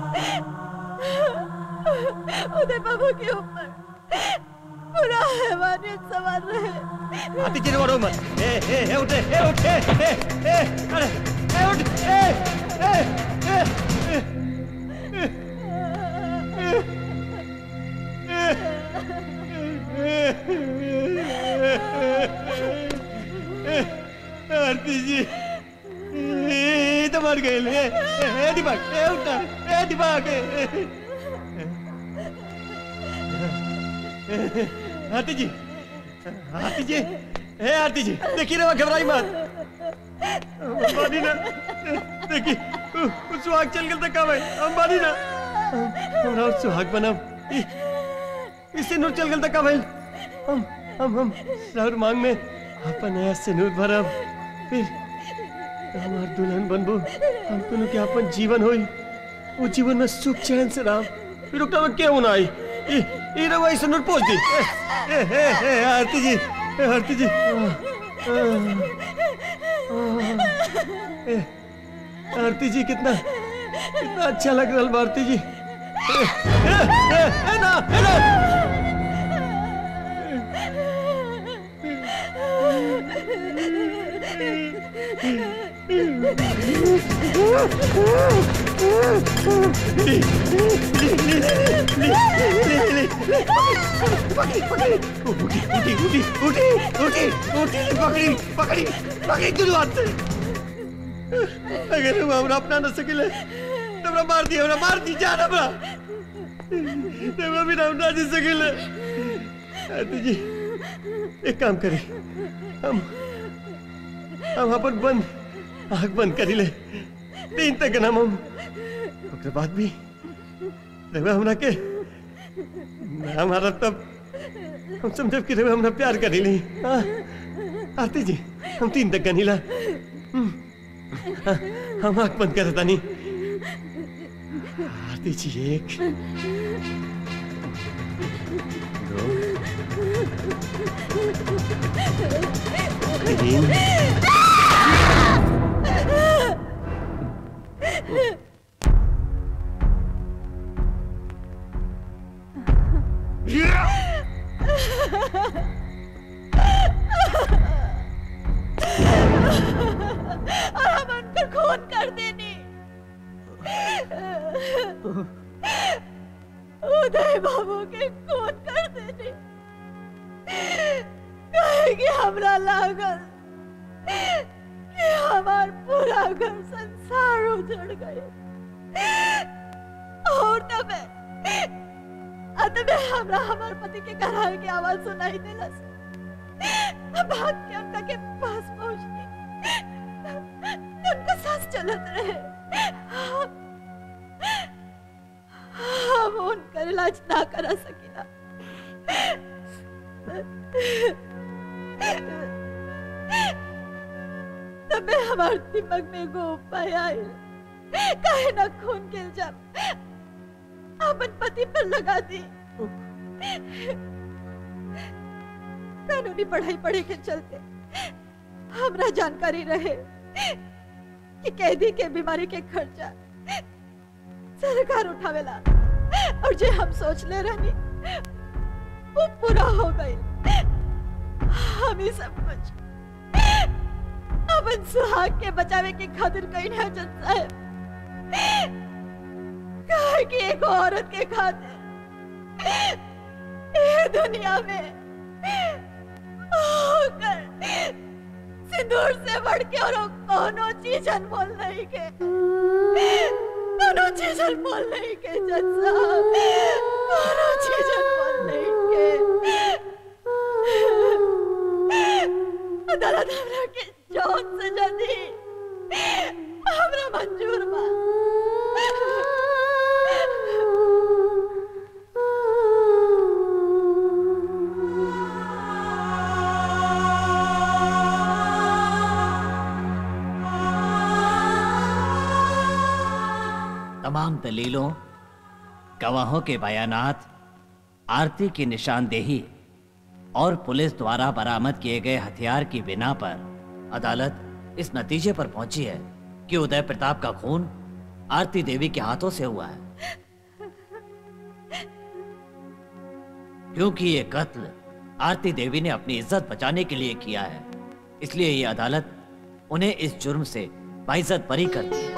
[SPEAKER 19] उदय बाबू के ऊपर पूरा हैवानियत सवार रहे
[SPEAKER 12] आरती जी रो मत ए ए ए उठ ए उठ ए ए ए अरे ए उठ ए ए ए ए आरती जी ए तो मर गए ए ए दिमाग ए उठा ए दिमाग आरती जी आरती जी हे आरती जी देखिए रे घबराई मत अंबानी ना देखिए उ- उ सुहाग चल गल तक भाई अंबानी ना हमरा और सुहाग बनब इ- इससे नूर चल गल तक भाई हम हम हम राउर मांग में अपन नया से नूर भरब फिर हमार दुल्हन बनबो हम दोनों के अपन जीवन होई वो जीवन में सुख चैन से राम फिर रुकना में क्यों ना आई ई ई रवा इस नूर पहुंच दी ए ए ए ए, आरती जी ए, आरती जी आ, आ, ए, आरती जी कितना कितना अच्छा लग रहा है आरती जी ए, ए, ए, ए, ना ए, ना अगर हम हमरा अपना न सकिले तो हमरा मार दिया हमरा मार दी जान हमरा तो हमरा बिना हम ना जी सकिले आरती जी एक काम करी हम हम अपन बंद आँख बंद करी ले तीन तक नाम हम ओकरे बाद भी रवा हमरा के ना हमारा तब हम समझब कि रवा हमरा प्यार करी ली हाँ? आरती जी हम तीन तक गनीला हम्म, हाँ, हम आँख बंद कर तानी आरती जी एक दो तीन
[SPEAKER 20] और हम उन पर खून कर देनी उदय बाबू के खून कर देनी कहेगी हमरा लागल कि हमार पूरा घर संसार उजड़ गए और तबे अतबे हमरा हमार पति के करार की आवाज सुनाई देलस भाग के उनका के पास पहुंचनी उनका सांस चलत रहे हम हम उनकर इलाज ना करा सकिला तबे हमार दिमाग में एगो उपाय आयल काहे ना खून के इल्जाम अपन पति पर लगा दी कानूनी पढ़ाई पढ़े के चलते हमरा जानकारी रहे कि कैदी के बीमारी के खर्चा सरकार उठावेला और जे हम सोच ले रहनी वो पूरा हो गई हम ही सब कुछ अपन सुहाग के बचावे के खातिर कहीं ना जज साहब कहे कि एक औरत के खातिर ये दुनिया में होकर सिंदूर से बढ़ के और कोनो चीज अनमोल नहीं के कोनो चीज अनमोल नहीं के जज साहब कोनो चीज अनमोल नहीं के अदालत हमरा के जौन सजा दी हमरा मंजूर बा
[SPEAKER 21] तमाम दलीलों गवाहों के बयानात आरती की निशानदेही और पुलिस द्वारा बरामद किए गए हथियार की बिना पर अदालत इस नतीजे पर पहुंची है कि उदय प्रताप का खून आरती देवी के हाथों से हुआ है क्योंकि ये कत्ल आरती देवी ने अपनी इज्जत बचाने के लिए किया है इसलिए ये अदालत उन्हें इस जुर्म से बाइज्जत बरी करती है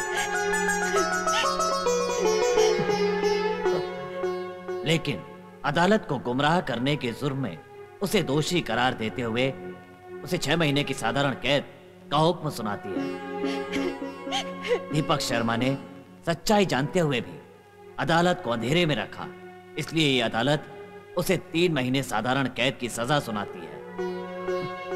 [SPEAKER 21] लेकिन अदालत को गुमराह करने के जुर्म में उसे दोषी करार देते हुए उसे छह महीने की साधारण कैद का हुक्म सुनाती है दीपक शर्मा ने सच्चाई जानते हुए भी अदालत को अंधेरे में रखा इसलिए ये अदालत उसे तीन महीने साधारण कैद की सजा सुनाती है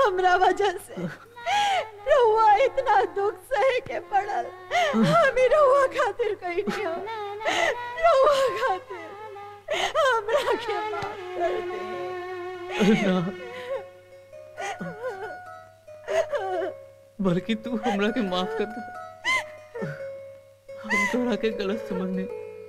[SPEAKER 19] हमरा वजह से रहुआ इतना दुख सहे के पड़ल हम ही रहुआ खातिर कहीं नहीं हो रहुआ खातिर हमरा के माफ कर दे
[SPEAKER 1] ना बल्कि तू हमरा के माफ कर दे हम तोरा के गलत समझने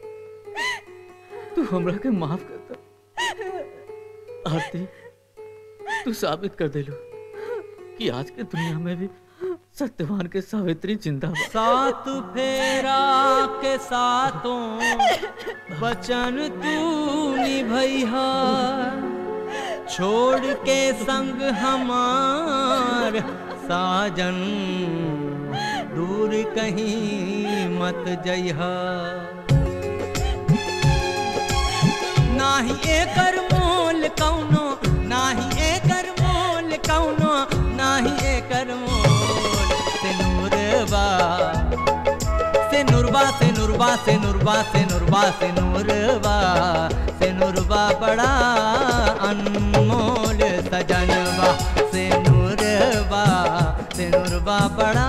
[SPEAKER 1] तू हमरा के माफ कर दे आरती तू साबित कर दे लो कि आज के दुनिया में भी सत्यवान के सावित्री जिंदा बा
[SPEAKER 3] सात फेरा के सातों बचन तू निभैया छोड़ के संग हमार साजन दूर कहीं मत जइहा नाही एकर मोल कौनो नाही एकर मोल कौनो नाही एकर मोल से नूरबा से नुरबा से नुरबा से नुरबा से नुरबा से नूरबा से नुरबा बड़ा अनमोल सजनबा से नूरबा से नुरबा बड़ा